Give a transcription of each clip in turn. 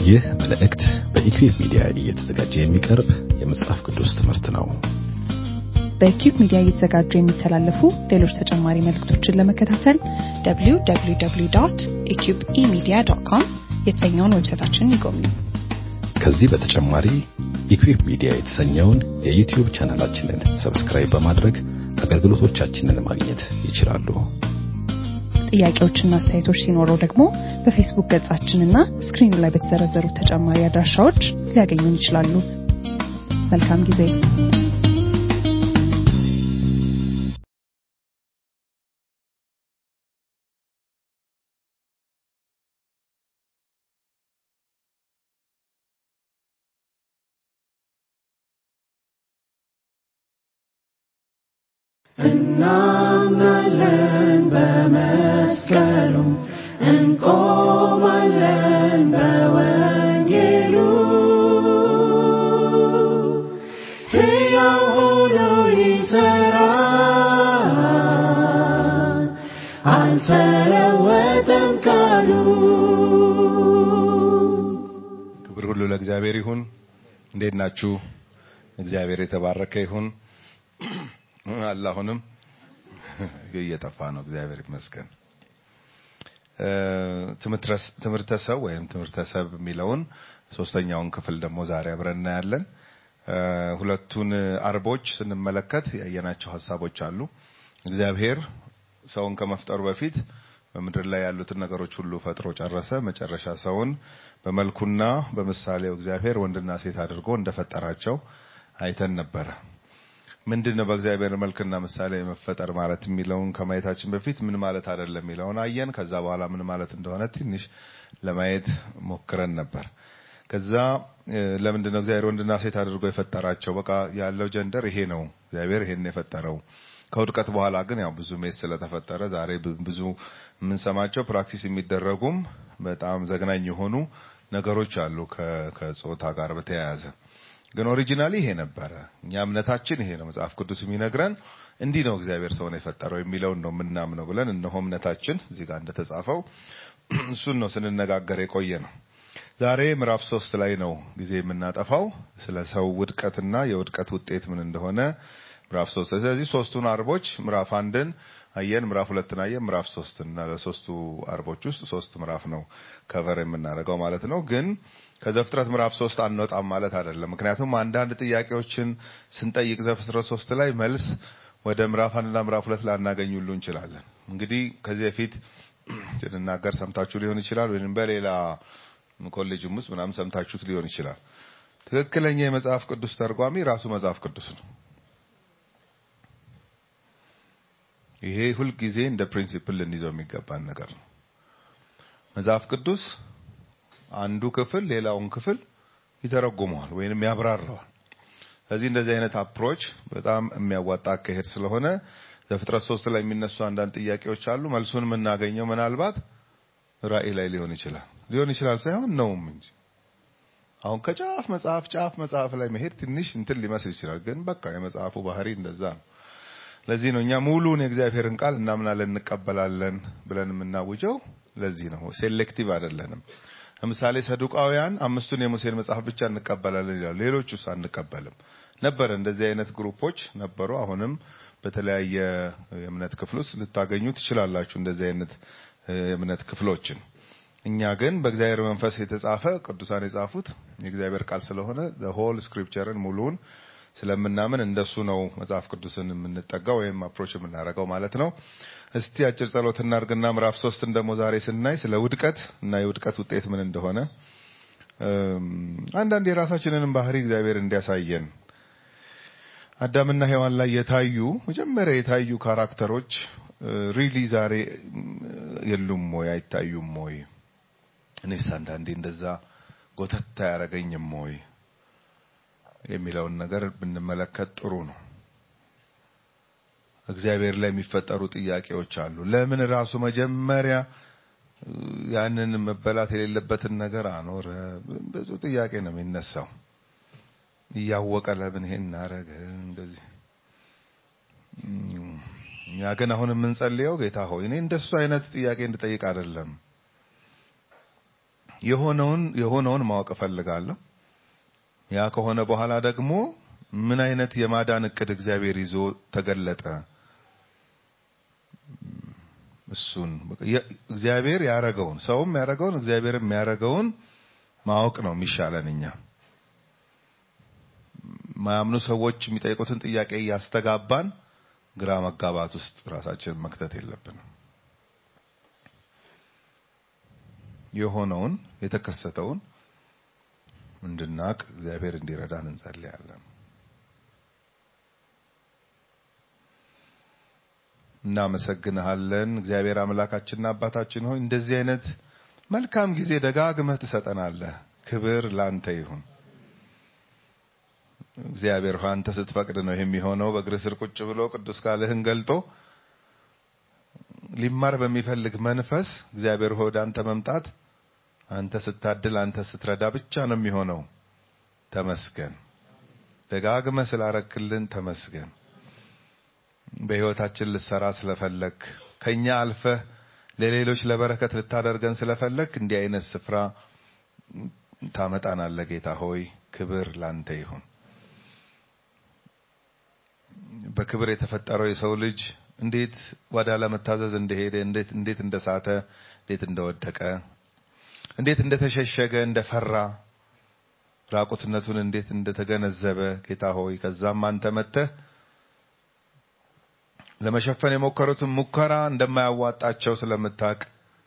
ይህ መልእክት በኢኩዌብ ሚዲያ እየተዘጋጀ የሚቀርብ የመጽሐፍ ቅዱስ ትምህርት ነው። በኪዩብ ሚዲያ እየተዘጋጁ የሚተላለፉ ሌሎች ተጨማሪ መልእክቶችን ለመከታተል www.eqbemedia.com የተሰኘውን ዌብሳይታችንን ይጎብኙ። ከዚህ በተጨማሪ ኢኩዌብ ሚዲያ የተሰኘውን የዩቲዩብ ቻናላችንን ሰብስክራይብ በማድረግ አገልግሎቶቻችንን ማግኘት ይችላሉ። ጥያቄዎችና አስተያየቶች ሲኖረው ደግሞ በፌስቡክ ገጻችንና ስክሪኑ ላይ በተዘረዘሩ ተጨማሪ አድራሻዎች ሊያገኙን ይችላሉ። መልካም ጊዜ። እናምናለን በመስቀሉ እንቆማለን በወንጌሉ ሕያው ሆኖ ይሠራል አልተለወጠም ቃሉ ክብር ሁሉ ለእግዚአብሔር ይሁን። እንዴት ናችሁ? እግዚአብሔር የተባረከ ይሁን። አለ አሁንም እየጠፋ ነው። እግዚአብሔር ይመስገን። ትምህርተ ሰው ወይም ትምህርተ ሰብ የሚለውን ሶስተኛውን ክፍል ደግሞ ዛሬ አብረን እናያለን። ሁለቱን አርቦች ስንመለከት ያየናቸው ሀሳቦች አሉ። እግዚአብሔር ሰውን ከመፍጠሩ በፊት በምድር ላይ ያሉትን ነገሮች ሁሉ ፈጥሮ ጨረሰ። መጨረሻ ሰውን በመልኩና በምሳሌው እግዚአብሔር ወንድና ሴት አድርጎ እንደፈጠራቸው አይተን ነበረ። ምንድን ነው በእግዚአብሔር መልክና ምሳሌ መፈጠር ማለት የሚለውን ከማየታችን በፊት ምን ማለት አይደለም የሚለውን አየን። ከዛ በኋላ ምን ማለት እንደሆነ ትንሽ ለማየት ሞክረን ነበር። ከዛ ለምንድን ነው እግዚአብሔር ወንድና ሴት አድርጎ የፈጠራቸው? በቃ ያለው ጀንደር ይሄ ነው፣ እግዚአብሔር ይሄን የፈጠረው። ከውድቀት በኋላ ግን ያው ብዙ ሜስ ስለተፈጠረ ዛሬ ብዙ የምንሰማቸው ፕራክቲስ የሚደረጉም በጣም ዘግናኝ የሆኑ ነገሮች አሉ ከጾታ ጋር በተያያዘ ግን ኦሪጂናሊ ይሄ ነበረ። እኛ እምነታችን ይሄ ነው። መጽሐፍ ቅዱስ የሚነግረን እንዲህ ነው እግዚአብሔር ሰውን የፈጠረው የሚለውን ነው የምናምነው ብለን እነሆ እምነታችን እዚህ ጋር እንደተጻፈው እሱን ነው ስንነጋገር የቆየ ነው። ዛሬ ምዕራፍ ሶስት ላይ ነው ጊዜ የምናጠፋው ስለ ሰው ውድቀትና የውድቀት ውጤት ምን እንደሆነ ምዕራፍ ሶስት ስለዚህ ሶስቱን አርቦች ምዕራፍ አንድን አየን፣ ምዕራፍ ሁለትን አየን፣ ምዕራፍ ሶስትን እና ለሶስቱ አርቦች ውስጥ ሶስት ምዕራፍ ነው ከቨር የምናደርገው ማለት ነው ግን ከዘፍጥረት ምዕራፍ ሶስት አንወጣም ማለት አይደለም። ምክንያቱም አንዳንድ ጥያቄዎችን ስንጠይቅ ዘፍጥረት ሶስት ላይ መልስ ወደ ምዕራፍ አንድና ምዕራፍ ሁለት ላናገኝ ሁሉ እንችላለን። እንግዲህ ከዚህ በፊት ስንናገር ሰምታችሁ ሊሆን ይችላል፣ ወይም በሌላ ኮሌጅም ውስጥ ምናምን ሰምታችሁት ሊሆን ይችላል። ትክክለኛ የመጽሐፍ ቅዱስ ተርጓሚ ራሱ መጽሐፍ ቅዱስ ነው። ይሄ ሁልጊዜ እንደ ፕሪንሲፕል ልንይዘው የሚገባን ነገር ነው። መጽሐፍ ቅዱስ አንዱ ክፍል ሌላውን ክፍል ይተረጉመዋል ወይንም ያብራራዋል። ስለዚህ እንደዚህ አይነት አፕሮች በጣም የሚያዋጣ አካሄድ ስለሆነ ዘፍጥረት ሶስት ላይ የሚነሱ አንዳንድ ጥያቄዎች አሉ። መልሱን የምናገኘው ምናልባት ራእይ ላይ ሊሆን ይችላል ሊሆን ይችላል ሳይሆን ነውም እንጂ አሁን ከጫፍ መጽሐፍ ጫፍ መጽሐፍ ላይ መሄድ ትንሽ እንትን ሊመስል ይችላል። ግን በቃ የመጽሐፉ ባህሪ እንደዛ ነው። ለዚህ ነው እኛ ሙሉን የእግዚአብሔርን ቃል እናምናለን እንቀበላለን ብለን የምናውጀው። ለዚህ ነው ሴሌክቲቭ አይደለንም። ለምሳሌ ሰዱቃውያን አምስቱን የሙሴን መጽሐፍ ብቻ እንቀበላለን ይላሉ። ሌሎቹስ አንቀበልም ነበረ። እንደዚህ አይነት ግሩፖች ነበሩ። አሁንም በተለያየ የእምነት ክፍል ውስጥ ልታገኙ ትችላላችሁ እንደዚህ አይነት የእምነት ክፍሎችን። እኛ ግን በእግዚአብሔር መንፈስ የተጻፈ ቅዱሳን የጻፉት የእግዚአብሔር ቃል ስለሆነ ሆል ስክሪፕቸርን ሙሉውን ስለምናምን እንደሱ ነው መጽሐፍ ቅዱስን የምንጠጋው ወይም አፕሮች የምናደርገው ማለት ነው። እስቲ አጭር ጸሎት እናድርግና ምዕራፍ ሶስትን ደግሞ ዛሬ ስናይ ስለ ውድቀት እና የውድቀት ውጤት ምን እንደሆነ አንዳንድ የራሳችንንም ባህሪ እግዚአብሔር እንዲያሳየን አዳምና ሔዋን ላይ የታዩ መጀመሪያ የታዩ ካራክተሮች ሪሊ ዛሬ የሉም ወይ አይታዩም ወይ? እኔስ አንዳንዴ እንደዛ ጎተት አያረገኝም ወይ የሚለውን ነገር ብንመለከት ጥሩ ነው። እግዚአብሔር ላይ የሚፈጠሩ ጥያቄዎች አሉ። ለምን ራሱ መጀመሪያ ያንን መበላት የሌለበትን ነገር አኖረ? ብዙ ጥያቄ ነው የሚነሳው። እያወቀ ለምን ይሄን እናረገ? እንደዚህ እኛ ግን አሁን የምንጸልየው ጌታ ሆይ እኔ እንደሱ አይነት ጥያቄ እንድጠይቅ አይደለም የሆነውን የሆነውን ማወቅ እፈልጋለሁ። ያ ከሆነ በኋላ ደግሞ ምን አይነት የማዳን እቅድ እግዚአብሔር ይዞ ተገለጠ? እሱን እግዚአብሔር ያረገውን ሰውም ያረገውን እግዚአብሔርም ያረገውን ማወቅ ነው የሚሻለን። እኛ ማያምኑ ሰዎች የሚጠይቁትን ጥያቄ እያስተጋባን ግራ መጋባት ውስጥ ራሳችንን መክተት የለብንም። የሆነውን የተከሰተውን እንድናቅ እግዚአብሔር እንዲረዳን እንጸልያለን። እናመሰግንሃለን እግዚአብሔር አምላካችንና አባታችን ሆይ እንደዚህ አይነት መልካም ጊዜ ደጋግመህ ትሰጠናለህ። ክብር ላንተ ይሁን። እግዚአብሔር ሆይ አንተ ስትፈቅድ ነው የሚሆነው። በእግር ስር ቁጭ ብሎ ቅዱስ ቃልህን ገልጦ ሊማር በሚፈልግ መንፈስ እግዚአብሔር ሆይ ወደ አንተ መምጣት አንተ ስታድል፣ አንተ ስትረዳ ብቻ ነው የሚሆነው። ተመስገን። ደጋግመህ ስላረክልን ተመስገን። በህይወታችን ልሰራ ስለፈለግ ከኛ አልፈህ ለሌሎች ለበረከት ልታደርገን ስለፈለግ እንዲህ አይነት ስፍራ ታመጣናለህ። ጌታ ሆይ ክብር ላንተ ይሁን። በክብር የተፈጠረው የሰው ልጅ እንዴት ወደ አለመታዘዝ እንደሄደ እንዴት እንዴት እንደሳተ እንዴት እንደወደቀ እንዴት እንደተሸሸገ እንደፈራ ራቁትነቱን እንዴት እንደተገነዘበ ጌታ ሆይ ከዛም አንተ መጥተህ ለመሸፈን የሞከሩትን ሙከራ እንደማያዋጣቸው ስለምታውቅ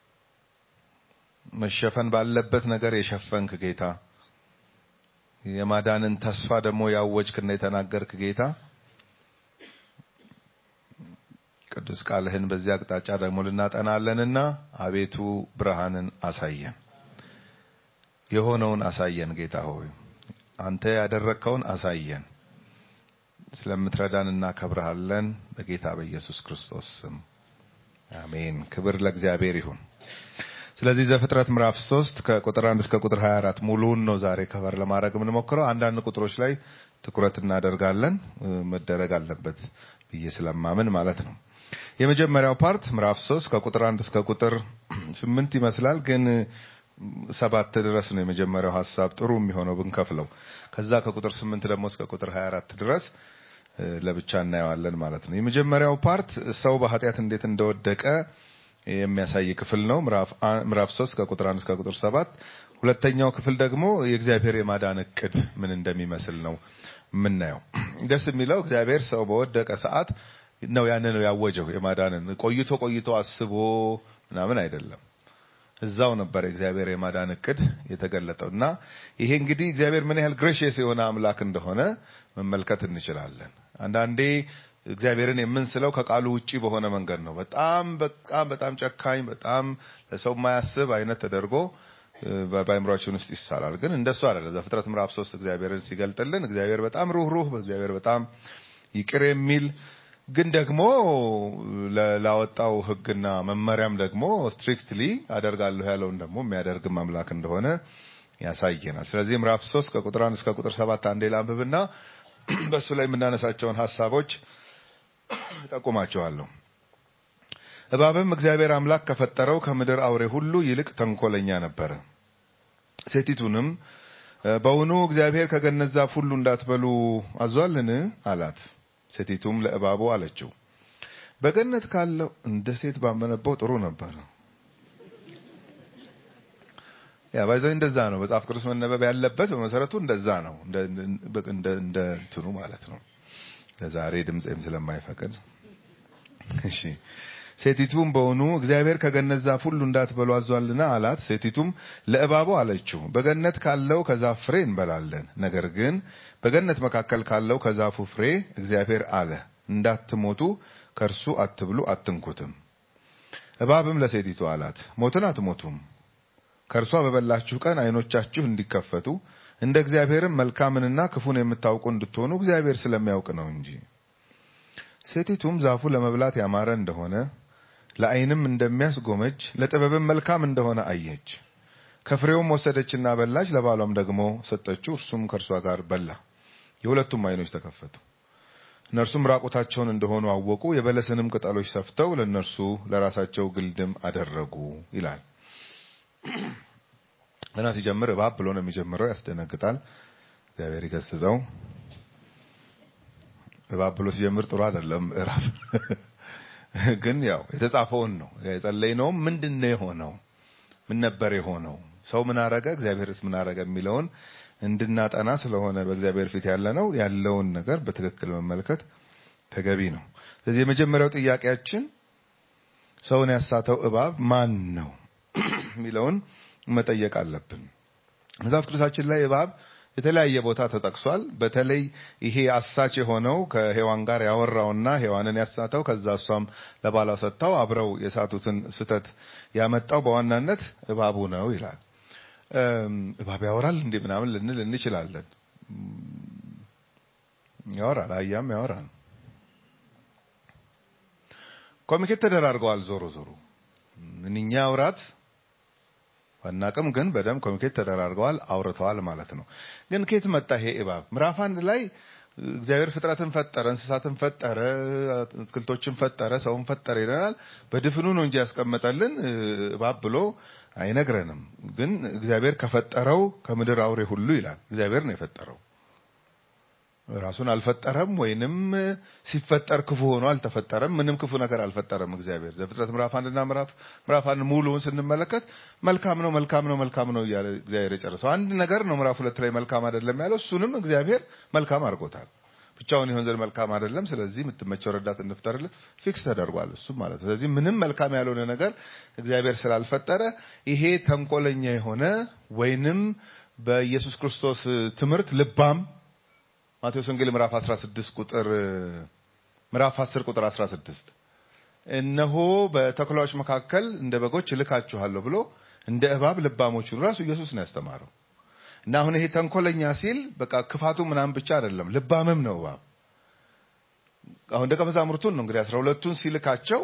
መሸፈን ባለበት ነገር የሸፈንክ ጌታ የማዳንን ተስፋ ደግሞ ያወጅክና የተናገርክ ጌታ ቅዱስ ቃልህን በዚህ አቅጣጫ ደግሞ ልናጠናለንና አቤቱ ብርሃንን አሳየን፣ የሆነውን አሳየን። ጌታ ሆይ አንተ ያደረግከውን አሳየን። ስለምትረዳን እናከብረሃለን። በጌታ በኢየሱስ ክርስቶስ ስም አሜን። ክብር ለእግዚአብሔር ይሁን። ስለዚህ ዘፍጥረት ምዕራፍ 3 ከቁጥር 1 እስከ ቁጥር 24 ሙሉውን ነው ዛሬ ከበር ለማድረግ የምንሞክረው። አንዳንድ ቁጥሮች ላይ ትኩረት እናደርጋለን፣ መደረግ አለበት ብዬ ስለማምን ማለት ነው። የመጀመሪያው ፓርት ምዕራፍ 3 ከቁጥር 1 እስከ ቁጥር 8 ይመስላል ግን ሰባት ድረስ ነው የመጀመሪያው ሀሳብ ጥሩ የሚሆነው ብንከፍለው። ከዛ ከቁጥር 8 ደግሞ እስከ ቁጥር 24 ድረስ ለብቻ እናየዋለን ማለት ነው። የመጀመሪያው ፓርት ሰው በኃጢአት እንዴት እንደወደቀ የሚያሳይ ክፍል ነው። ምዕራፍ 3 ከቁጥር 1 እስከ ቁጥር 7። ሁለተኛው ክፍል ደግሞ የእግዚአብሔር የማዳን እቅድ ምን እንደሚመስል ነው የምናየው። ደስ የሚለው እግዚአብሔር ሰው በወደቀ ሰዓት ነው ያንን ነው ያወጀው። የማዳንን ቆይቶ ቆይቶ አስቦ ምናምን አይደለም። እዛው ነበር የእግዚአብሔር የማዳን እቅድ የተገለጠው እና ይሄ እንግዲህ እግዚአብሔር ምን ያህል ግሬሽየስ የሆነ አምላክ እንደሆነ መመልከት እንችላለን። አንዳንዴ እግዚአብሔርን የምንስለው ከቃሉ ውጪ በሆነ መንገድ ነው። በጣም በጣም በጣም ጨካኝ፣ በጣም ለሰው የማያስብ አይነት ተደርጎ በአእምሯችን ውስጥ ይሳላል። ግን እንደሱ አይደለም። ዘፍጥረት ምዕራፍ ሶስት እግዚአብሔርን ሲገልጥልን እግዚአብሔር በጣም ሩህሩህ፣ እግዚአብሔር በጣም ይቅር የሚል ግን ደግሞ ላወጣው ሕግና መመሪያም ደግሞ ስትሪክትሊ አደርጋለሁ ያለውን ደግሞ የሚያደርግም አምላክ እንደሆነ ያሳየናል። ስለዚህ ምዕራፍ 3 ከቁጥር 1 እስከ ቁጥር 7 አንዴ ላንብብና በእሱ ላይ የምናነሳቸውን ሀሳቦች ጠቁማቸዋለሁ። እባብም እግዚአብሔር አምላክ ከፈጠረው ከምድር አውሬ ሁሉ ይልቅ ተንኮለኛ ነበረ። ሴቲቱንም በውኑ እግዚአብሔር ከገነት ዛፍ ሁሉ እንዳትበሉ አዟልን? አላት። ሴቲቱም ለእባቡ አለችው፣ በገነት ካለው እንደ ሴት ባመነበው ጥሩ ነበር። ያ ባይዘው እንደዛ ነው መጽሐፍ ቅዱስ መነበብ ያለበት በመሰረቱ እንደዛ ነው። እንደ እንደ እንደ እንትኑ ማለት ነው። ለዛሬ ድምጼም ስለማይፈቅድ እሺ። ሴቲቱም በውኑ እግዚአብሔር ከገነት ዛፍ ሁሉ እንዳትበሉ አዟልና አላት። ሴቲቱም ለእባቡ አለችው በገነት ካለው ከዛፍ ፍሬ እንበላለን፣ ነገር ግን በገነት መካከል ካለው ከዛፉ ፍሬ እግዚአብሔር አለ እንዳትሞቱ ከእርሱ አትብሉ አትንኩትም። እባብም ለሴቲቱ አላት ሞትን አትሞቱም፣ ከእርሷ በበላችሁ ቀን ዓይኖቻችሁ እንዲከፈቱ እንደ እግዚአብሔርም መልካምንና ክፉን የምታውቁ እንድትሆኑ እግዚአብሔር ስለሚያውቅ ነው እንጂ። ሴቲቱም ዛፉ ለመብላት ያማረ እንደሆነ ለዓይንም እንደሚያስጎመጅ ለጥበብም መልካም እንደሆነ አየች። ከፍሬውም ወሰደችና በላች፣ ለባሏም ደግሞ ሰጠችው፣ እርሱም ከእርሷ ጋር በላ። የሁለቱም ዓይኖች ተከፈቱ፣ እነርሱም ራቁታቸውን እንደሆኑ አወቁ። የበለስንም ቅጠሎች ሰፍተው ለእነርሱ ለራሳቸው ግልድም አደረጉ ይላል። ገና ሲጀምር እባብ ብሎ ነው የሚጀምረው። ያስደነግጣል። እግዚአብሔር ይገስጸው። እባብ ብሎ ሲጀምር ጥሩ አይደለም ምዕራፍ ግን ያው የተጻፈውን ነው የጸለይነውም ምንድን ነው የሆነው ምን ነበር የሆነው ሰው ምን አረገ እግዚአብሔርስ ምን አረገ የሚለውን እንድናጠና ስለሆነ በእግዚአብሔር ፊት ያለ ነው ያለውን ነገር በትክክል መመልከት ተገቢ ነው ስለዚህ የመጀመሪያው ጥያቄያችን ሰውን ያሳተው እባብ ማን ነው የሚለውን መጠየቅ አለብን መጽሐፍ ቅዱሳችን ላይ እባብ የተለያየ ቦታ ተጠቅሷል። በተለይ ይሄ አሳች የሆነው ከሔዋን ጋር ያወራውና ሔዋንን ያሳተው ከዛ እሷም ለባሏ ሰጥታው አብረው የሳቱትን ስተት ያመጣው በዋናነት እባቡ ነው ይላል። እባብ ያወራል እንዴ ምናምን ልንል እንችላለን። ያወራል፣ አህያም ያወራል። ኮሚኒኬት ተደራርገዋል። ዞሮ ዞሮ ምንኛ አውራት ባናቅም ግን በደንብ ኮሚኒኬት ተደራርገዋል፣ አውርተዋል ማለት ነው። ግን ከየት መጣ ይሄ እባብ? ምዕራፍ አንድ ላይ እግዚአብሔር ፍጥረትን ፈጠረ፣ እንስሳትን ፈጠረ፣ አትክልቶችን ፈጠረ፣ ሰውን ፈጠረ ይለናል። በድፍኑ ነው እንጂ ያስቀመጠልን እባብ ብሎ አይነግረንም። ግን እግዚአብሔር ከፈጠረው ከምድር አውሬ ሁሉ ይላል። እግዚአብሔር ነው የፈጠረው። ራሱን አልፈጠረም፣ ወይንም ሲፈጠር ክፉ ሆኖ አልተፈጠረም። ምንም ክፉ ነገር አልፈጠረም እግዚአብሔር። ዘፍጥረት ምዕራፍ አንድና ምዕራፍ ምዕራፍ አንድ ሙሉውን ስንመለከት መልካም ነው መልካም ነው መልካም ነው እያለ እግዚአብሔር የጨረሰው አንድ ነገር ነው። ምዕራፍ ሁለት ላይ መልካም አይደለም ያለው እሱንም እግዚአብሔር መልካም አድርጎታል። ብቻውን ይሆን ዘንድ መልካም አይደለም፣ ስለዚህ የምትመቸው ረዳት እንፍጠርለት ፊክስ ተደርጓል። እሱም ማለት ስለዚህ ምንም መልካም ያልሆነ ነገር እግዚአብሔር ስላልፈጠረ ይሄ ተንኮለኛ የሆነ ወይንም በኢየሱስ ክርስቶስ ትምህርት ልባም ማቴዎስ ወንጌል ምዕራፍ 16 ቁጥር ምዕራፍ 10 ቁጥር 16 እነሆ በተኩላዎች መካከል እንደ በጎች እልካችኋለሁ ብሎ እንደ እባብ ልባሞቹን ራሱ ኢየሱስ ነው ያስተማረው። እና አሁን ይሄ ተንኮለኛ ሲል በቃ ክፋቱ ምናምን ብቻ አይደለም፣ ልባምም ነው እባብ። አሁን ደቀ መዛሙርቱን ነው እንግዲህ አስራ ሁለቱን ሲልካቸው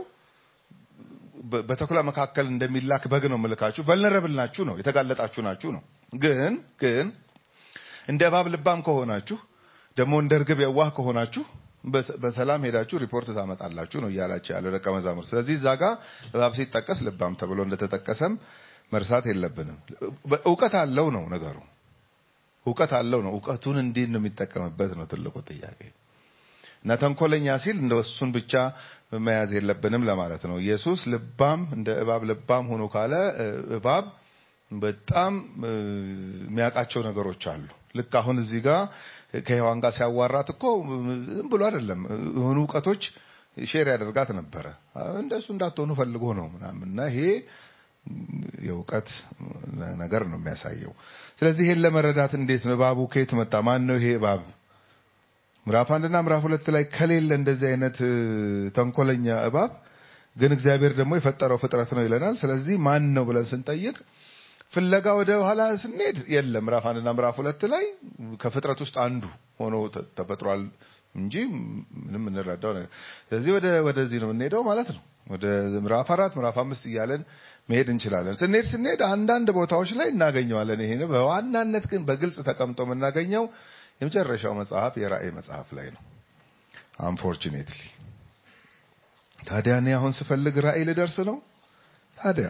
በተኩላ መካከል እንደሚላክ በግ ነው ምልካችሁ፣ ቨልነረብል ናችሁ ነው የተጋለጣችሁ ናችሁ ነው። ግን ግን እንደ እባብ ልባም ከሆናችሁ ደግሞ እንደ እርግብ የዋህ ከሆናችሁ በሰላም ሄዳችሁ ሪፖርት ታመጣላችሁ ነው እያላቸው ያለው ደቀ መዛሙርት። ስለዚህ እዛ ጋር እባብ ሲጠቀስ ልባም ተብሎ እንደተጠቀሰም መርሳት የለብንም። እውቀት አለው ነው ነገሩ። እውቀት አለው ነው። እውቀቱን እንዴት ነው የሚጠቀምበት ነው ትልቁ ጥያቄ። እና ተንኮለኛ ሲል እንደ እሱን ብቻ መያዝ የለብንም ለማለት ነው። ኢየሱስ ልባም እንደ እባብ ልባም ሆኖ ካለ እባብ በጣም የሚያውቃቸው ነገሮች አሉ። ልክ አሁን እዚህ ጋር ከሔዋን ጋር ሲያዋራት እኮ ዝም ብሎ አይደለም የሆኑ እውቀቶች ሼር ያደርጋት ነበረ። እንደሱ እንዳትሆኑ ፈልጎ ነው ምናምን እና ይሄ የእውቀት ነገር ነው የሚያሳየው። ስለዚህ ይሄን ለመረዳት እንዴት ነው እባቡ ከየት መጣ? ማን ነው ይሄ እባብ? ምዕራፍ አንድና ምዕራፍ ሁለት ላይ ከሌለ እንደዚህ አይነት ተንኮለኛ እባብ ግን እግዚአብሔር ደግሞ የፈጠረው ፍጥረት ነው ይለናል። ስለዚህ ማን ነው ብለን ስንጠይቅ ፍለጋ ወደ ኋላ ስንሄድ የለም። ምዕራፍ አንድና ምዕራፍ ሁለት ላይ ከፍጥረት ውስጥ አንዱ ሆኖ ተፈጥሯል እንጂ ምንም እንረዳው ነገር። ስለዚህ ወደ ወደዚህ ነው የምንሄደው ማለት ነው። ወደ ምዕራፍ አራት ምዕራፍ አምስት እያለን መሄድ እንችላለን። ስንሄድ ስንሄድ አንዳንድ ቦታዎች ላይ እናገኘዋለን። ይሄ በዋናነት ግን በግልጽ ተቀምጦ የምናገኘው የመጨረሻው መጽሐፍ የራእይ መጽሐፍ ላይ ነው። አንፎርቹኔትሊ ታዲያ እኔ አሁን ስፈልግ ራእይ ልደርስ ነው ታዲያ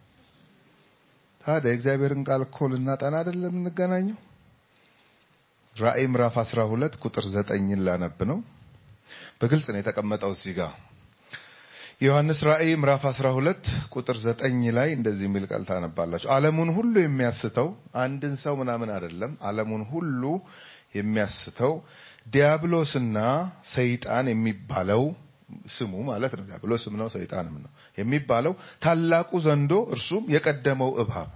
ታዲያ የእግዚአብሔርን ቃል እኮ ልናጠና አይደለም የምንገናኘው? ራእይ ምዕራፍ 12 ቁጥር 9ን ላነብ ነው። በግልጽ ነው የተቀመጠው እዚህ ጋር ዮሐንስ ራእይ ምዕራፍ 12 ቁጥር 9 ላይ እንደዚህ የሚል ቃል ታነባላችሁ። ዓለሙን ሁሉ የሚያስተው አንድን ሰው ምናምን አይደለም፣ ዓለሙን ሁሉ የሚያስተው ዲያብሎስና ሰይጣን የሚባለው ስሙ ማለት ነው። ዲያብሎስም ነው ሰይጣንም ነው የሚባለው ታላቁ ዘንዶ እርሱም የቀደመው እባብ።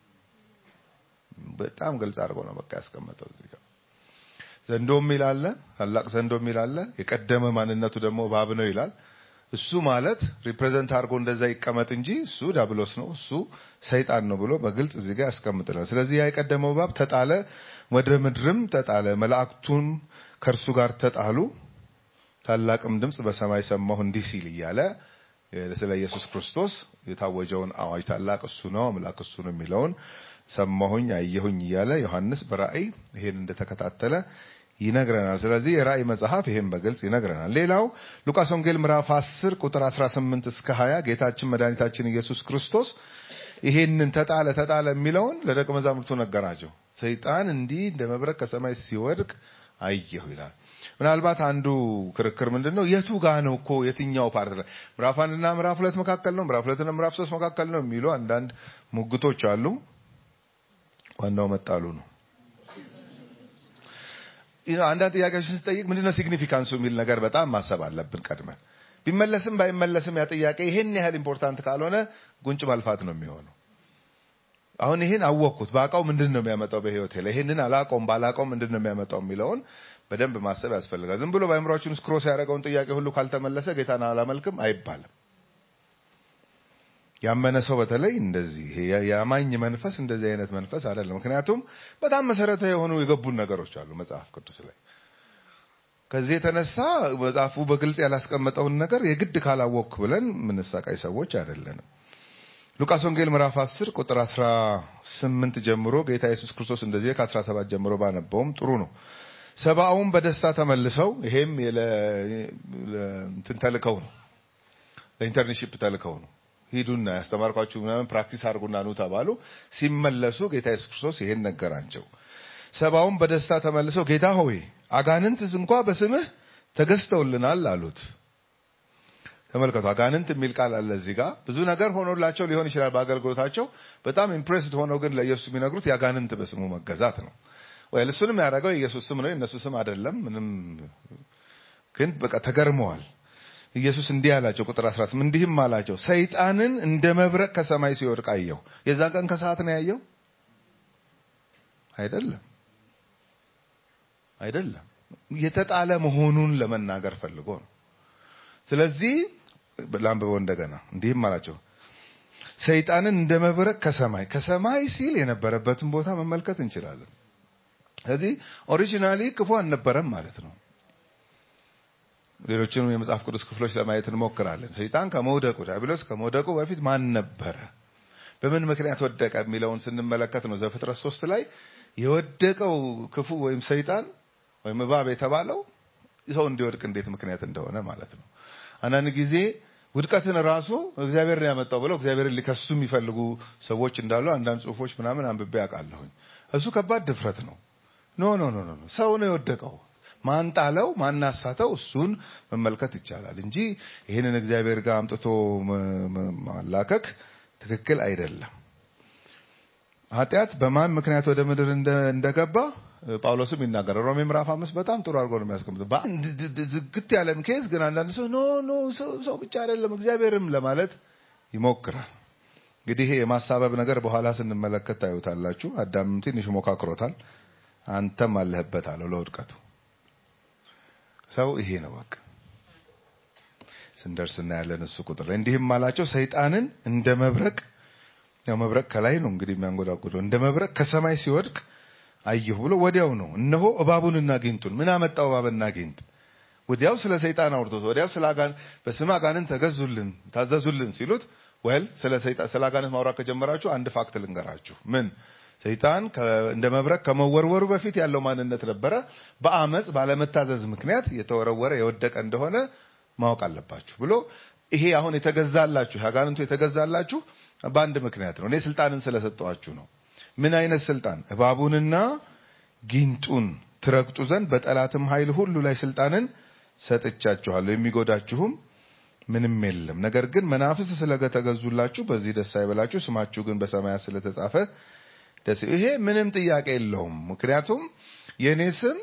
በጣም ግልጽ አድርጎ ነው በቃ ያስቀመጠው እዚህ ጋር። ዘንዶ የሚል አለ፣ ታላቅ ዘንዶ የሚል አለ፣ የቀደመ ማንነቱ ደግሞ እባብ ነው ይላል። እሱ ማለት ሪፕሬዘንት አድርጎ እንደዛ ይቀመጥ እንጂ እሱ ዲያብሎስ ነው፣ እሱ ሰይጣን ነው ብሎ በግልጽ እዚህ ጋር ያስቀምጥናል። ስለዚህ ያ የቀደመው እባብ ተጣለ፣ ወደ ምድርም ተጣለ፣ መላእክቱን ከእርሱ ጋር ተጣሉ። ታላቅም ድምፅ በሰማይ ሰማሁ እንዲህ ሲል እያለ ስለ ኢየሱስ ክርስቶስ የታወጀውን አዋጅ ታላቅ እሱ ነው አምላክ እሱ ነው የሚለውን ሰማሁኝ አየሁኝ እያለ ዮሐንስ በራእይ ይሄን እንደተከታተለ ይነግረናል። ስለዚህ የራእይ መጽሐፍ ይሄን በግልጽ ይነግረናል። ሌላው ሉቃስ ወንጌል ምዕራፍ 10 ቁጥር 18 እስከ 20 ጌታችን መድኃኒታችን ኢየሱስ ክርስቶስ ይሄንን ተጣለ ተጣለ የሚለውን ለደቀ መዛሙርቱ ነገራቸው። ሰይጣን እንዲህ እንደ መብረቅ ከሰማይ ሲወድቅ አየሁ ይላል። ምናልባት አንዱ ክርክር ምንድን ነው? የቱ ጋ ነው እኮ የትኛው ፓርት ላይ ምዕራፍ አንድና ምዕራፍ ሁለት መካከል ነው፣ ምዕራፍ ሁለትና ምዕራፍ ሶስት መካከል ነው የሚሉ አንዳንድ ሙግቶች አሉ። ዋናው መጣሉ ነው። ይህ ነው። አንዳንድ ጥያቄዎችን ስጠይቅ ምንድነው ሲግኒፊካንሱ የሚል ነገር በጣም ማሰብ አለብን ቀድመን። ቢመለስም ባይመለስም ያ ጥያቄ ይሄን ያህል ኢምፖርታንት ካልሆነ ጉንጭ ማልፋት ነው የሚሆነው። አሁን ይሄን አወቅኩት ባውቀው ምንድን ነው የሚያመጣው በህይወቴ ላይ ይሄንን አላውቀውም ባላውቀውም ምንድን ነው የሚያመጣው የሚለውን በደንብ ማሰብ ያስፈልጋል። ዝም ብሎ በአእምሯችን ውስጥ ክሮስ ያደረገውን ጥያቄ ሁሉ ካልተመለሰ ጌታን አላመልክም አይባልም። ያመነ ሰው በተለይ እንደዚህ ይሄ የአማኝ መንፈስ እንደዚህ አይነት መንፈስ አይደለም። ምክንያቱም በጣም መሰረታዊ የሆኑ የገቡን ነገሮች አሉ መጽሐፍ ቅዱስ ላይ። ከዚህ የተነሳ መጽሐፉ በግልጽ ያላስቀመጠውን ነገር የግድ ካላወቅክ ብለን የምንሰቃይ ሰዎች አይደለንም። ሉቃስ ወንጌል ምዕራፍ 10 ቁጥር 18 ጀምሮ ጌታ ኢየሱስ ክርስቶስ እንደዚህ ከ17 ጀምሮ ባነበውም ጥሩ ነው። ሰብአውን በደስታ ተመልሰው ይሄም እንትን ተልከው ነው ለኢንተርንሺፕ ተልከው ነው ሂዱና ያስተማርኳችሁ ምናምን ፕራክቲስ አድርጉና ኑ ተባሉ። ሲመለሱ ጌታ ኢየሱስ ክርስቶስ ይሄን ነገራቸው። ሰብአውን በደስታ ተመልሰው ጌታ ሆይ አጋንንትስ እንኳ በስምህ ተገዝተውልናል አሉት። ተመልከቱ፣ አጋንንት የሚል ቃል አለ እዚህ ጋር። ብዙ ነገር ሆኖላቸው ሊሆን ይችላል በአገልግሎታቸው። በጣም ኢምፕሬስድ ሆነው ግን ለኢየሱስ የሚነግሩት የአጋንንት በስሙ መገዛት ነው። ወይ እሱንም ያደረገው የኢየሱስ ስም ነው፣ የእነሱ ስም አይደለም። ምንም ግን በቃ ተገርመዋል። ኢየሱስ እንዲህ አላቸው፣ ቁጥር 18 እንዲህም አላቸው፣ ሰይጣንን እንደ መብረቅ ከሰማይ ሲወድቅ አየሁ። የዛን ቀን ከሰዓት ነው ያየው አይደለም፣ አይደለም የተጣለ መሆኑን ለመናገር ፈልጎ ነው። ስለዚህ ላንብበው እንደገና። እንዲህም አላቸው ሰይጣንን እንደ መብረቅ ከሰማይ ከሰማይ ሲል የነበረበትን ቦታ መመልከት እንችላለን። ስለዚህ ኦሪጂናሊ ክፉ አልነበረም ማለት ነው። ሌሎችንም የመጽሐፍ ቅዱስ ክፍሎች ለማየት እንሞክራለን። ሰይጣን ከመውደቁ ዲያብሎስ ከመውደቁ በፊት ማን ነበረ? በምን ምክንያት ወደቀ የሚለውን ስንመለከት ነው ዘፍጥረት ሶስት ላይ የወደቀው ክፉ ወይም ሰይጣን ወይም እባብ የተባለው ሰው እንዲወድቅ እንዴት ምክንያት እንደሆነ ማለት ነው። አንዳንድ ጊዜ ውድቀትን ራሱ እግዚአብሔር ነው ያመጣው ብለው እግዚአብሔርን ሊከሱ የሚፈልጉ ሰዎች እንዳሉ አንዳንድ ጽሑፎች ምናምን አንብቤ አውቃለሁኝ። እሱ ከባድ ድፍረት ነው። ኖ ኖ ኖ ኖ ሰው ነው የወደቀው። ማን ጣለው? ማን አሳተው? እሱን መመልከት ይቻላል እንጂ ይህንን እግዚአብሔር ጋር አምጥቶ ማላከክ ትክክል አይደለም። ኃጢአት በማን ምክንያት ወደ ምድር እንደገባ ጳውሎስም ይናገራል። ሮሜ ምዕራፍ አምስት በጣም ጥሩ አድርጎ ነው የሚያስቀምጠው። በአንድ ዝግት ያለን ኬዝ ግን አንዳንድ ሰው ኖ ኖ ሰው ብቻ አይደለም እግዚአብሔርም ለማለት ይሞክራል። እንግዲህ ይሄ የማሳበብ ነገር በኋላ ስንመለከት ታዩታላችሁ። አዳምም ትንሽ ሞካክሮታል። አንተም አለህበት አለው ለውድቀቱ። ሰው ይሄ ነው በቃ ስንደርስ እናያለን። እሱ ቁጥር ላይ እንዲህም አላቸው ሰይጣንን እንደ መብረቅ ያው መብረቅ ከላይ ነው እንግዲህ የሚያንጎዳጉደው እንደ መብረቅ ከሰማይ ሲወድቅ አየሁ ብሎ ወዲያው ነው እነሆ እባቡንና ጊንጡን ምን አመጣው እባብና ጊንጥ ወዲያው ስለ ሰይጣን አውርቶት ወዲያው ስለ አጋን በስም አጋንንት ተገዙልን ታዘዙልን ሲሉት ወል ስለ ሰይጣን ስለ አጋንንት ማውራት ከጀመራችሁ አንድ ፋክት ልንገራችሁ ምን ሰይጣን እንደ መብረቅ ከመወርወሩ በፊት ያለው ማንነት ነበረ በአመፅ ባለመታዘዝ ምክንያት የተወረወረ የወደቀ እንደሆነ ማወቅ አለባችሁ ብሎ ይሄ አሁን የተገዛላችሁ አጋንንቱ የተገዛላችሁ በአንድ ምክንያት ነው እኔ ስልጣንን ስለሰጠዋችሁ ነው ምን አይነት ስልጣን እባቡንና ጊንጡን ትረግጡ ዘንድ በጠላትም ኃይል ሁሉ ላይ ስልጣንን ሰጥቻችኋለሁ የሚጎዳችሁም ምንም የለም ነገር ግን መናፍስት ስለተገዙላችሁ በዚህ ደስ አይበላችሁ ስማችሁ ግን በሰማያት ስለተጻፈ ደስ ይሄ ምንም ጥያቄ የለውም ምክንያቱም የእኔ ስም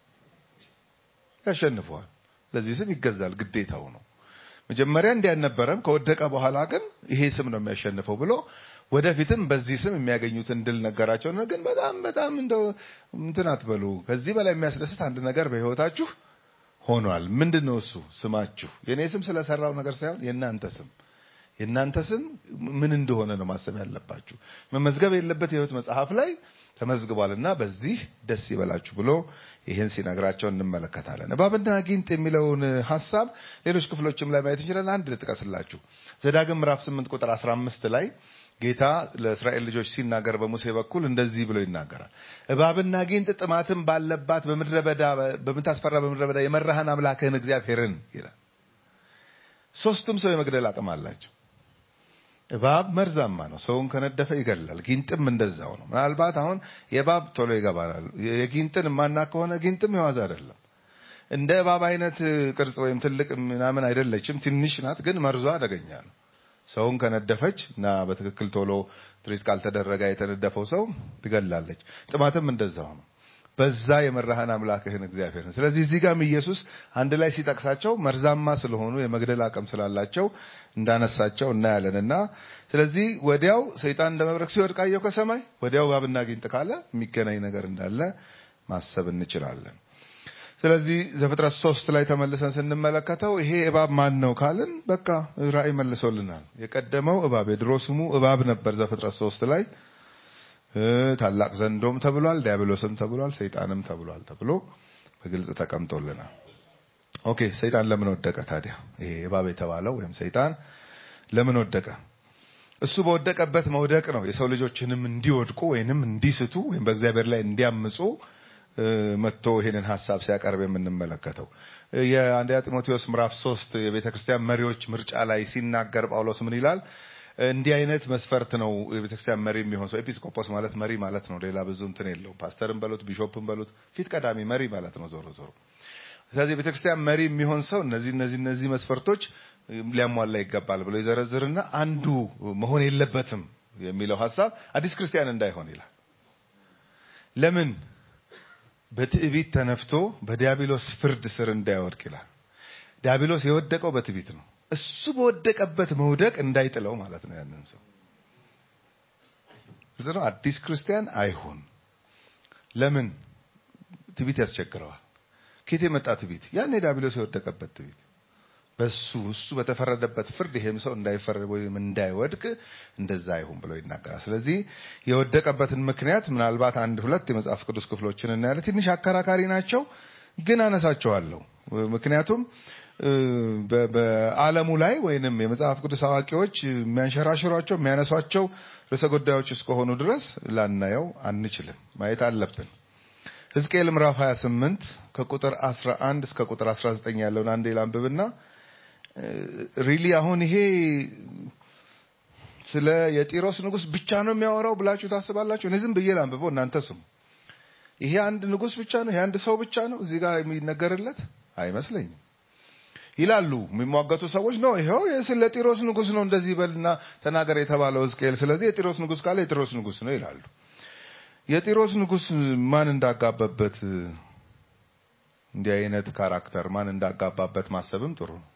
ያሸንፈዋል ለዚህ ስም ይገዛል ግዴታው ነው መጀመሪያ እንዲህ አልነበረም ከወደቀ በኋላ ግን ይሄ ስም ነው የሚያሸንፈው ብሎ ወደፊትም በዚህ ስም የሚያገኙትን ድል ነገራቸው ግን በጣም በጣም እንደው እንትን አትበሉ ከዚህ በላይ የሚያስደስት አንድ ነገር በህይወታችሁ ሆኗል ምንድን ነው እሱ ስማችሁ የእኔ ስም ስለሰራው ነገር ሳይሆን የእናንተ ስም የእናንተ ስም ምን እንደሆነ ነው ማሰብ ያለባችሁ መመዝገብ የለበት የህይወት መጽሐፍ ላይ ተመዝግቧልና በዚህ ደስ ይበላችሁ ብሎ ይህን ሲነግራቸው እንመለከታለን እባብና ጊንጥ የሚለውን ሀሳብ ሌሎች ክፍሎችም ላይ ማየት እንችላለን አንድ ልጥቀስላችሁ ዘዳግም ምዕራፍ 8 ቁጥር 15 ላይ ጌታ ለእስራኤል ልጆች ሲናገር በሙሴ በኩል እንደዚህ ብሎ ይናገራል እባብና ጊንጥ ጥማትን ባለባት በምድረ በዳ በምታስፈራ በምድረ በዳ የመራህን አምላክህን እግዚአብሔርን ይላል ሶስቱም ሰው የመግደል አቅም አላቸው እባብ መርዛማ ነው። ሰውን ከነደፈ ይገላል። ጊንጥም እንደዛው ነው። ምናልባት አሁን የእባብ ቶሎ ይገባናል። የጊንጥን የማና ከሆነ ጊንጥም የዋዛ አይደለም። እንደ እባብ አይነት ቅርጽ ወይም ትልቅ ምናምን አይደለችም። ትንሽ ናት፣ ግን መርዟ አደገኛ ነው። ሰውን ከነደፈች እና በትክክል ቶሎ ትሪት ካልተደረገ የተነደፈው ሰው ትገላለች። ጥማትም እንደዛው ነው። በዛ የመራህን አምላክህን እግዚአብሔርን። ስለዚህ እዚህ ጋርም ኢየሱስ አንድ ላይ ሲጠቅሳቸው መርዛማ ስለሆኑ የመግደል አቅም ስላላቸው እንዳነሳቸው እናያለን እና ስለዚህ ወዲያው ሰይጣን እንደ መብረቅ ሲወድቅ አየሁ ከሰማይ ወዲያው እባብና ጊንጥ ካለ የሚገናኝ ነገር እንዳለ ማሰብ እንችላለን። ስለዚህ ዘፍጥረት ሶስት ላይ ተመልሰን ስንመለከተው ይሄ እባብ ማን ነው ካልን በቃ ራእይ መልሶልናል። የቀደመው እባብ የድሮ ስሙ እባብ ነበር ዘፍጥረት ሶስት ላይ ታላቅ ዘንዶም ተብሏል፣ ዲያብሎስም ተብሏል፣ ሰይጣንም ተብሏል ተብሎ በግልጽ ተቀምጦልናል። ኦኬ ሰይጣን ለምን ወደቀ ታዲያ? ይሄ እባብ የተባለው ወይም ሰይጣን ለምን ወደቀ? እሱ በወደቀበት መውደቅ ነው የሰው ልጆችንም እንዲወድቁ ወይንም እንዲስቱ ወይም በእግዚአብሔር ላይ እንዲያምፁ መጥቶ ይሄንን ሀሳብ ሲያቀርብ የምንመለከተው የአንደኛ ጢሞቴዎስ ምዕራፍ ሶስት የቤተ ክርስቲያን መሪዎች ምርጫ ላይ ሲናገር ጳውሎስ ምን ይላል? እንዲህ አይነት መስፈርት ነው የቤተክርስቲያን መሪ የሚሆን ሰው። ኤጲስቆጶስ ማለት መሪ ማለት ነው። ሌላ ብዙ እንትን የለውም። ፓስተርን በሉት ቢሾፕን በሉት ፊት ቀዳሚ መሪ ማለት ነው ዞሮ ዞሮ። ስለዚህ የቤተክርስቲያን መሪ የሚሆን ሰው እነዚህ እነዚህ እነዚህ መስፈርቶች ሊያሟላ ይገባል ብሎ ይዘረዝርና አንዱ መሆን የለበትም የሚለው ሀሳብ አዲስ ክርስቲያን እንዳይሆን ይላል። ለምን? በትዕቢት ተነፍቶ በዲያብሎስ ፍርድ ስር እንዳይወድቅ ይላል። ዲያብሎስ የወደቀው በትዕቢት ነው። እሱ በወደቀበት መውደቅ እንዳይጥለው ማለት ነው። ያንን ሰው ግልጽ ነው። አዲስ ክርስቲያን አይሁን። ለምን? ትዕቢት ያስቸግረዋል። ከየት የመጣ ትዕቢት? ያን ዲያብሎስ የወደቀበት ትዕቢት በሱ እሱ በተፈረደበት ፍርድ ይሄም ሰው እንዳይፈረድ ወይም እንዳይወድቅ እንደዛ አይሁን ብሎ ይናገራል። ስለዚህ የወደቀበትን ምክንያት ምናልባት አንድ ሁለት የመጽሐፍ ቅዱስ ክፍሎችን እናያለን። ትንሽ አከራካሪ ናቸው፣ ግን አነሳቸዋለሁ። ምክንያቱም በዓለሙ ላይ ወይንም የመጽሐፍ ቅዱስ አዋቂዎች የሚያንሸራሽሯቸው የሚያነሷቸው ርዕሰ ጉዳዮች እስከሆኑ ድረስ ላናየው አንችልም፣ ማየት አለብን። ሕዝቅኤል ምዕራፍ 28 ከቁጥር 11 እስከ ቁጥር 19 ያለውን አንዴ ላንብብና ሪሊ አሁን ይሄ ስለ የጢሮስ ንጉሥ ብቻ ነው የሚያወራው ብላችሁ ታስባላችሁ? እኔ ዝም ብዬ ላንብበው፣ እናንተ ስሙ። ይሄ አንድ ንጉሥ ብቻ ነው? ይሄ አንድ ሰው ብቻ ነው እዚህ ጋር የሚነገርለት አይመስለኝም። ይላሉ የሚሟገቱ ሰዎች ነው። ይኸው ስለ ጢሮስ ንጉሥ ነው እንደዚህ በልና ተናገር የተባለው ሕዝቅኤል። ስለዚህ የጢሮስ ንጉሥ ካለ የጢሮስ ንጉሥ ነው ይላሉ። የጢሮስ ንጉሥ ማን እንዳጋባበት እንዲህ አይነት ካራክተር ማን እንዳጋባበት ማሰብም ጥሩ ነው።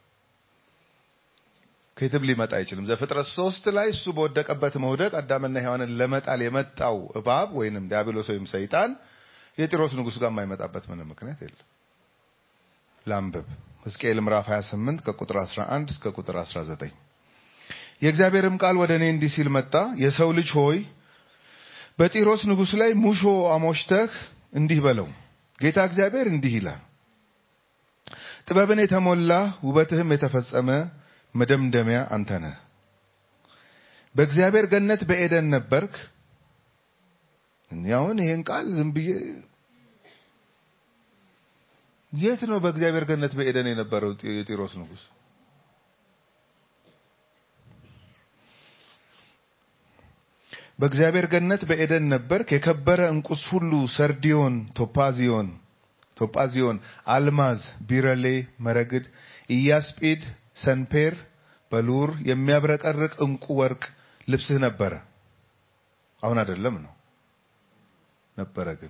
ከየትም ሊመጣ አይችልም። ዘፍጥረት ሶስት ላይ እሱ በወደቀበት መውደቅ አዳምና ሔዋንን ለመጣል የመጣው እባብ ወይንም ዲያብሎስ ወይም ሰይጣን የጢሮስ ንጉሥ ጋር የማይመጣበት ምንም ምክንያት የለም። ላንብብ። ሕዝቅኤል ምዕራፍ 28 ከቁጥር 11 እስከ ቁጥር 19 የእግዚአብሔርም ቃል ወደ እኔ እንዲህ ሲል መጣ። የሰው ልጅ ሆይ በጢሮስ ንጉሥ ላይ ሙሾ አሞሽተህ እንዲህ በለው፣ ጌታ እግዚአብሔር እንዲህ ይላል፣ ጥበብን የተሞላ ውበትህም የተፈጸመ መደምደሚያ አንተ ነህ። በእግዚአብሔር ገነት በኤደን ነበርክ። አሁን ይሄን ቃል ዝም ብዬ የት ነው በእግዚአብሔር ገነት በኤደን የነበረው የጢሮስ ንጉሥ? በእግዚአብሔር ገነት በኤደን ነበርክ። የከበረ እንቁስ ሁሉ ሰርዲዮን፣ ቶጳዚዮን ቶጳዚዮን፣ አልማዝ፣ ቢረሌ፣ መረግድ፣ ኢያስጲድ፣ ሰንፔር፣ በሉር የሚያብረቀርቅ እንቁ ወርቅ ልብስህ ነበረ። አሁን አይደለም ነው ነበረ ግን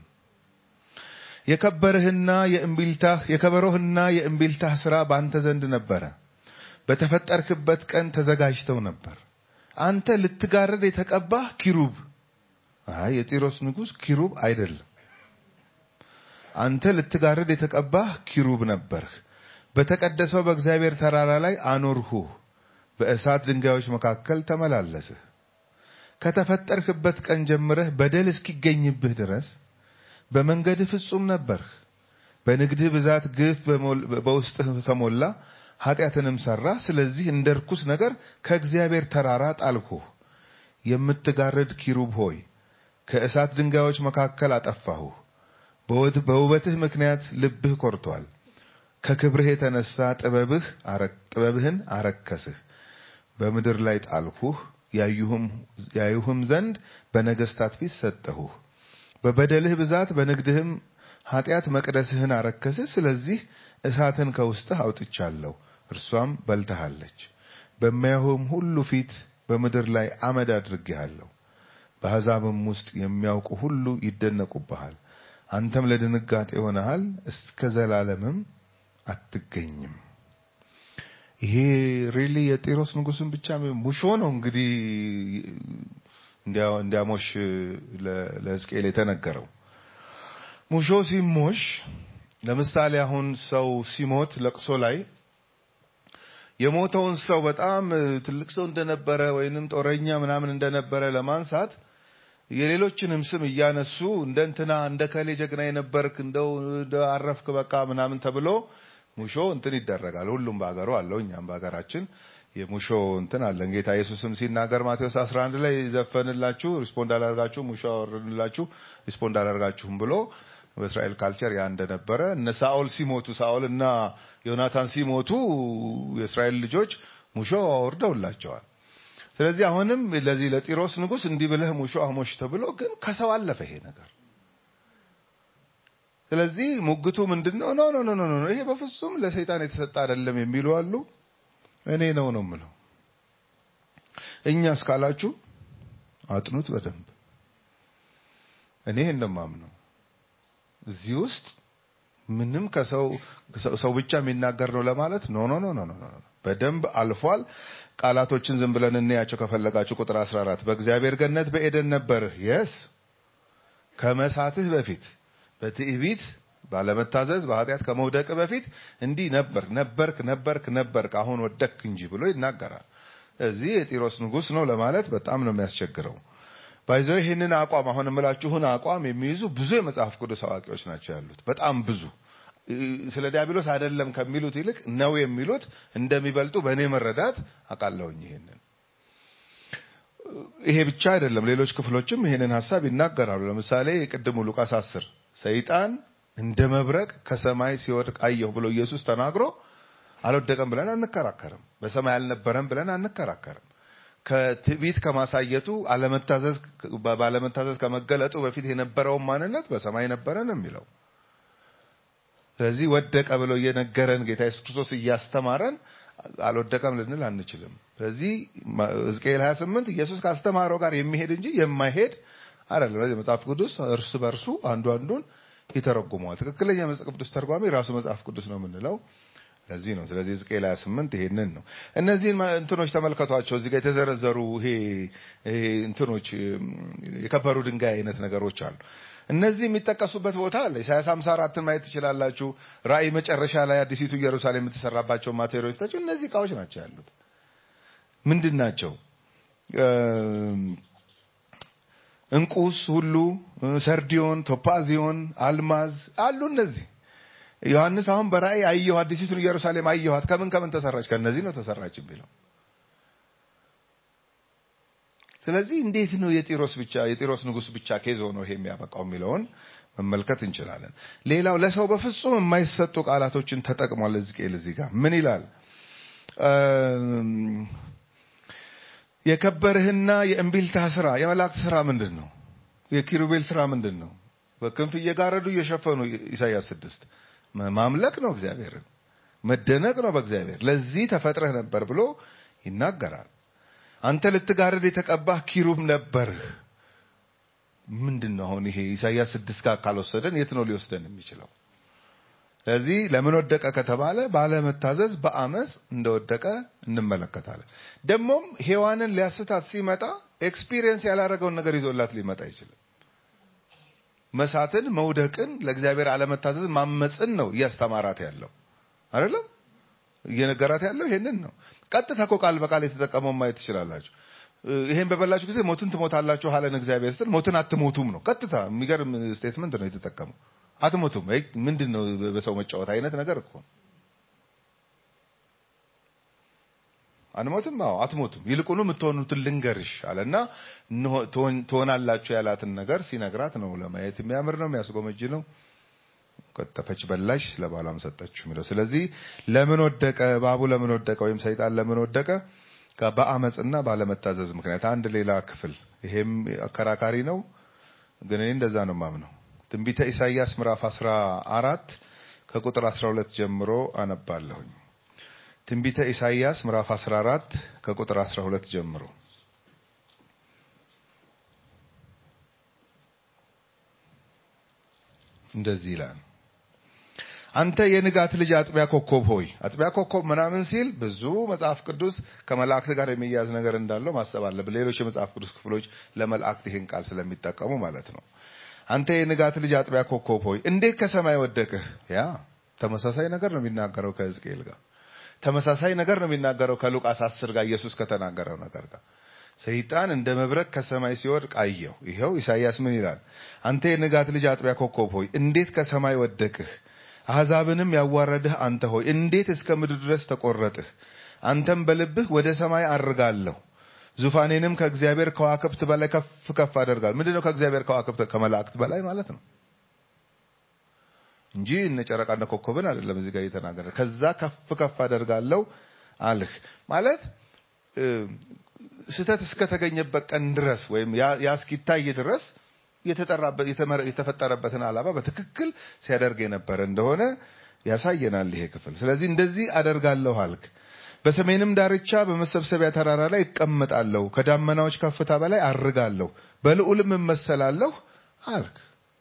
የከበርህና የእምቢልታህ የከበሮህና የእምቢልታህ ስራ በአንተ ዘንድ ነበረ። በተፈጠርክበት ቀን ተዘጋጅተው ነበር። አንተ ልትጋርድ የተቀባህ ኪሩብ። አይ የጢሮስ ንጉሥ ኪሩብ አይደለም። አንተ ልትጋርድ የተቀባህ ኪሩብ ነበርህ። በተቀደሰው በእግዚአብሔር ተራራ ላይ አኖርሁህ። በእሳት ድንጋዮች መካከል ተመላለስህ። ከተፈጠርክበት ቀን ጀምረህ በደል እስኪገኝብህ ድረስ በመንገድህ ፍጹም ነበርህ። በንግድህ ብዛት ግፍ በውስጥህ ተሞላ፣ ኃጢአትንም ሰራ። ስለዚህ እንደ ርኩስ ነገር ከእግዚአብሔር ተራራ ጣልሁህ። የምትጋርድ ኪሩብ ሆይ ከእሳት ድንጋዮች መካከል አጠፋሁህ። በውበትህ ምክንያት ልብህ ኮርቷል። ከክብርህ የተነሳ ጥበብህ ጥበብህን አረከስህ። በምድር ላይ ጣልሁህ፣ ያዩህም ዘንድ በነገስታት ፊት ሰጠሁህ። በበደልህ ብዛት በንግድህም ኃጢአት መቅደስህን አረከስህ። ስለዚህ እሳትን ከውስጥህ አውጥቻለሁ፣ እርሷም በልተሃለች። በሚያዩህም ሁሉ ፊት በምድር ላይ አመድ አድርጌሃለሁ። በአሕዛብም ውስጥ የሚያውቁ ሁሉ ይደነቁብሃል። አንተም ለድንጋጤ ሆነሃል፣ እስከ ዘላለምም አትገኝም። ይሄ ሪሊ የጢሮስ ንጉስን ብቻ ሙሾ ነው እንግዲህ እንዲያሞሽ ለሕዝቅኤል የተነገረው። ሙሾ ሲሞሽ ለምሳሌ አሁን ሰው ሲሞት ለቅሶ ላይ የሞተውን ሰው በጣም ትልቅ ሰው እንደነበረ ወይንም ጦረኛ ምናምን እንደነበረ ለማንሳት የሌሎችንም ስም እያነሱ እንደ እንትና እንደ ከሌ ጀግና የነበርክ እንደው አረፍክ በቃ ምናምን ተብሎ ሙሾ እንትን ይደረጋል። ሁሉም በሀገሩ አለው። እኛም በሀገራችን የሙሾ እንትን አለን። ጌታ ኢየሱስም ሲናገር ማቴዎስ 11 ላይ ዘፈንላችሁ ሪስፖንድ አላደርጋችሁ፣ ሙሾ አወርድላችሁ ሪስፖንድ አላደርጋችሁም ብሎ በእስራኤል ካልቸር ያ እንደነበረ እነ ሳኦል ሲሞቱ ሳኦል እና ዮናታን ሲሞቱ የእስራኤል ልጆች ሙሾ አወርደውላቸዋል። ስለዚህ አሁንም ለዚህ ለጢሮስ ንጉስ እንዲህ ብለህ ሙሾ አሞሽ ተብሎ ግን ከሰው አለፈ ይሄ ነገር። ስለዚህ ሙግቱ ምንድነው? ኖ ኖ ኖ ኖ ኖ ይሄ በፍጹም ለሰይጣን የተሰጠ አይደለም የሚሉ አሉ። እኔ ነው ነው የምለው። እኛ እስካላችሁ አጥኑት በደንብ። እኔ እንደማምነው እዚህ ውስጥ ምንም ከሰው ሰው ብቻ የሚናገር ነው ለማለት ኖ ኖ ኖ ኖ ኖ በደንብ አልፏል። ቃላቶችን ዝም ብለን እንያቸው ከፈለጋችሁ። ቁጥር 14 በእግዚአብሔር ገነት በኤደን ነበርህ። የስ ከመሳትህ በፊት በትዕቢት ባለመታዘዝ በኃጢአት ከመውደቅ በፊት እንዲህ ነበርክ ነበርክ ነበርክ ነበርክ አሁን ወደክ እንጂ ብሎ ይናገራል። እዚህ የጢሮስ ንጉስ ነው ለማለት በጣም ነው የሚያስቸግረው። ባይዘው ይህንን አቋም አሁን የምላችሁን አቋም የሚይዙ ብዙ የመጽሐፍ ቅዱስ አዋቂዎች ናቸው ያሉት፣ በጣም ብዙ። ስለ ዲያብሎስ አይደለም ከሚሉት ይልቅ ነው የሚሉት እንደሚበልጡ በእኔ መረዳት አውቃለሁኝ። ይሄንን ይሄ ብቻ አይደለም፣ ሌሎች ክፍሎችም ይሄንን ሀሳብ ይናገራሉ። ለምሳሌ የቅድሙ ሉቃስ አስር ሰይጣን እንደ መብረቅ ከሰማይ ሲወድቅ አየሁ ብሎ ኢየሱስ ተናግሮ አልወደቀም ብለን አንከራከርም። በሰማይ አልነበረም ብለን አንከራከርም። ከትዕቢት ከማሳየቱ አለመታዘዝ ባለመታዘዝ ከመገለጡ በፊት የነበረውን ማንነት በሰማይ ነበረ ነው የሚለው። ስለዚህ ወደቀ ብሎ እየነገረን ጌታ ኢየሱስ ክርስቶስ እያስተማረን አልወደቀም ልንል አንችልም። ስለዚህ ሕዝቅኤል 28 ኢየሱስ ካስተማረው ጋር የሚሄድ እንጂ የማይሄድ አይደለም። ስለዚህ መጽሐፍ ቅዱስ እርስ በርሱ አንዱ አንዱን ይተረጉመዋል። ትክክለኛ መጽሐፍ ቅዱስ ተርጓሚ ራሱ መጽሐፍ ቅዱስ ነው የምንለው ለዚህ ነው። ስለዚህ ሕዝቅኤል 28 ይሄንን ነው። እነዚህን እንትኖች ተመልከቷቸው። እዚህ ጋር የተዘረዘሩ ይሄ ይሄ እንትኖች የከበሩ ድንጋይ አይነት ነገሮች አሉ። እነዚህ የሚጠቀሱበት ቦታ አለ። ኢሳያስ 54ን ማየት ትችላላችሁ። ራእይ መጨረሻ ላይ አዲሲቱ ኢየሩሳሌም የምትሰራባቸው ማቴሪያሎች ታቸው እነዚህ እቃዎች ናቸው ያሉት። ምንድን ናቸው? እንቁስ ሁሉ፣ ሰርዲዮን፣ ቶፓዚዮን፣ አልማዝ አሉ እነዚህ ዮሐንስ አሁን በራእይ አየሁ አዲሲቱን ኢየሩሳሌም አየኋት። ከምን ከምን ተሰራች? ከነዚህ ነው ተሰራች የሚለው። ስለዚህ እንዴት ነው የጢሮስ ብቻ የጢሮስ ንጉስ ብቻ ኬዞ ነው ይሄ የሚያበቃው የሚለውን መመልከት እንችላለን። ሌላው ለሰው በፍጹም የማይሰጡ ቃላቶችን ተጠቅሟል ሕዝቅኤል እዚህ ጋር ምን ይላል? የከበርህና የእምቢልታ ስራ የመላእክት ስራ ምንድን ነው? የኪሩቤል ስራ ምንድን ነው? በክንፍ እየጋረዱ እየሸፈኑ ኢሳይያስ ስድስት ማምለክ ነው እግዚአብሔርን፣ መደነቅ ነው በእግዚአብሔር። ለዚህ ተፈጥረህ ነበር ብሎ ይናገራል። አንተ ልትጋርድ የተቀባህ ኪሩብ ነበርህ። ምንድን ነው አሁን ይሄ ኢሳይያስ ስድስት ጋር ካልወሰደን የት ነው ሊወስደን የሚችለው? ስለዚህ ለምን ወደቀ ከተባለ ባለመታዘዝ በአመፅ እንደወደቀ እንመለከታለን። ደግሞም ሔዋንን ሊያስታት ሲመጣ ኤክስፒሪየንስ ያላረገውን ነገር ይዞላት ሊመጣ አይችልም። መሳትን፣ መውደቅን፣ ለእግዚአብሔር አለመታዘዝ ማመፅን ነው እያስተማራት ያለው አይደለም። እየነገራት ያለው ይሄንን ነው። ቀጥታ እኮ ቃል በቃል የተጠቀመው ማየት ትችላላችሁ። ይሄን በበላችሁ ጊዜ ሞትን ትሞታላችሁ አለን እግዚአብሔር ስትል ሞትን አትሞቱም ነው። ቀጥታ የሚገርም ስቴትመንት ነው የተጠቀመው። አትሞቱም ምንድን ነው በሰው መጫወት አይነት ነገር እኮ አንሞትም። አዎ አትሞቱም፣ ይልቁኑ የምትሆኑትን ልንገርሽ አለና ትሆናላችሁ ያላትን ነገር ሲነግራት ነው ለማየት የሚያምር ነው፣ የሚያስጎመጅ ነው። ቀጠፈች፣ በላሽ፣ ለባሏም ሰጠችው የሚለው። ስለዚህ ለምን ወደቀ እባቡ ለምን ወደቀ ወይም ሰይጣን ለምን ወደቀ? ጋር በአመፅና ባለመታዘዝ ምክንያት አንድ ሌላ ክፍል ይሄም አከራካሪ ነው፣ ግን እኔ እንደዛ ነው ማምነው። ትንቢተ ኢሳይያስ ምዕራፍ 14 ከቁጥር 12 ጀምሮ አነባለሁኝ። ትንቢተ ኢሳይያስ ምዕራፍ 14 ከቁጥር 12 ጀምሮ እንደዚህ ይላል። አንተ የንጋት ልጅ አጥቢያ ኮከብ ሆይ፣ አጥቢያ ኮከብ ምናምን ሲል ብዙ መጽሐፍ ቅዱስ ከመላእክት ጋር የሚያያዝ ነገር እንዳለው ማሰብ አለብን። ሌሎች የመጽሐፍ ቅዱስ ክፍሎች ለመላእክት ይህን ቃል ስለሚጠቀሙ ማለት ነው። አንተ የንጋት ልጅ አጥቢያ ኮከብ ሆይ እንዴት ከሰማይ ወደቅህ? ያ ተመሳሳይ ነገር ነው የሚናገረው ከሕዝቅኤል ጋር ተመሳሳይ ነገር ነው የሚናገረው ከሉቃስ አስር ጋር ኢየሱስ ከተናገረው ነገር ጋር ሰይጣን እንደ መብረቅ ከሰማይ ሲወድቅ አየው። ይኸው ኢሳይያስ ምን ይላል? አንተ የንጋት ልጅ አጥቢያ ኮከብ ሆይ እንዴት ከሰማይ ወደቅህ? አሕዛብንም ያዋረድህ አንተ ሆይ እንዴት እስከ ምድር ድረስ ተቆረጥህ? አንተም በልብህ ወደ ሰማይ አርጋለሁ፣ ዙፋኔንም ከእግዚአብሔር ከዋክብት በላይ ከፍ ከፍ አደርጋለሁ። ምንድነው ከእግዚአብሔር ከዋክብት ከመላእክት በላይ ማለት ነው እንጂ እነ ጨረቃና ኮከብን አይደለም እዚህ ጋር እየተናገረ ከዛ ከፍ ከፍ አደርጋለሁ አልህ ማለት ስህተት እስከተገኘበት ቀን ድረስ ወይም ያ እስኪታይ ድረስ የተፈጠረበትን ዓላማ በትክክል ሲያደርግ የነበረ እንደሆነ ያሳየናል ይሄ ክፍል። ስለዚህ እንደዚህ አደርጋለሁ አልክ፣ በሰሜንም ዳርቻ በመሰብሰቢያ ተራራ ላይ እቀመጣለሁ፣ ከዳመናዎች ከፍታ በላይ አርጋለሁ፣ በልዑልም እመሰላለሁ አልክ።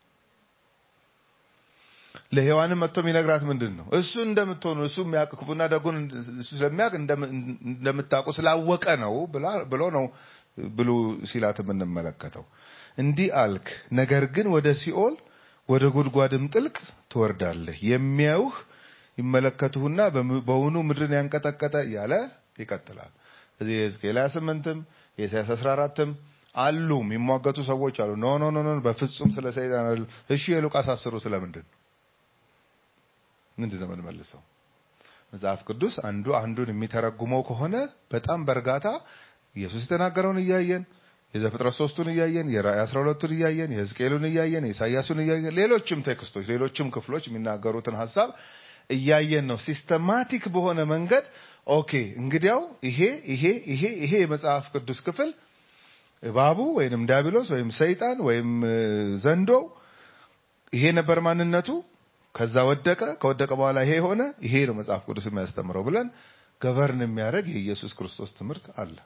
ለሔዋንም መጥቶ የሚነግራት ምንድን ነው? እሱ እንደምትሆኑ እሱ የሚያውቅ ክፉና ደጉን እሱ ስለሚያውቅ እንደምታውቁ ስላወቀ ነው ብሎ ነው ብሉ ሲላት የምንመለከተው። እንዲህ አልክ፣ ነገር ግን ወደ ሲኦል ወደ ጉድጓድም ጥልቅ ትወርዳለህ፣ የሚያዩህ ይመለከቱህና በውኑ ምድርን ያንቀጠቀጠ እያለ ይቀጥላል። እዚህ የሕዝቅኤል 28ም የኢሳያስ 14ም አሉ የሚሟገቱ ሰዎች አሉ። ኖ ኖ ኖ በፍጹም ስለ ሰይጣን አይደለም። እሺ የሉቃስ አስሩ ስለምንድን ነው? ምንድን ነው የምንመልሰው? መጽሐፍ ቅዱስ አንዱ አንዱን የሚተረጉመው ከሆነ በጣም በእርጋታ ኢየሱስ የተናገረውን እያየን የዘፍጥረት ሶስቱን እያየን የራእይ አስራ ሁለቱን እያየን የሕዝቅኤሉን እያየን የኢሳያሱን እያየን ሌሎችም ቴክስቶች ሌሎችም ክፍሎች የሚናገሩትን ሀሳብ እያየን ነው ሲስተማቲክ በሆነ መንገድ ኦኬ እንግዲያው ይሄ ይሄ ይሄ ይሄ የመጽሐፍ ቅዱስ ክፍል እባቡ ወይም ዲያብሎስ ወይም ሰይጣን ወይም ዘንዶው ይሄ ነበር ማንነቱ ከዛ ወደቀ ከወደቀ በኋላ ይሄ ሆነ ይሄ ነው መጽሐፍ ቅዱስ የሚያስተምረው ብለን ገቨርን የሚያደርግ የኢየሱስ ክርስቶስ ትምህርት አለ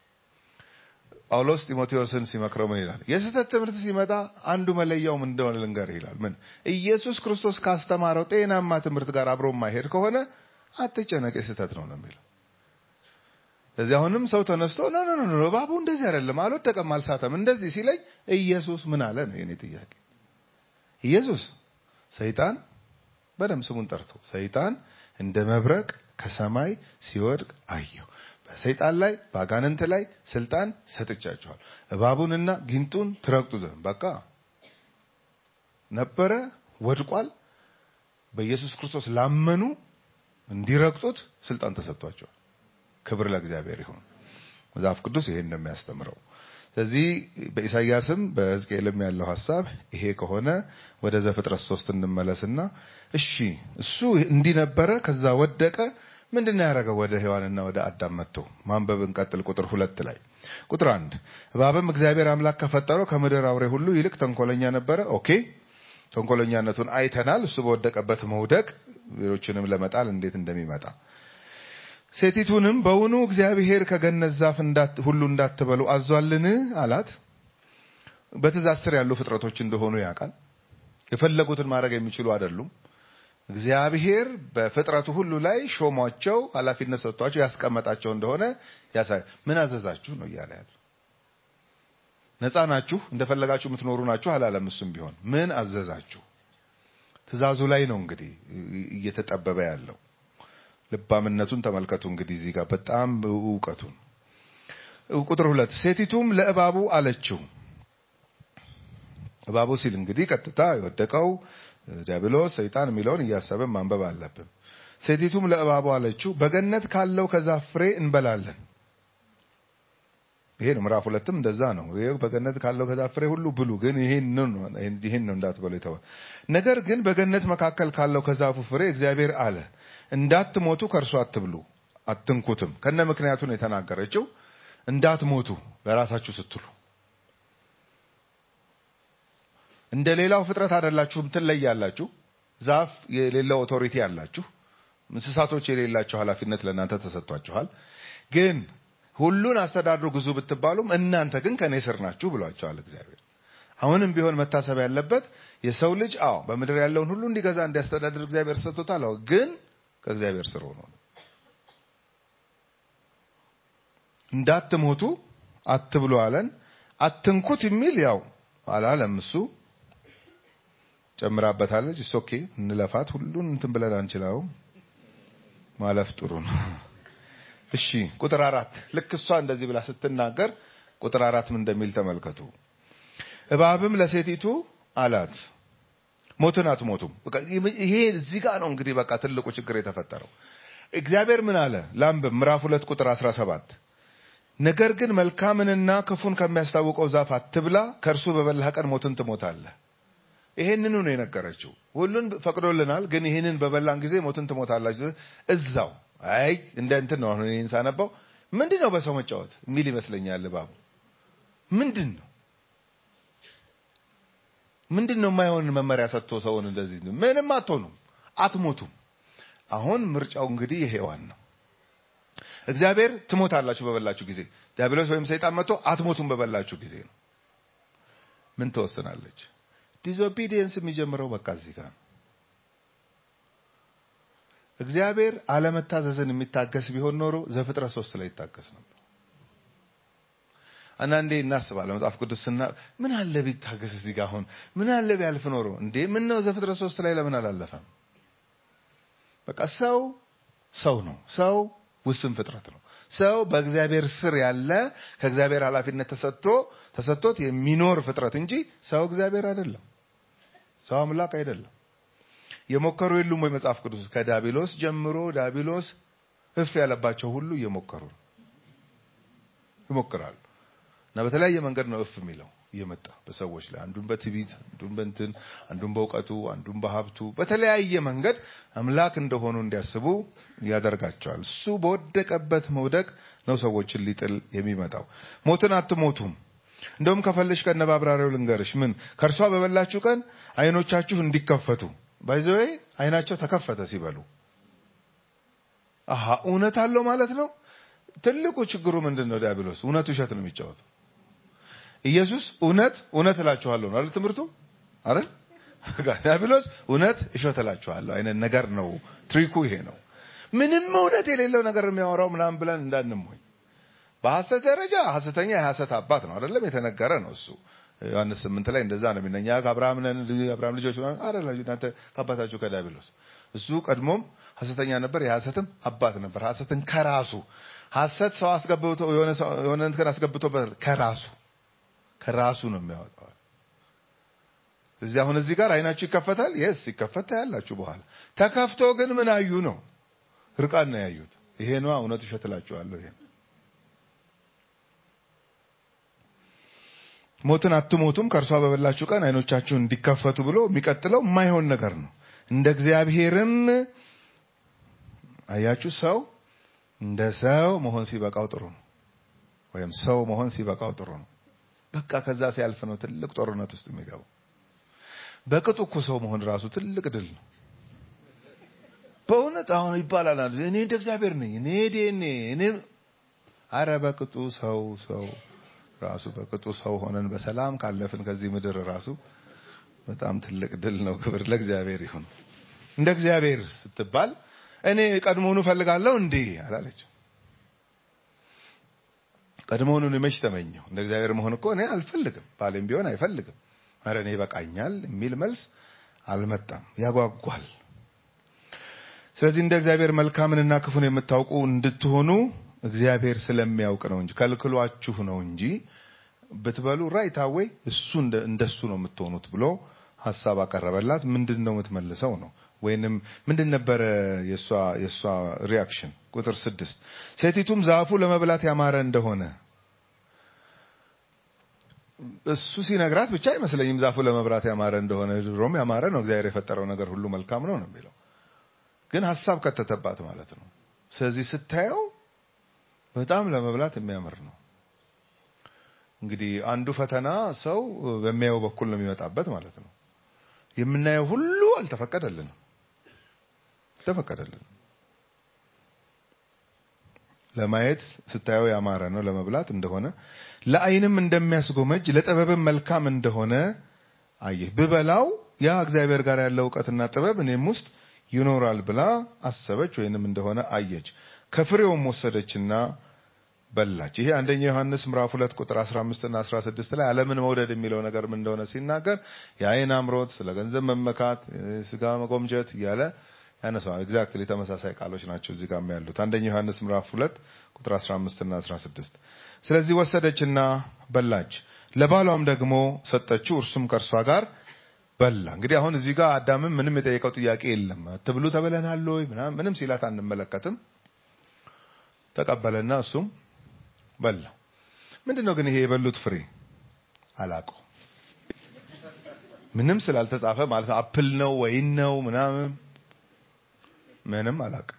ጳውሎስ ጢሞቴዎስን ሲመክረው ምን ይላል? የስህተት ትምህርት ሲመጣ አንዱ መለያው ምን እንደሆነ ልንገርህ ይላል። ምን ኢየሱስ ክርስቶስ ካስተማረው ጤናማ ትምህርት ጋር አብሮ የማይሄድ ከሆነ አትጨነቅ፣ የስህተት ነው ነው የሚለው። ስለዚህ አሁንም ሰው ተነስቶ ኖ ኖ ኖ እባቡ እንደዚህ አይደለም፣ አልወደቀም፣ አልሳተም እንደዚህ ሲለኝ ኢየሱስ ምን አለ ነው የኔ ጥያቄ። ኢየሱስ ሰይጣን በደም ስሙን ጠርቶ ሰይጣን እንደ መብረቅ ከሰማይ ሲወድቅ አየሁ በሰይጣን ላይ በአጋንንት ላይ ስልጣን ሰጥቻቸዋል፣ እባቡንና ጊንጡን ትረግጡ ዘንድ። በቃ ነበረ፣ ወድቋል። በኢየሱስ ክርስቶስ ላመኑ እንዲረግጡት ስልጣን ተሰጥቷቸዋል። ክብር ለእግዚአብሔር ይሁን። መጽሐፍ ቅዱስ ይሄን ነው የሚያስተምረው። ስለዚህ በኢሳይያስም በሕዝቅኤልም ያለው ሀሳብ ይሄ ከሆነ ወደ ዘፍጥረት ሶስት እንመለስና እሺ እሱ እንዲህ ነበረ፣ ከዛ ወደቀ ምንድን ነው ያደረገው? ወደ ሔዋንና ወደ አዳም መጥቶ ማንበብ እንቀጥል። ቁጥር ሁለት ላይ ቁጥር አንድ እባብም እግዚአብሔር አምላክ ከፈጠረው ከምድር አውሬ ሁሉ ይልቅ ተንኮለኛ ነበረ። ኦኬ ተንኮለኛነቱን አይተናል። እሱ በወደቀበት መውደቅ ሌሎችንም ለመጣል እንዴት እንደሚመጣ ሴቲቱንም በውኑ እግዚአብሔር ከገነት ዛፍ ሁሉ እንዳትበሉ አዟልን አላት። በትእዛዝ ስር ያሉ ፍጥረቶች እንደሆኑ ያውቃል። የፈለጉትን ማድረግ የሚችሉ አይደሉም። እግዚአብሔር በፍጥረቱ ሁሉ ላይ ሾሟቸው ኃላፊነት ሰጥቷቸው ያስቀመጣቸው እንደሆነ ያሳይ። ምን አዘዛችሁ ነው እያለ ያለው። ነፃ ናችሁ፣ እንደፈለጋችሁ የምትኖሩ ናችሁ አላለም። እሱም ቢሆን ምን አዘዛችሁ? ትእዛዙ ላይ ነው እንግዲህ እየተጠበበ ያለው። ልባምነቱን ተመልከቱ እንግዲህ እዚህ ጋር በጣም እውቀቱን። ቁጥር ሁለት ሴቲቱም ለእባቡ አለችው። እባቡ ሲል እንግዲህ ቀጥታ የወደቀው ዲያብሎስ ሰይጣን የሚለውን እያሰብን ማንበብ አለብን። ሴቲቱም ለእባቡ አለችው በገነት ካለው ከዛፍ ፍሬ እንበላለን። ይሄ ነው ምዕራፍ ሁለትም እንደዛ ነው። ይሄ በገነት ካለው ከዛፍ ፍሬ ሁሉ ብሉ፣ ግን ይሄን ነው ይሄን ነው እንዳትበሉ የተወ ነገር ግን በገነት መካከል ካለው ከዛፉ ፍሬ እግዚአብሔር አለ እንዳትሞቱ ከእርሱ አትብሉ፣ አትንኩትም። ከነ ምክንያቱን የተናገረችው እንዳትሞቱ ለራሳችሁ ስትሉ እንደ ሌላው ፍጥረት አይደላችሁም፣ ትለያላችሁ። ዛፍ የሌለው ኦቶሪቲ አላችሁ። እንስሳቶች የሌላቸው ኃላፊነት ለእናንተ ተሰጥቷችኋል። ግን ሁሉን አስተዳድሩ ግዙ ብትባሉም እናንተ ግን ከኔ ስር ናችሁ ብሏቸዋል እግዚአብሔር። አሁንም ቢሆን መታሰብ ያለበት የሰው ልጅ አዎ በምድር ያለውን ሁሉ እንዲገዛ እንዲያስተዳድር እግዚአብሔር ሰጥቶታል። አዎ ግን ከእግዚአብሔር ስር ሆኖ ነው። እንዳትሞቱ አትብሉ አለን። አትንኩት የሚል ያው አላለም እሱ ጨምራበታለች። እስ ኦኬ እንለፋት። ሁሉን እንትን ብለን አንችላውም። ማለፍ ጥሩ ነው። እሺ ቁጥር አራት ልክ እሷ እንደዚህ ብላ ስትናገር ቁጥር አራት ምን እንደሚል ተመልከቱ። እባብም ለሴቲቱ አላት ሞትን አትሞቱም። በቃ ይሄ እዚህ ጋር ነው እንግዲህ በቃ ትልቁ ችግር የተፈጠረው። እግዚአብሔር ምን አለ? ላንብብ ምዕራፍ ሁለት ቁጥር 17 ነገር ግን መልካምንና ክፉን ከሚያስታውቀው ዛፍ አትብላ፣ ከእርሱ በበላህ ቀን ሞትን ትሞታለህ። ይሄንኑ ነው የነገረችው። ሁሉን ፈቅዶልናል፣ ግን ይሄንን በበላን ጊዜ ሞትን ትሞታላችሁ። እዛው አይ እንደ እንትን ነው። አሁን ይሄን ሳነባው ምንድን ነው በሰው መጫወት የሚል ይመስለኛል። እባቡ ምንድን ነው ምንድን ነው የማይሆን መመሪያ ሰጥቶ ሰውን እንደዚህ ምንም አትሆኑም፣ አትሞቱም። አሁን ምርጫው እንግዲህ የሔዋን ነው። እግዚአብሔር ትሞታላችሁ በበላችሁ ጊዜ፣ ዲያብሎስ ወይም ሰይጣን መጥቶ አትሞቱም በበላችሁ ጊዜ ነው። ምን ትወስናለች? ዲስኦቢዲየንስ የሚጀምረው በቃ እዚህ ጋር ነው። እግዚአብሔር አለመታዘዝን የሚታገስ ቢሆን ኖሮ ዘፍጥረት ሶስት ላይ ይታገስ ነበር። አንዳንዴ እናስባለን መጽሐፍ ቅዱስ ስና ምን አለ ቢታገስ እዚህ ጋር አሁን ምን አለ ቢያልፍ ኖሮ እንዴ ምን ነው ዘፍጥረት ሶስት ላይ ለምን አላለፈም? በቃ ሰው ሰው ነው። ሰው ውስን ፍጥረት ነው። ሰው በእግዚአብሔር ስር ያለ ከእግዚአብሔር ኃላፊነት ተሰጥቶ ተሰጥቶት የሚኖር ፍጥረት እንጂ ሰው እግዚአብሔር አይደለም። ሰው አምላክ አይደለም። የሞከሩ የሉም ወይ መጽሐፍ ቅዱስ ከዳቢሎስ ጀምሮ ዳቢሎስ እፍ ያለባቸው ሁሉ እየሞከሩ ነው ይሞክራሉ እና በተለያየ መንገድ ነው እፍ የሚለው እየመጣ በሰዎች ላይ አንዱን በትዕቢት አንዱን በእንትን አንዱን በእውቀቱ አንዱን በሀብቱ በተለያየ መንገድ አምላክ እንደሆኑ እንዲያስቡ ያደርጋቸዋል። እሱ በወደቀበት መውደቅ ነው ሰዎችን ሊጥል የሚመጣው። ሞትን አትሞቱም። እንደውም ከፈለሽ ከነ ባብራሪው ልንገርሽ ምን ከእርሷ በበላችሁ ቀን አይኖቻችሁ እንዲከፈቱ ባይዘዌ አይናቸው ተከፈተ ሲበሉ አሃ እውነት አለው ማለት ነው። ትልቁ ችግሩ ምንድን ነው? ዲያብሎስ እውነት ውሸት ነው የሚጫወተው። ኢየሱስ እውነት እውነት እላችኋለሁ ነው አይደል ትምህርቱ አይደል? ዲያብሎስ እውነት እሸት እላችኋለሁ አይነት ነገር ነው። ትሪኩ ይሄ ነው። ምንም እውነት የሌለው ነገር የሚያወራው ምናምን ብለን እንዳንሞኝ። በሐሰት ደረጃ ሐሰተኛ የሐሰት አባት ነው አይደለም የተነገረ ነው እሱ ዮሐንስ ስምንት ላይ እንደዛ ነው የሚነኛ ከአብርሃም ነን አብርሃም ልጆች አይደላችሁ እናንተ ከአባታችሁ ከዲያብሎስ እሱ ቀድሞም ሐሰተኛ ነበር የሐሰትም አባት ነበር ሐሰትን ከራሱ ሐሰት ሰው አስገብቶ የሆነ የሆነ እንትን አስገብቶበት ከራሱ ከራሱ ነው የሚያወጣው እዚህ አሁን እዚህ ጋር አይናችሁ ይከፈታል የስ ይከፈታ ያላችሁ በኋላ ተከፍቶ ግን ምን አዩ ነው ርቃን ነው ያዩት ይሄ ነው እውነት ውሸት እላችኋለሁ ይሄ ሞትን አትሞቱም ከእርሷ በበላችሁ ቀን አይኖቻችሁ እንዲከፈቱ ብሎ የሚቀጥለው የማይሆን ነገር ነው። እንደ እግዚአብሔርም አያችሁ፣ ሰው እንደ ሰው መሆን ሲበቃው ጥሩ ነው። ወይም ሰው መሆን ሲበቃው ጥሩ ነው። በቃ ከዛ ሲያልፍ ነው ትልቅ ጦርነት ውስጥ የሚገባው። በቅጡ እኮ ሰው መሆን ራሱ ትልቅ ድል ነው። በእውነት አሁን ይባላል እኔ እንደ እግዚአብሔር ነኝ እኔ ዴኔ እኔ አረ በቅጡ ሰው ሰው ራሱ በቅጡ ሰው ሆነን በሰላም ካለፍን ከዚህ ምድር ራሱ በጣም ትልቅ ድል ነው። ክብር ለእግዚአብሔር ይሁን። እንደ እግዚአብሔር ስትባል እኔ ቀድሞውኑ ፈልጋለሁ እንዴ አላለች። ቀድሞውኑ መች ተመኘው? እንደ እግዚአብሔር መሆን እኮ እኔ አልፈልግም፣ ባሌም ቢሆን አይፈልግም። ኧረ እኔ ይበቃኛል የሚል መልስ አልመጣም። ያጓጓል። ስለዚህ እንደ እግዚአብሔር መልካምንና ክፉን የምታውቁ እንድትሆኑ እግዚአብሔር ስለሚያውቅ ነው እንጂ ከልክሏችሁ ነው እንጂ ብትበሉ ራይት አዌይ እሱ እንደሱ ነው የምትሆኑት ብሎ ሀሳብ አቀረበላት። ምንድን ነው የምትመልሰው ነው ወይንም ምንድን ነበረ የእሷ የእሷ ሪያክሽን? ቁጥር ስድስት ሴቲቱም ዛፉ ለመብላት ያማረ እንደሆነ እሱ ሲነግራት ብቻ አይመስለኝም ዛፉ ለመብላት ያማረ እንደሆነ። ድሮም ያማረ ነው፣ እግዚአብሔር የፈጠረው ነገር ሁሉ መልካም ነው ነው የሚለው ግን ሀሳብ ከተተባት ማለት ነው። ስለዚህ ስታየው በጣም ለመብላት የሚያምር ነው። እንግዲህ አንዱ ፈተና ሰው በሚያየው በኩል ነው የሚመጣበት ማለት ነው። የምናየው ሁሉ አልተፈቀደልንም አልተፈቀደልንም። ለማየት ስታየው ያማረ ነው ለመብላት እንደሆነ ለዓይንም እንደሚያስጎመጅ ለጥበብም መልካም እንደሆነ አየህ። ብበላው ያ እግዚአብሔር ጋር ያለው እውቀትና ጥበብ እኔም ውስጥ ይኖራል ብላ አሰበች ወይንም እንደሆነ አየች። ከፍሬውም ወሰደችና በላች። ይሄ አንደኛ ዮሐንስ ምዕራፍ 2 ቁጥር 15 እና 16 ላይ ዓለምን መውደድ የሚለው ነገር ምን እንደሆነ ሲናገር የዓይን አምሮት፣ ስለ ገንዘብ መመካት፣ ስጋ መጎምጀት እያለ ያነሳዋል። ኤግዛክትሊ ተመሳሳይ ቃሎች ናቸው እዚህ ጋር ያሉት። አንደኛ ዮሐንስ ምዕራፍ 2 ቁጥር 15 እና 16 ስለዚህ ወሰደችና በላች፣ ለባሏም ደግሞ ሰጠችው፣ እርሱም ከእርሷ ጋር በላ። እንግዲህ አሁን እዚህ ጋር አዳምም ምንም የጠየቀው ጥያቄ የለም። ትብሉ ተብለናል ወይ ምናምን ምንም ሲላት አንመለከትም። ተቀበለና እሱም በላ። ምንድን ነው ግን ይሄ የበሉት ፍሬ አላውቀው ምንም ስላልተጻፈ ማለት አፕል ነው ወይን ነው ምናምን ምንም አላውቅም።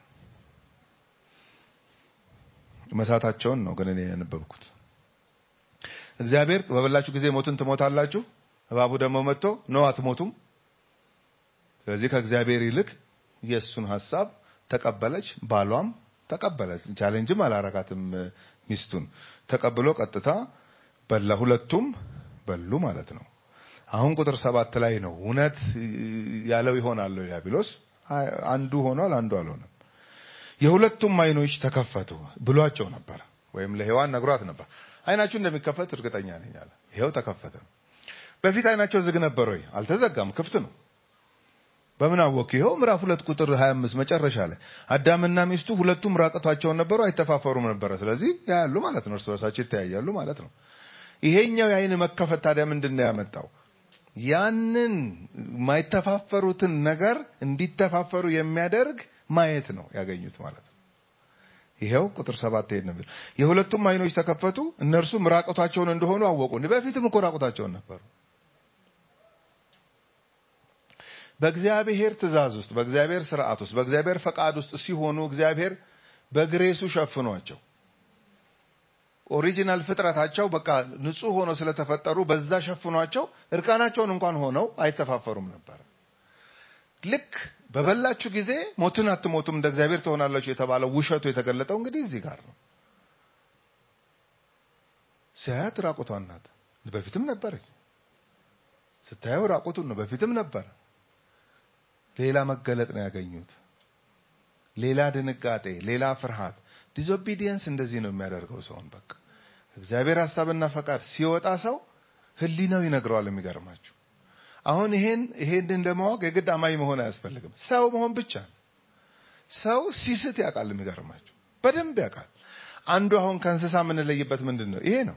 መሳታቸውን ነው ግን እኔ ያነበብኩት። እግዚአብሔር በበላችሁ ጊዜ ሞትን ትሞታላችሁ፣ እባቡ ደግሞ መጥቶ ነው አትሞቱም። ስለዚህ ከእግዚአብሔር ይልቅ የእሱን ሀሳብ ተቀበለች። ባሏም ተቀበለ። ቻሌንጅም አላረጋትም። ሚስቱን ተቀብሎ ቀጥታ በላ። ሁለቱም በሉ ማለት ነው። አሁን ቁጥር ሰባት ላይ ነው እውነት ያለው ይሆናል ዲያብሎስ። አንዱ ሆኗል፣ አንዱ አልሆነም። የሁለቱም አይኖች ተከፈቱ ብሏቸው ነበር፣ ወይም ለሔዋን ነግሯት ነበር። አይናችሁ እንደሚከፈት እርግጠኛ ነኝ አለ። ይኸው ተከፈተ። በፊት አይናቸው ዝግ ነበር ወይ? አልተዘጋም፣ ክፍት ነው። በምን አወቅ? ይኸው ምዕራፍ ሁለት ቁጥር 25 መጨረሻ ላይ አዳምና ሚስቱ ሁለቱም ራቅቷቸውን ነበሩ፣ አይተፋፈሩም ነበረ። ስለዚህ ያያሉ ማለት ነው፣ እርስ በርሳቸው ይተያያሉ ማለት ነው። ይሄኛው የአይን መከፈት ታዲያ ምንድን ነው ያመጣው? ያንን የማይተፋፈሩትን ነገር እንዲተፋፈሩ የሚያደርግ ማየት ነው ያገኙት ማለት ነው። ይሄው ቁጥር ሰባት ይሄን ነው የሁለቱም አይኖች ተከፈቱ፣ እነርሱም ራቁታቸውን እንደሆኑ አወቁ። በፊትም እኮ ራቁታቸውን ነበሩ። በእግዚአብሔር ትእዛዝ ውስጥ፣ በእግዚአብሔር ስርዓት ውስጥ፣ በእግዚአብሔር ፈቃድ ውስጥ ሲሆኑ እግዚአብሔር በግሬሱ ሸፍኗቸው ኦሪጂናል ፍጥረታቸው በቃ ንጹህ ሆኖ ስለተፈጠሩ በዛ ሸፍኗቸው እርቃናቸውን እንኳን ሆነው አይተፋፈሩም ነበር። ልክ በበላችሁ ጊዜ ሞትን አትሞቱም እንደ እግዚአብሔር ትሆናላችሁ የተባለው ውሸቱ የተገለጠው እንግዲህ እዚህ ጋር ነው። ሲያያት ራቁቷን ናት። በፊትም ነበረች። ስታየው ራቁቱን ነው። በፊትም ነበር። ሌላ መገለጥ ነው ያገኙት። ሌላ ድንጋጤ፣ ሌላ ፍርሃት። ዲስኦቢዲየንስ እንደዚህ ነው የሚያደርገው ሰውን። በቃ እግዚአብሔር ሀሳብና ፈቃድ ሲወጣ ሰው ህሊናው ይነግረዋል። የሚገርማችሁ አሁን ይሄን ይሄንን ለማወቅ የግድ አማኝ መሆን አያስፈልግም። ሰው መሆን ብቻ ነው። ሰው ሲስት ያውቃል። የሚገርማችሁ በደንብ ያውቃል። አንዱ አሁን ከእንስሳ የምንለይበት ምንድን ነው? ይሄ ነው።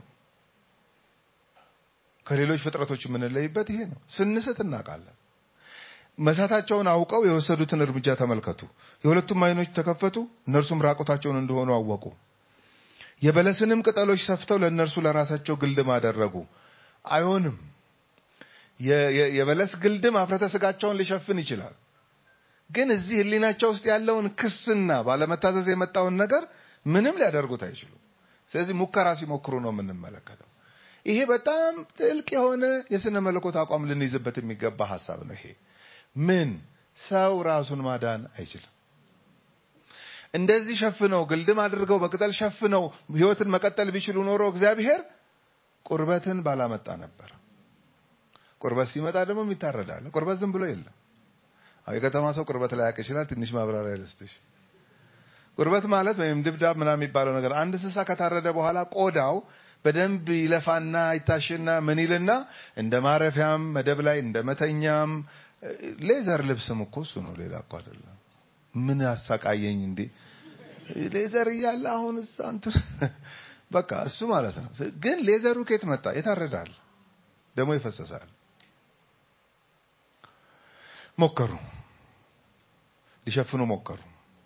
ከሌሎች ፍጥረቶች የምንለይበት ይሄ ነው። ስንስት እናውቃለን። መሳታቸውን አውቀው የወሰዱትን እርምጃ ተመልከቱ። የሁለቱም አይኖች ተከፈቱ፣ እነርሱም ራቁታቸውን እንደሆኑ አወቁ። የበለስንም ቅጠሎች ሰፍተው ለእነርሱ ለራሳቸው ግልድም አደረጉ። አይሆንም። የበለስ ግልድም አፍረተ ስጋቸውን ሊሸፍን ይችላል። ግን እዚህ ህሊናቸው ውስጥ ያለውን ክስና ባለመታዘዝ የመጣውን ነገር ምንም ሊያደርጉት አይችሉም። ስለዚህ ሙከራ ሲሞክሩ ነው የምንመለከተው። ይሄ በጣም ጥልቅ የሆነ የስነ መለኮት አቋም ልንይዝበት የሚገባ ሀሳብ ነው። ይሄ ምን ሰው ራሱን ማዳን አይችልም። እንደዚህ ሸፍነው ግልድም አድርገው በቅጠል ሸፍነው ህይወትን መቀጠል ቢችሉ ኖሮ እግዚአብሔር ቁርበትን ባላመጣ ነበር። ቁርበት ሲመጣ ደግሞ ይታረዳል። ቁርበት ዝም ብሎ የለም። የከተማ ሰው ቁርበት ላይ ያውቅ ይችላል። ትንሽ ማብራሪያ ልስጥሽ። ቁርበት ማለት ወይም ድብዳብ ምናምን የሚባለው ነገር አንድ እንስሳ ከታረደ በኋላ ቆዳው በደንብ ይለፋና ይታሽና ምን ይልና እንደ ማረፊያም መደብ ላይ እንደ መተኛም ሌዘር ልብስም እኮ እሱ ነው፣ ሌላ እኮ አይደለም። ምን አሳቃየኝ እንዴ ሌዘር እያለ አሁን እዛ እንትን በቃ እሱ ማለት ነው። ግን ሌዘሩ ከየት መጣ? የታረዳል፣ ደግሞ ይፈሰሳል። ሞከሩ፣ ሊሸፍኑ ሞከሩ።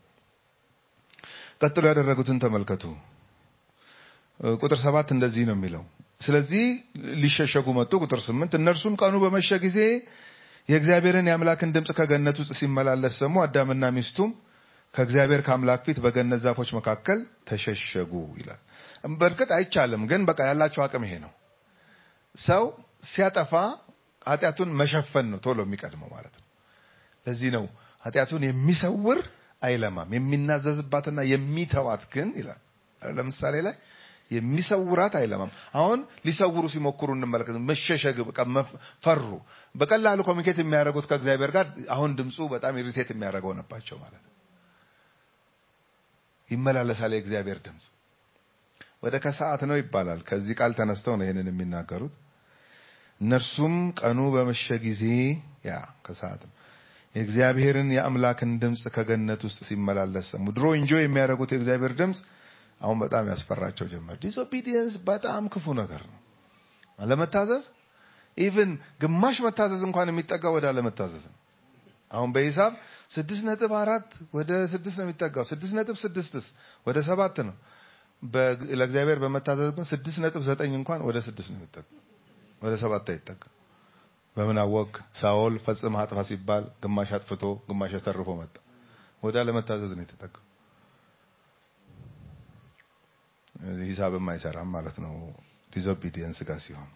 ቀጥሎ ያደረጉትን ተመልከቱ። ቁጥር ሰባት እንደዚህ ነው የሚለው። ስለዚህ ሊሸሸጉ መጡ። ቁጥር ስምንት እነርሱም ቀኑ በመሸ ጊዜ የእግዚአብሔርን የአምላክን ድምፅ ከገነት ውስጥ ሲመላለስ ሰሙ። አዳምና ሚስቱም ከእግዚአብሔር ከአምላክ ፊት በገነት ዛፎች መካከል ተሸሸጉ ይላል። በእርግጥ አይቻልም፣ ግን በቃ ያላቸው አቅም ይሄ ነው። ሰው ሲያጠፋ ኃጢአቱን መሸፈን ነው ቶሎ የሚቀድመው ማለት ነው። ለዚህ ነው ኃጢአቱን የሚሰውር አይለማም፣ የሚናዘዝባትና የሚተዋት ግን ይላል። ለምሳሌ ላይ የሚሰውራት አይለማም። አሁን ሊሰውሩ ሲሞክሩ እንመለከት። መሸሸግ በቃ መፍ- ፈሩ። በቀላሉ ኮሚኒኬት የሚያደርጉት ከእግዚአብሔር ጋር አሁን ድምፁ በጣም ኢሪቴት የሚያደርገው ሆነባቸው ማለት ነው። ይመላለሳል የእግዚአብሔር ድምፅ ወደ ከሰዓት ነው ይባላል። ከዚህ ቃል ተነስተው ነው ይህንን የሚናገሩት። እነርሱም ቀኑ በመሸ ጊዜ ያ ከሰዓት ነው የእግዚአብሔርን የአምላክን ድምፅ ከገነት ውስጥ ሲመላለስ ሰሙ። ድሮ ኢንጆይ የሚያደርጉት የእግዚአብሔር ድምፅ አሁን በጣም ያስፈራቸው ጀመር። ዲስኦቢዲየንስ በጣም ክፉ ነገር ነው። አለመታዘዝ ኢቭን ግማሽ መታዘዝ እንኳን የሚጠጋው ወደ አለመታዘዝ ነው። አሁን በሂሳብ ስድስት ነጥብ አራት ወደ ስድስት ነው የሚጠጋው። ስድስት ነጥብ ስድስትስ ወደ ሰባት ነው። በ- ለእግዚአብሔር በመታዘዝ ግን ስድስት ነጥብ ዘጠኝ እንኳን ወደ ስድስት ነው የሚጠጋው፣ ወደ ሰባት አይጠጋ። በምን አወቅ? ሳኦል ፈጽመህ አጥፋ ሲባል ግማሽ አጥፍቶ ግማሽ ተርፎ መጣ። ወደ አለመታዘዝ ነው የተጠጋው። ሂሳብም አይሰራም ማለት ነው ዲስኦቢዲየንስ ጋር ሲሆን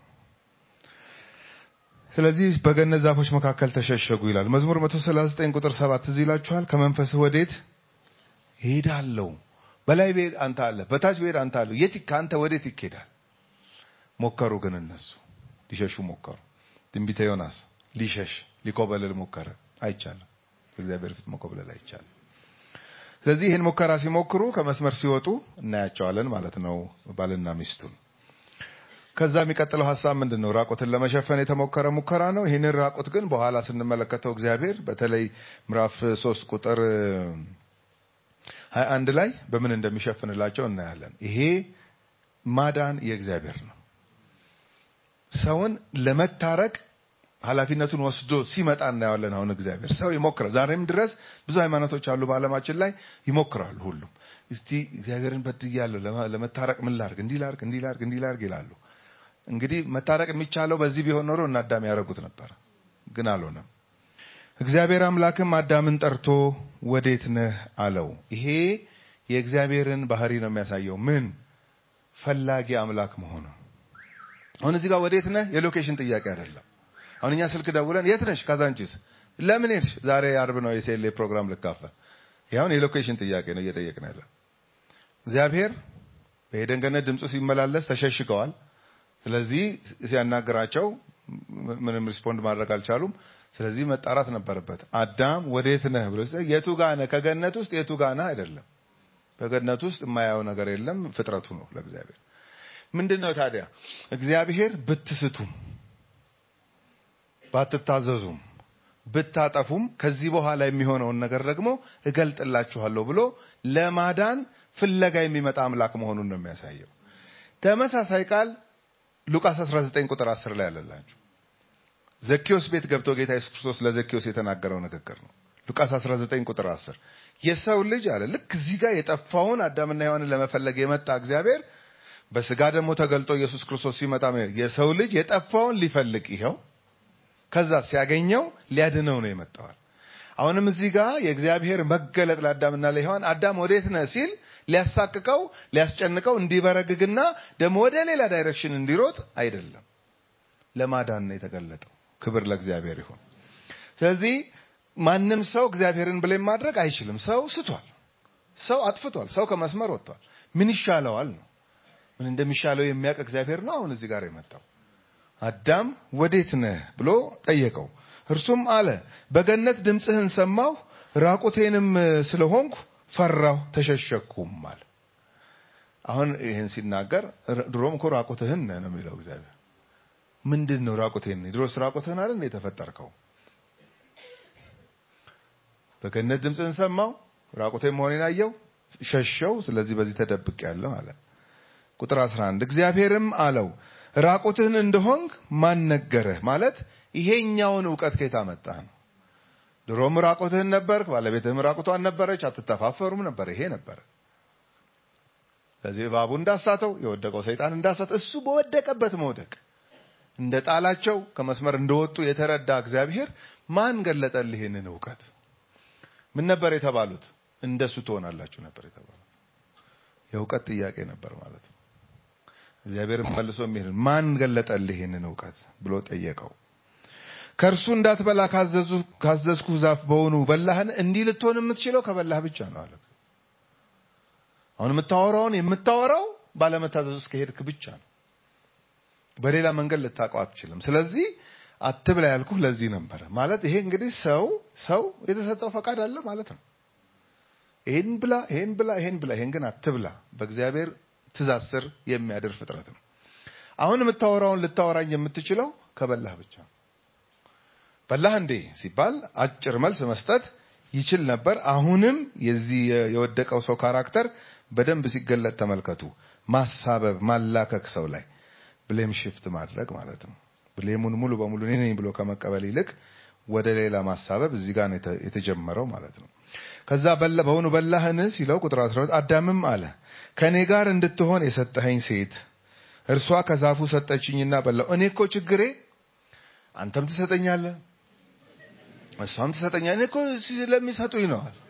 ስለዚህ በገነት ዛፎች መካከል ተሸሸጉ ይላል። መዝሙር 139 ቁጥር 7 እዚህ ይላችኋል። ከመንፈስህ ወዴት እሄዳለሁ? በላይ ብሄድ አንተ አለ፣ በታች ብሄድ አንተ አለ። የት ከአንተ ወዴት ይኬዳል? ሞከሩ ግን እነሱ ሊሸሹ ሞከሩ። ትንቢተ ዮናስ ሊሸሽ ሊኮበልል ሞከረ። አይቻልም። በእግዚአብሔር ፊት መኮብለል አይቻልም። ስለዚህ ይህን ሙከራ ሲሞክሩ ከመስመር ሲወጡ እናያቸዋለን ማለት ነው ባልና ሚስቱን። ከዛ የሚቀጥለው ሀሳብ ምንድን ነው? ራቁትን ለመሸፈን የተሞከረ ሙከራ ነው። ይህንን ራቁት ግን በኋላ ስንመለከተው እግዚአብሔር በተለይ ምዕራፍ ሶስት ቁጥር ሀያ አንድ ላይ በምን እንደሚሸፍንላቸው እናያለን። ይሄ ማዳን የእግዚአብሔር ነው። ሰውን ለመታረቅ ኃላፊነቱን ወስዶ ሲመጣ እናየዋለን። አሁን እግዚአብሔር ሰው ይሞክራል። ዛሬም ድረስ ብዙ ሃይማኖቶች አሉ በዓለማችን ላይ ይሞክራሉ። ሁሉም እስቲ እግዚአብሔርን በድያለሁ ለማ- ለመታረቅ ምን ላርግ፣ እንዲህ ላርግ፣ እንዲህ ላርግ፣ እንዲህ ላርግ ይላሉ። እንግዲህ መታረቅ የሚቻለው በዚህ ቢሆን ኖሮ እና አዳም ያደረጉት ነበር፣ ግን አልሆነም። እግዚአብሔር አምላክም አዳምን ጠርቶ ወዴት ነህ አለው። ይሄ የእግዚአብሔርን ባህሪ ነው የሚያሳየው። ምን ፈላጊ አምላክ መሆኑ። አሁን እዚህ ጋር ወዴት ነህ የሎኬሽን ጥያቄ አይደለም። አሁን እኛ ስልክ ደውለን የት ነሽ? ካዛንቺስ። ለምን ሄድሽ? ዛሬ አርብ ነው የሴሌ ፕሮግራም ልካፈል። ይኸውን የሎኬሽን ጥያቄ ነው እየጠየቅን ያለ። እግዚአብሔር በኤደን ገነት ድምፁ ሲመላለስ ተሸሽገዋል። ስለዚህ ሲያናግራቸው ምንም ሪስፖንድ ማድረግ አልቻሉም። ስለዚህ መጣራት ነበረበት። አዳም ወዴት ነህ ብሎ ሲጠይቅ የቱ ጋ ነህ? ከገነት ውስጥ የቱ ጋ ነህ አይደለም። በገነት ውስጥ የማያየው ነገር የለም። ፍጥረቱ ነው ለእግዚአብሔር። ምንድን ነው ታዲያ እግዚአብሔር ብትስቱም ባትታዘዙም ብታጠፉም ከዚህ በኋላ የሚሆነውን ነገር ደግሞ እገልጥላችኋለሁ ብሎ ለማዳን ፍለጋ የሚመጣ አምላክ መሆኑን ነው የሚያሳየው። ተመሳሳይ ቃል ሉቃስ 19 ቁጥር 10 ላይ ያለላችሁ ዘኪዮስ ቤት ገብቶ ጌታ ኢየሱስ ክርስቶስ ለዘኪዮስ የተናገረው ንግግር ነው። ሉቃስ 19 ቁጥር 10 የሰው ልጅ አለ ልክ እዚህ ጋር የጠፋውን አዳምና ሔዋንን ለመፈለግ የመጣ እግዚአብሔር በስጋ ደግሞ ተገልጦ ኢየሱስ ክርስቶስ ሲመጣ ምን ይላል? የሰው ልጅ የጠፋውን ሊፈልግ ይኸው ከዛ ሲያገኘው ሊያድነው ነው የመጣዋል። አሁንም እዚህ ጋር የእግዚአብሔር መገለጥ ለአዳምና ለሔዋን አዳም ወዴት ነህ ሲል ሊያሳቅቀው ሊያስጨንቀው እንዲበረግግና ደግሞ ወደ ሌላ ዳይሬክሽን እንዲሮጥ አይደለም፣ ለማዳን ነው የተገለጠው። ክብር ለእግዚአብሔር ይሁን። ስለዚህ ማንም ሰው እግዚአብሔርን ብሌም ማድረግ አይችልም። ሰው ስቷል፣ ሰው አጥፍቷል፣ ሰው ከመስመር ወጥቷል። ምን ይሻለዋል ነው ምን እንደሚሻለው የሚያውቅ እግዚአብሔር ነው አሁን እዚህ ጋር የመጣው። አዳም ወዴት ነህ ብሎ ጠየቀው። እርሱም አለ በገነት ድምፅህን ሰማሁ፣ ራቁቴንም ስለሆንኩ ፈራሁ፣ ተሸሸኩም አለ። አሁን ይህን ሲናገር ድሮም እኮ ራቁትህን ነህ ነው የሚለው እግዚአብሔር። ምንድን ነው ራቁቴን? ድሮስ ራቁትህን አይደል እንደ የተፈጠርከው? በገነት ድምፅህን ሰማሁ፣ ራቁቴን መሆኔን አየሁ፣ ሸሸው፣ ስለዚህ በዚህ ተደብቅ ያለው አለ። ቁጥር 11 እግዚአብሔርም አለው ራቁትህን እንደሆንክ ማን ነገረህ? ማለት ይሄኛውን እውቀት ከየት አመጣህ ነው። ድሮም ራቁትህን ነበርክ፣ ባለቤትህም ራቁቷን ነበረች፣ አትተፋፈሩም ነበር። ይሄ ነበር። ስለዚህ እባቡ እንዳሳተው የወደቀው ሰይጣን እንዳሳተው እሱ በወደቀበት መውደቅ እንደ ጣላቸው ከመስመር እንደወጡ የተረዳ እግዚአብሔር ማን ገለጠልህ ይህንን እውቀት? ምን ነበር የተባሉት? እንደሱ ትሆናላችሁ ነበር የተባለው። የእውቀት ጥያቄ ነበር ማለት ነው። እግዚአብሔርን መልሶ የሚሄድ ማን ገለጠልህ ይህንን እውቀት ብሎ ጠየቀው። ከእርሱ እንዳትበላ ካዘዙ ካዘዝኩ ዛፍ በሆኑ በላህን? እንዲህ ልትሆን የምትችለው ከበላህ ብቻ ነው አለ። አሁን የምታወራውን የምታወራው ባለመታዘዝ ውስጥ ከሄድክ ብቻ ነው። በሌላ መንገድ ልታውቀው አትችልም። ስለዚህ አትብላ ያልኩህ ለዚህ ነበረ ማለት ይሄ እንግዲህ ሰው ሰው የተሰጠው ፈቃድ አለ ማለት ነው። ይሄን ብላ ይሄን ብላ ይሄን ብላ ይሄን ግን አትብላ በእግዚአብሔር ትእዛዝ ስር የሚያድር ፍጥረት ነው። አሁን የምታወራውን ልታወራኝ የምትችለው ከበላህ ብቻ ነው። በላህ እንዴ ሲባል አጭር መልስ መስጠት ይችል ነበር። አሁንም የዚህ የወደቀው ሰው ካራክተር በደንብ ሲገለጥ ተመልከቱ። ማሳበብ፣ ማላከክ ሰው ላይ ብሌም ሽፍት ማድረግ ማለት ነው። ብሌሙን ሙሉ በሙሉ እኔ ነኝ ብሎ ከመቀበል ይልቅ ወደ ሌላ ማሳበብ እዚህ ጋር ነው የተ- የተጀመረው ማለት ነው። ከዛ በላ በውኑ በላህን ሲለው ቁጥር 12 አዳምም አለ ከእኔ ጋር እንድትሆን የሰጠኸኝ ሴት እርሷ ከዛፉ ሰጠችኝና በላው። እኔ እኮ ችግሬ አንተም ትሰጠኛለህ እሷም ትሰጠኛለህ። እኔ እኮ ስለሚሰጡኝ ነው አለ።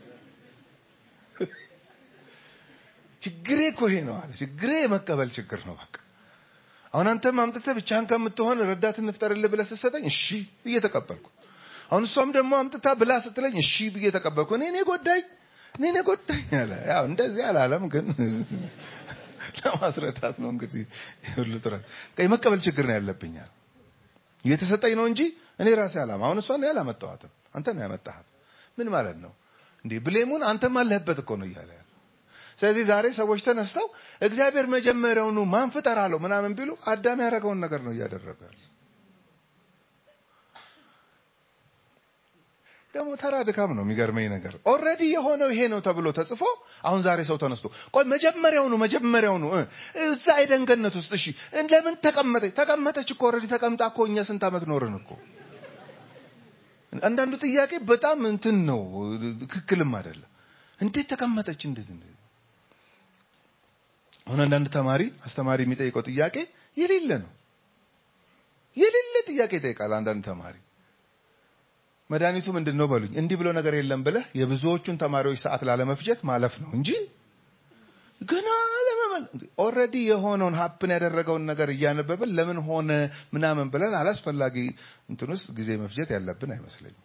ችግሬ እኮ ይሄ ነው አለ። ችግሬ የመቀበል ችግር ነው በቃ አሁን አንተም አምጥተህ ብቻህን ከምትሆን ረዳት እንፍጠርልህ ብለህ ስትሰጠኝ እሺ ብዬ ተቀበልኩ። አሁን እሷም ደግሞ አምጥታ ብላ ስትለኝ እሺ ብዬ ተቀበልኩ። እኔ እኔ ጎዳኝ እኔ እኔ ጎዳኝ አለ። ያው እንደዚህ አላለም፣ ግን ለማስረዳት ነው እንግዲህ ሁሉ ጥረት የመቀበል ችግር ነው ያለብኛል። እየተሰጠኝ ነው እንጂ እኔ ራሴ አላማ አሁን እሷን ያላመጣኋትም አንተ ነው ያመጣሃት። ምን ማለት ነው እንዴ? ብሌሙን አንተም አለህበት እኮ ነው እያለ ያለ ስለዚህ ዛሬ ሰዎች ተነስተው እግዚአብሔር መጀመሪያውኑ ማን ፍጠር አለው ምናምን ቢሉ አዳም ያደረገውን ነገር ነው እያደረገ ያለ። ደግሞ ተራ ድካም ነው። የሚገርመኝ ነገር ኦልሬዲ የሆነው ይሄ ነው ተብሎ ተጽፎ አሁን ዛሬ ሰው ተነስቶ ቆይ መጀመሪያውኑ መጀመሪያውኑ እ እዛ ኤደን ገነት ውስጥ እሺ ለምን ተቀመጠች? ተቀመጠች እኮ ኦልሬዲ ተቀምጣ እኮ እኛ ስንት ዓመት ኖርን እኮ። አንዳንዱ ጥያቄ በጣም እንትን ነው፣ ትክክልም አይደለም። እንዴት ተቀመጠች? እንዴት እንዴት አሁን አንዳንድ ተማሪ አስተማሪ የሚጠይቀው ጥያቄ የሌለ ነው። የሌለ ጥያቄ ይጠይቃል አንዳንድ ተማሪ። መድኃኒቱ ምንድን ነው በሉኝ። እንዲህ ብሎ ነገር የለም ብለህ የብዙዎቹን ተማሪዎች ሰዓት ላለመፍጀት ማለፍ ነው እንጂ ገና ለመመል ኦልሬዲ የሆነውን ሀፕን ያደረገውን ነገር እያነበብን ለምን ሆነ ምናምን ብለን አላስፈላጊ እንትን ውስጥ ጊዜ መፍጀት ያለብን አይመስለኝም።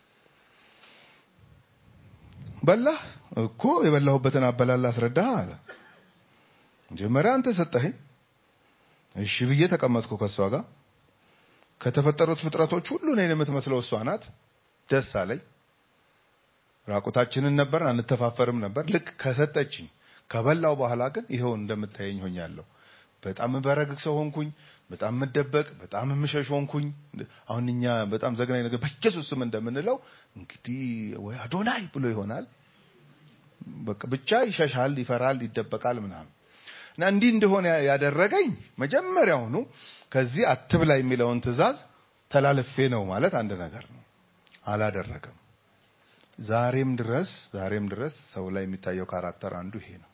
በላህ እኮ የበላሁበትን አበላል አስረዳህ አለ። መጀመሪያ አንተ ሰጠኸኝ፣ እሺ ብዬ ተቀመጥኩ ከእሷ ጋር። ከተፈጠሩት ፍጥረቶች ሁሉ እኔን የምትመስለው እሷ ናት። ደስ አለኝ። ራቁታችንን ነበር፣ አንተፋፈርም ነበር። ልክ ከሰጠችኝ ከበላው በኋላ ግን ይኸው እንደምታየኝ ሆኛለሁ። በጣም በረግግ ሰው ሆንኩኝ። በጣም የምደበቅ በጣም የምሸሽ ሆንኩኝ። አሁን እኛ በጣም ዘግናኝ ነገር በኢየሱስ ስም እንደምንለው እንግዲህ ወይ አዶናይ ብሎ ይሆናል። በቃ ብቻ ይሸሻል፣ ይፈራል፣ ይደበቃል ምናምን እና እንዲህ እንደሆነ ያደረገኝ መጀመሪያውኑ ከዚህ አትብላ የሚለውን ትእዛዝ ተላልፌ ነው ማለት አንድ ነገር ነው። አላደረገም። ዛሬም ድረስ ዛሬም ድረስ ሰው ላይ የሚታየው ካራክተር አንዱ ይሄ ነው።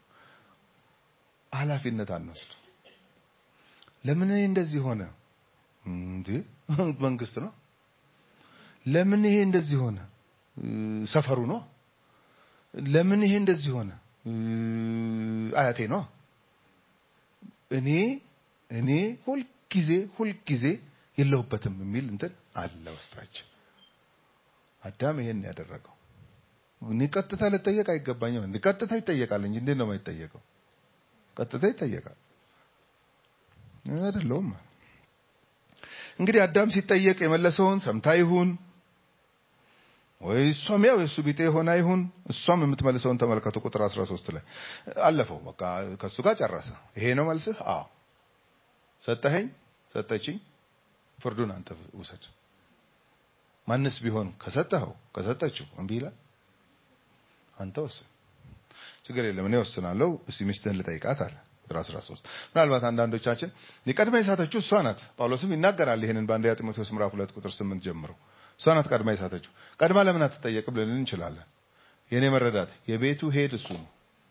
ኃላፊነት አንወስድ። ለምን ይሄ እንደዚህ ሆነ? እንዴ መንግስት ነው። ለምን ይሄ እንደዚህ ሆነ? ሰፈሩ ነው። ለምን ይሄ እንደዚህ ሆነ? አያቴ ነው። እኔ እኔ ሁልጊዜ ሁልጊዜ የለሁበትም የሚል እንትን አለ ውስጣችን። አዳም ይሄን ያደረገው እኔ ቀጥታ ልጠየቅ አይገባኝም። እንዴ ቀጥታ ይጠየቃል እንጂ እንዴት ነው የማይጠየቀው? ቀጥታ ይጠየቃል አይደለውም። እንግዲህ አዳም ሲጠየቅ የመለሰውን ሰምታ ይሁን ወይ እሷም ያው የእሱ ቢጤ ሆና ይሁን እሷም የምትመልሰውን ተመልከቱ። ቁጥር 13 ላይ አለፈው። በቃ ከእሱ ጋር ጨረሰ። ይሄ ነው መልስህ? አዎ። ሰጠኸኝ፣ ሰጠችኝ፣ ፍርዱን አንተ ውሰድ። ማንስ ቢሆን ከሰጠኸው ከሰጠችው እምቢ ይላል፣ አንተ ወስን። ችግር የለም እኔ ወስናለሁ። እስቲ ሚስትህን ልጠይቃት አለ። ቁጥር 13 ምናልባት አንዳንዶቻችን የቀድማ የሳተችው እሷ ናት። ጳውሎስም ይናገራል ይሄንን በአንደኛ ጢሞቴዎስ ምዕራፍ 2 ቁጥር 8 ጀምሮ እሷ ናት ቀድማ የሳተችው። ቀድማ ለምን አትጠየቅም ልንል እንችላለን። የኔ መረዳት የቤቱ ሄድ እሱ ነው።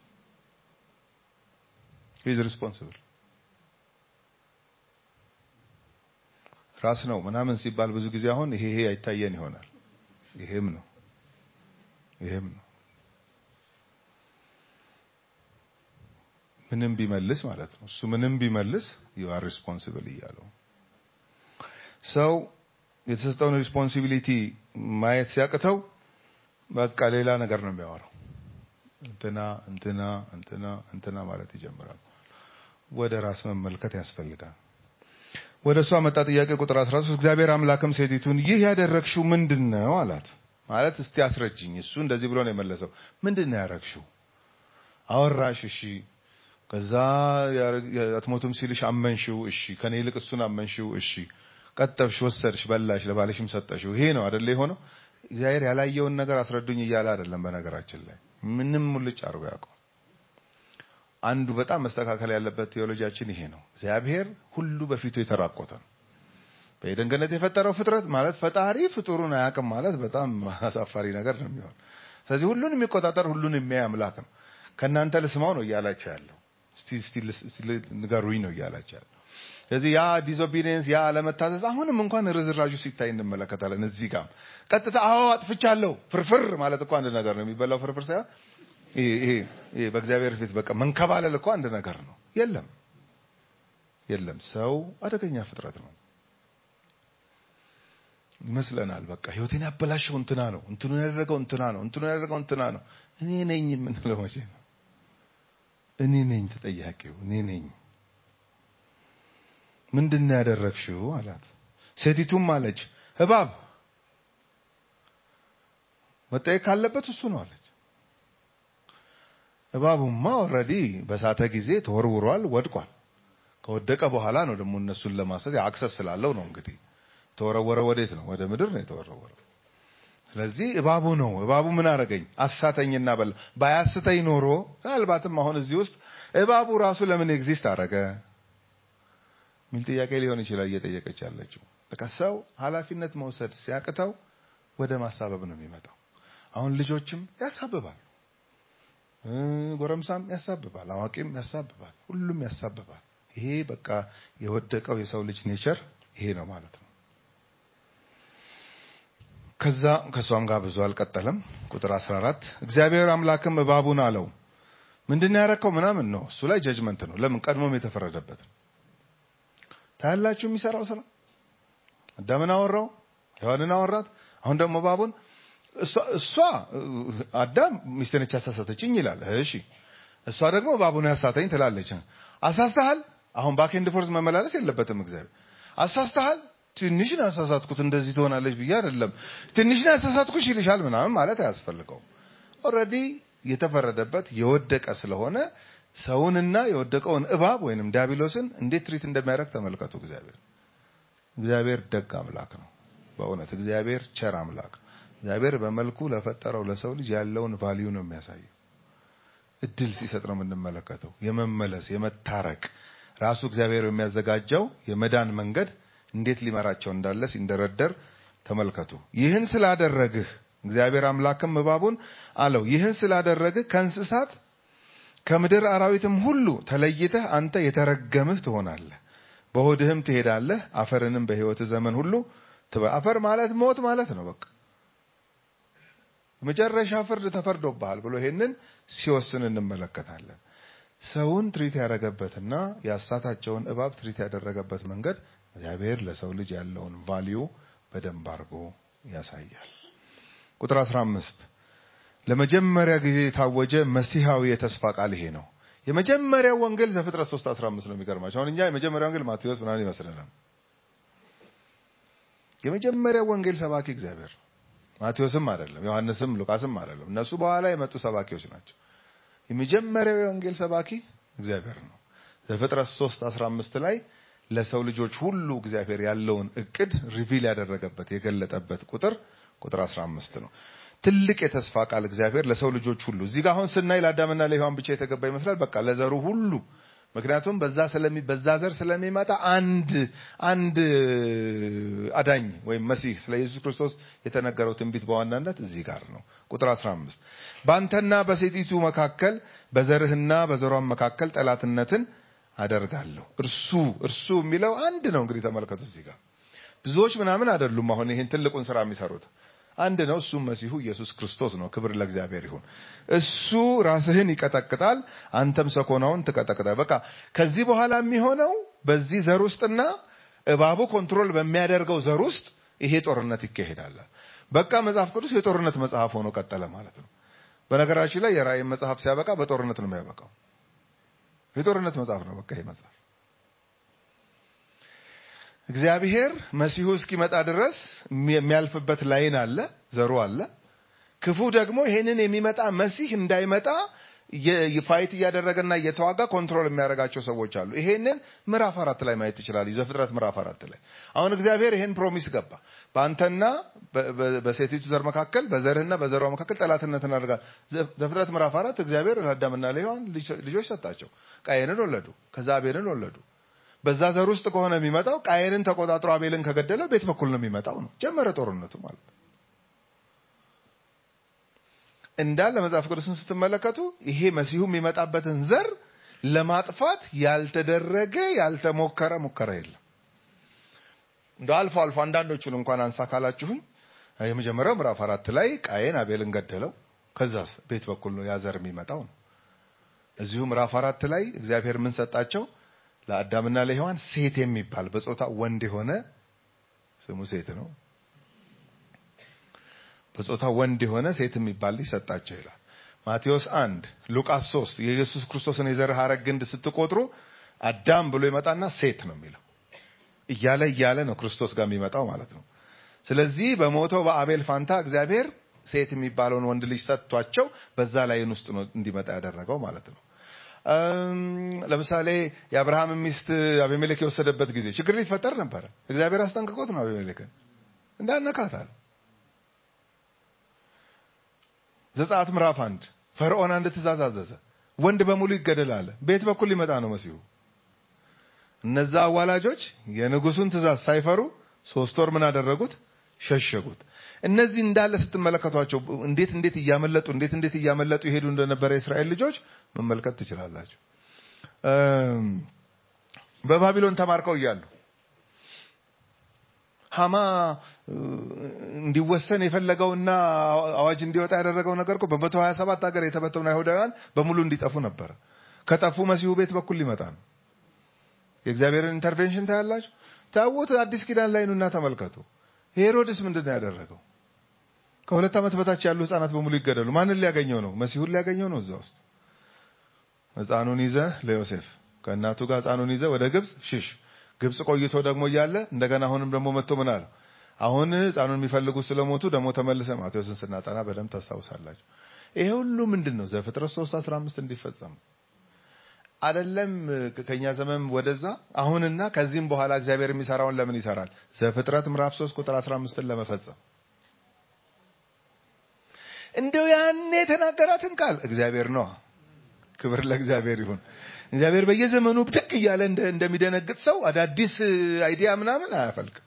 ሂዝ ሪስፖንሲብል ራስ ነው ምናምን ሲባል ብዙ ጊዜ አሁን ይሄ ይሄ አይታየን ይሆናል። ይሄም ነው ይሄም ነው ምንም ቢመልስ ማለት ነው። እሱ ምንም ቢመልስ ዩ አር ሪስፖንሲብል እያለው ሰው የተሰጠውን ሪስፖንሲቢሊቲ ማየት ሲያቅተው በቃ ሌላ ነገር ነው የሚያወራው። እንትና እንትና እንትና እንትና ማለት ይጀምራል። ወደ ራስ መመልከት ያስፈልጋል። ወደ እሷ መጣ። ጥያቄ ቁጥር 13 እግዚአብሔር አምላክም ሴቲቱን ይህ ያደረግሽው ምንድን ነው አላት። ማለት እስቲ አስረጅኝ። እሱ እንደዚህ ብሎ ነው የመለሰው። ምንድን ነው ያደረግሽው? አወራሽ፣ እሺ። ከዛ አትሞቱም ሲልሽ አመንሽው፣ እሺ። ከኔ ይልቅ እሱን አመንሽው፣ እሺ። ቀጠብሽ፣ ወሰድሽ፣ በላሽ፣ ለባልሽም ሰጠሽው። ይሄ ነው አይደለ የሆነው? እግዚአብሔር ያላየውን ነገር አስረዱኝ እያለ አይደለም። በነገራችን ላይ ምንም ሙልጭ አድርጎ ያውቀው። አንዱ በጣም መስተካከል ያለበት ቴዎሎጂያችን ይሄ ነው። እግዚአብሔር ሁሉ በፊቱ የተራቆተ ነው። በኤደን ገነት የፈጠረው ፍጥረት ማለት ፈጣሪ ፍጡሩን አያውቅም ማለት በጣም አሳፋሪ ነገር ነው የሚሆን። ስለዚህ ሁሉን የሚቆጣጠር ሁሉን የሚያይ አምላክ ነው። ከእናንተ ልስማው ነው እያላቸው ያለው። እስቲ እስቲ ንገሩኝ ነው እያላቸው ያለው። ስለዚህ ያ ዲስኦቢዲየንስ ያ አለመታዘዝ አሁንም እንኳን ርዝራዡ ሲታይ እንመለከታለን። እዚህ ጋር ቀጥታ አዎ አጥፍቻለሁ ፍርፍር ማለት እኮ አንድ ነገር ነው። የሚበላው ፍርፍር ሳይሆን ይሄ ይሄ በእግዚአብሔር ፊት በቃ መንከባለል እኮ አንድ ነገር ነው። የለም የለም፣ ሰው አደገኛ ፍጥረት ነው ይመስለናል። በቃ ህይወቴን ያበላሸው እንትና ነው፣ እንትኑን ያደረገው እንትና ነው፣ እንትኑን ያደረገው እንትና ነው። እኔ ነኝ የምንለው መቼ ነው? እኔ ነኝ ተጠያቂው፣ እኔ ነኝ። ምንድን ነው ያደረግሽው አላት። ሴቲቱም አለች እባብ መጠየቅ ካለበት እሱ ነው አለች። እባቡማ ኦልሬዲ በሳተ ጊዜ ተወርውሯል፣ ወድቋል። ከወደቀ በኋላ ነው ደግሞ እነሱን ለማሰት አክሰስ ስላለው ነው እንግዲህ ተወረወረ። ወዴት ነው? ወደ ምድር ነው የተወረወረው። ስለዚህ እባቡ ነው። እባቡ ምን አደረገኝ? አሳተኝና በላ። ባያስተኝ ኖሮ ምናልባትም አሁን እዚህ ውስጥ እባቡ ራሱ ለምን ኤግዚስት አደረገ ሚል ጥያቄ ሊሆን ይችላል እየጠየቀች ያለችው። በቃ ሰው ኃላፊነት መውሰድ ሲያቅተው ወደ ማሳበብ ነው የሚመጣው። አሁን ልጆችም ያሳብባል፣ ጎረምሳም ያሳብባል፣ አዋቂም ያሳብባል፣ ሁሉም ያሳብባል። ይሄ በቃ የወደቀው የሰው ልጅ ኔቸር ይሄ ነው ማለት ነው። ከዛ ከእሷም ጋር ብዙ አልቀጠለም። ቁጥር 14 እግዚአብሔር አምላክም እባቡን አለው ምንድን ነው ያረከው? ምናምን ነው እሱ ላይ ጀጅመንት ነው። ለምን ቀድሞም የተፈረደበት ነው። ታያላችሁ የሚሰራው ስራ። አዳምን አወራው፣ ሔዋንን አወራት። አሁን ደግሞ እባቡን እሷ አዳም ሚስቴ ነች ያሳሳተችኝ ይላል። እሺ እሷ ደግሞ እባቡን ያሳተኝ ትላለች። አሳስተሃል። አሁን ባክ ኤንድ ፎርዝ መመላለስ የለበትም እግዚአብሔር። አሳስተሃል ትንሽ ነው ያሳሳትኩት፣ እንደዚህ ትሆናለች ብዬ አይደለም። ትንሽ ነው ያሳሳትኩሽ ይልሻል ምናምን ማለት አያስፈልገው። ኦልሬዲ የተፈረደበት የወደቀ ስለሆነ ሰውንና የወደቀውን እባብ ወይንም ዲያብሎስን እንዴት ትሪት እንደሚያደርግ ተመልከቱ። እግዚአብሔር እግዚአብሔር ደግ አምላክ ነው። በእውነት እግዚአብሔር ቸር አምላክ ነው። እግዚአብሔር በመልኩ ለፈጠረው ለሰው ልጅ ያለውን ቫልዩ ነው የሚያሳየው። እድል ሲሰጥ ነው የምንመለከተው። የመመለስ የመታረቅ ራሱ እግዚአብሔር የሚያዘጋጀው የመዳን መንገድ እንዴት ሊመራቸው እንዳለ ሲንደረደር ተመልከቱ። ይህን ስላደረግህ እግዚአብሔር አምላክም እባቡን አለው፣ ይህን ስላደረግህ ከእንስሳት ከምድር አራዊትም ሁሉ ተለይተህ አንተ የተረገምህ ትሆናለህ፣ በሆድህም ትሄዳለህ፣ አፈርንም በሕይወትህ ዘመን ሁሉ ትበ አፈር ማለት ሞት ማለት ነው። በቃ መጨረሻ ፍርድ ተፈርዶብሃል ብሎ ይሄንን ሲወስን እንመለከታለን። ሰውን ትሪት ያደረገበትና ያሳታቸውን እባብ ትሪት ያደረገበት መንገድ እግዚአብሔር ለሰው ልጅ ያለውን ቫልዩ በደንብ አድርጎ ያሳያል። ቁጥር 15 ለመጀመሪያ ጊዜ የታወጀ መሲሐዊ የተስፋ ቃል ይሄ ነው። የመጀመሪያው ወንጌል ዘፍጥረት 3 15 ነው። የሚገርማቸው አሁን እኛ የመጀመሪያው ወንጌል ማቴዎስ ምናምን ይመስለናል። የመጀመሪያው ወንጌል ሰባኪ እግዚአብሔር ማቴዎስም አይደለም፣ ዮሐንስም ሉቃስም አይደለም። እነሱ በኋላ የመጡ ሰባኪዎች ናቸው። የመጀመሪያው የወንጌል ሰባኪ እግዚአብሔር ነው። ዘፍጥረት 3 15 ላይ ለሰው ልጆች ሁሉ እግዚአብሔር ያለውን እቅድ ሪቪል ያደረገበት የገለጠበት ቁጥር ቁጥር 15 ነው። ትልቅ የተስፋ ቃል እግዚአብሔር ለሰው ልጆች ሁሉ እዚህ ጋር አሁን ስናይ ለአዳምና ለሔዋን ብቻ የተገባ ይመስላል። በቃ ለዘሩ ሁሉ ምክንያቱም በዛ ስለሚ በዛ ዘር ስለሚመጣ አንድ አንድ አዳኝ ወይም መሲህ ስለ ኢየሱስ ክርስቶስ የተነገረው ትንቢት በዋናነት እዚህ ጋር ነው። ቁጥር 15 በአንተና በሴቲቱ መካከል በዘርህና በዘሯን መካከል ጠላትነትን አደርጋለሁ። እርሱ እርሱ የሚለው አንድ ነው። እንግዲህ ተመልከቱ እዚህ ጋር ብዙዎች ምናምን አይደሉም። አሁን ይህን ትልቁን ስራ የሚሰሩት አንድ ነው። እሱም መሲሁ ኢየሱስ ክርስቶስ ነው። ክብር ለእግዚአብሔር ይሁን። እሱ ራስህን ይቀጠቅጣል፣ አንተም ሰኮናውን ትቀጠቅጣል። በቃ ከዚህ በኋላ የሚሆነው በዚህ ዘር ውስጥና እባቡ ኮንትሮል በሚያደርገው ዘር ውስጥ ይሄ ጦርነት ይካሄዳል። በቃ መጽሐፍ ቅዱስ የጦርነት መጽሐፍ ሆኖ ቀጠለ ማለት ነው። በነገራችን ላይ የራእይ መጽሐፍ ሲያበቃ በጦርነት ነው የሚያበቃው። የጦርነት መጽሐፍ ነው በቃ ይሄ መጽሐፍ። እግዚአብሔር መሲሁ እስኪመጣ ድረስ የሚያልፍበት ላይን አለ፣ ዘሩ አለ። ክፉ ደግሞ ይሄንን የሚመጣ መሲህ እንዳይመጣ ፋይት እያደረገና እየተዋጋ ኮንትሮል የሚያደርጋቸው ሰዎች አሉ። ይሄንን ምዕራፍ አራት ላይ ማየት ትችላል። ዘፍጥረት ምዕራፍ አራት ላይ አሁን እግዚአብሔር ይሄን ፕሮሚስ ገባ። በአንተና በሴቲቱ ዘር መካከል በዘርህና በዘሯ መካከል ጠላትነትን አደርጋለሁ። ዘፍጥረት ምዕራፍ አራት እግዚአብሔር ለአዳምና ለሔዋን ልጆች ሰጣቸው። ቃየንን ወለዱ፣ ከዛ አቤልን ወለዱ። በዛ ዘር ውስጥ ከሆነ የሚመጣው ቃየንን ተቆጣጥሮ አቤልን ከገደለ ቤት በኩል ነው የሚመጣው ነው። ጀመረ ጦርነቱ ማለት ነው። እንዳለ መጽሐፍ ቅዱስን ስትመለከቱ ይሄ መሲሁ የሚመጣበትን ዘር ለማጥፋት ያልተደረገ ያልተሞከረ ሙከራ የለም። እንደ አልፎ አልፎ አንዳንዶቹን እንኳን አንሳ ካላችሁኝ የመጀመሪያው ምዕራፍ አራት ላይ ቃየን አቤልን ገደለው። ከዛስ ቤት በኩል ነው ያ ዘር የሚመጣው ነው። እዚሁ ምዕራፍ አራት ላይ እግዚአብሔር ምን ሰጣቸው? ለአዳምና ለሔዋን ሴት የሚባል በጾታ ወንድ የሆነ ስሙ ሴት ነው በጾታ ወንድ የሆነ ሴት የሚባል ልጅ ሰጣቸው ይላል። ማቴዎስ አንድ ሉቃስ ሶስት የኢየሱስ ክርስቶስን የዘር ሐረግ ግንድ ስትቆጥሩ አዳም ብሎ ይመጣና ሴት ነው የሚለው እያለ እያለ ነው ክርስቶስ ጋር የሚመጣው ማለት ነው። ስለዚህ በሞተው በአቤል ፋንታ እግዚአብሔር ሴት የሚባለውን ወንድ ልጅ ሰጥቷቸው በዛ ላይን ውስጥ ነው እንዲመጣ ያደረገው ማለት ነው። ለምሳሌ የአብርሃም ሚስት አቤሜሌክ የወሰደበት ጊዜ ችግር ሊፈጠር ነበረ። እግዚአብሔር አስጠንቅቆት ነው አቤሜሌክን እንዳነካታል ዘጸአት ምዕራፍ አንድ ፈርዖን አንድ ትእዛዝ አዘዘ። ወንድ በሙሉ ይገደል አለ። ቤት በኩል ሊመጣ ነው መሲሁ። እነዛ አዋላጆች የንጉሱን ትእዛዝ ሳይፈሩ ሶስት ወር ምን አደረጉት? ሸሸጉት። እነዚህ እንዳለ ስትመለከቷቸው እንዴት እንዴት እያመለጡ እንዴት እንዴት እያመለጡ ይሄዱ እንደነበረ የእስራኤል ልጆች መመልከት ትችላላችሁ። በባቢሎን ተማርከው እያሉ ሀማ እንዲወሰን የፈለገውና አዋጅ እንዲወጣ ያደረገው ነገር እኮ በመቶ ሀያ ሰባት ሀገር የተበተኑ አይሁዳውያን በሙሉ እንዲጠፉ ነበረ። ከጠፉ መሲሁ ቤት በኩል ሊመጣ ነው። የእግዚአብሔርን ኢንተርቬንሽን ታያላችሁ። ታውት አዲስ ኪዳን ላይ ኑና ተመልከቱ። ሄሮድስ ምንድን ነው ያደረገው? ከሁለት ዓመት በታች ያሉ ህፃናት በሙሉ ይገደሉ። ማንን ሊያገኘው ነው? መሲሁን ሊያገኘው ነው። እዛ ውስጥ ህፃኑን ይዘ ለዮሴፍ ከእናቱ ጋር ህፃኑን ይዘ ወደ ግብፅ ሽሽ ግብፅ ቆይቶ ደግሞ እያለ እንደገና አሁንም ደግሞ መጥቶ ምን አለ? አሁን ህፃኑን የሚፈልጉ ስለሞቱ ደግሞ ተመልሰ ማቴዎስን ስናጠና በደንብ ታስታውሳላችሁ። ይሄ ሁሉ ምንድን ነው? ዘፍጥረት 3 15 እንዲፈጸም አይደለም። ከኛ ዘመን ወደዛ አሁንና ከዚህም በኋላ እግዚአብሔር የሚሰራውን ለምን ይሰራል? ዘፍጥረት ምዕራፍ 3 ቁጥር 15ን ለመፈጸም እንደው ያኔ የተናገራትን ቃል እግዚአብሔር ነው። ክብር ለእግዚአብሔር ይሁን። እግዚአብሔር በየዘመኑ ብድግ እያለ እንደሚደነግጥ ሰው አዳዲስ አይዲያ ምናምን አያፈልቅም።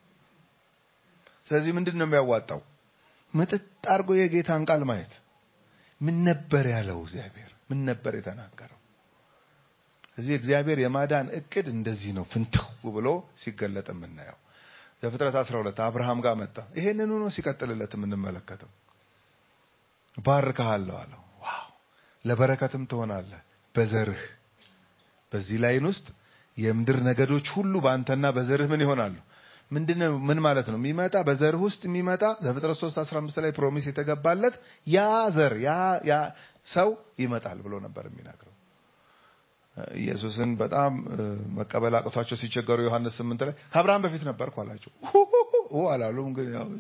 ስለዚህ ምንድን ነው የሚያዋጣው? ምጥጥ አድርጎ የጌታን ቃል ማየት። ምን ነበር ያለው እግዚአብሔር? ምን ነበር የተናገረው? እዚህ እግዚአብሔር የማዳን እቅድ እንደዚህ ነው ፍንትው ብሎ ሲገለጥ የምናየው። ዘፍጥረት 12 አብርሃም ጋር መጣ። ይሄንኑ ነው ሲቀጥልለት የምንመለከተው። ባርክሃለሁ አለው። ዋው ለበረከትም ትሆናለህ በዘርህ በዚህ ላይን ውስጥ የምድር ነገዶች ሁሉ በአንተና በዘርህ ምን ይሆናሉ? ምንድነው? ምን ማለት ነው? የሚመጣ በዘርህ ውስጥ የሚመጣ ዘፍጥረት 3 15 ላይ ፕሮሚስ የተገባለት ያ ዘር ያ ያ ሰው ይመጣል ብሎ ነበር የሚናገረው። ኢየሱስን በጣም መቀበል አቅቷቸው ሲቸገሩ ዮሐንስ 8 ላይ ከአብርሃም በፊት ነበርኩ አላቸው። አላሉም ግን ያው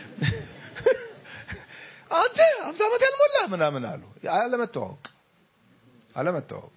አንተ 50 ዓመት ያልሞላ ምናምን አሉ። አለመተዋወቅ አለመተዋወቅ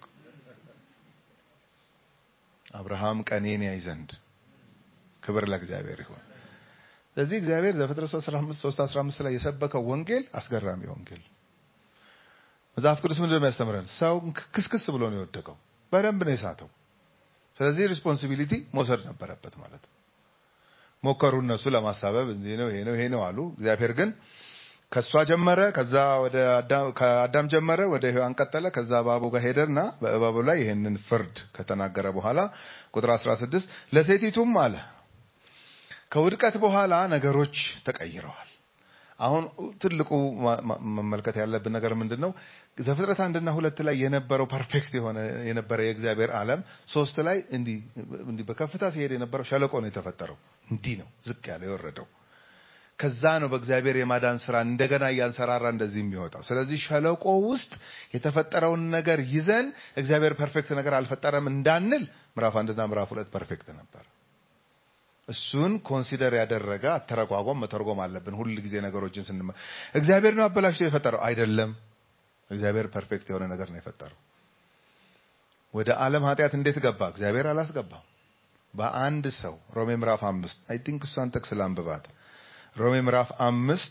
አብርሃም ቀኔን ያይ ዘንድ ክብር ለእግዚአብሔር ይሁን። ስለዚህ እግዚአብሔር ዘፍጥረት 3 15 ላይ የሰበከው ወንጌል አስገራሚ ወንጌል። መጽሐፍ ቅዱስ ምንድን ነው የሚያስተምረን? ሰው ክስክስ ብሎ ነው የወደቀው፣ በደንብ ነው የሳተው። ስለዚህ ሪስፖንሲቢሊቲ መውሰድ ነበረበት ማለት ነው። ሞከሩ እነሱ ለማሳበብ ይሄ ነው ይሄ ነው ይሄ ነው አሉ። እግዚአብሔር ግን ከሷ ጀመረ፣ ከዛ ወደ ከአዳም ጀመረ፣ ወደ ሔዋን ቀጠለ፣ ከዛ እባቡ ጋር ሄደና በእባቡ ላይ ይህንን ፍርድ ከተናገረ በኋላ ቁጥር 16 ለሴቲቱም አለ ከውድቀት በኋላ ነገሮች ተቀይረዋል። አሁን ትልቁ ማ- ማ- መመልከት ያለብን ነገር ምንድን ነው? ዘፍጥረት አንድና ሁለት ላይ የነበረው ፐርፌክት የሆነ የነበረ የእግዚአብሔር ዓለም ሶስት ላይ እንዲህ እንዲህ በከፍታ ሲሄድ የነበረው ሸለቆ ነው የተፈጠረው። እንዲህ ነው ዝቅ ያለው የወረደው። ከዛ ነው በእግዚአብሔር የማዳን ስራ እንደገና እያንሰራራ እንደዚህ የሚወጣው። ስለዚህ ሸለቆ ውስጥ የተፈጠረውን ነገር ይዘን እግዚአብሔር ፐርፌክት ነገር አልፈጠረም እንዳንል ምዕራፍ አንድና ምዕራፍ ሁለት ፐርፌክት ነበር። እሱን ኮንሲደር ያደረገ አተረጓጓም መተርጎም አለብን። ሁል ጊዜ ነገሮችን ስንመ እግዚአብሔር ነው አበላሽቶ የፈጠረው አይደለም። እግዚአብሔር ፐርፌክት የሆነ ነገር ነው የፈጠረው። ወደ ዓለም ኃጢአት እንዴት ገባ? እግዚአብሔር አላስገባም። በአንድ ሰው ሮሜ ምዕራፍ አምስት አይ ቲንክ እሷን ጥቅስ ላንብባት። ሮሜ ምዕራፍ አምስት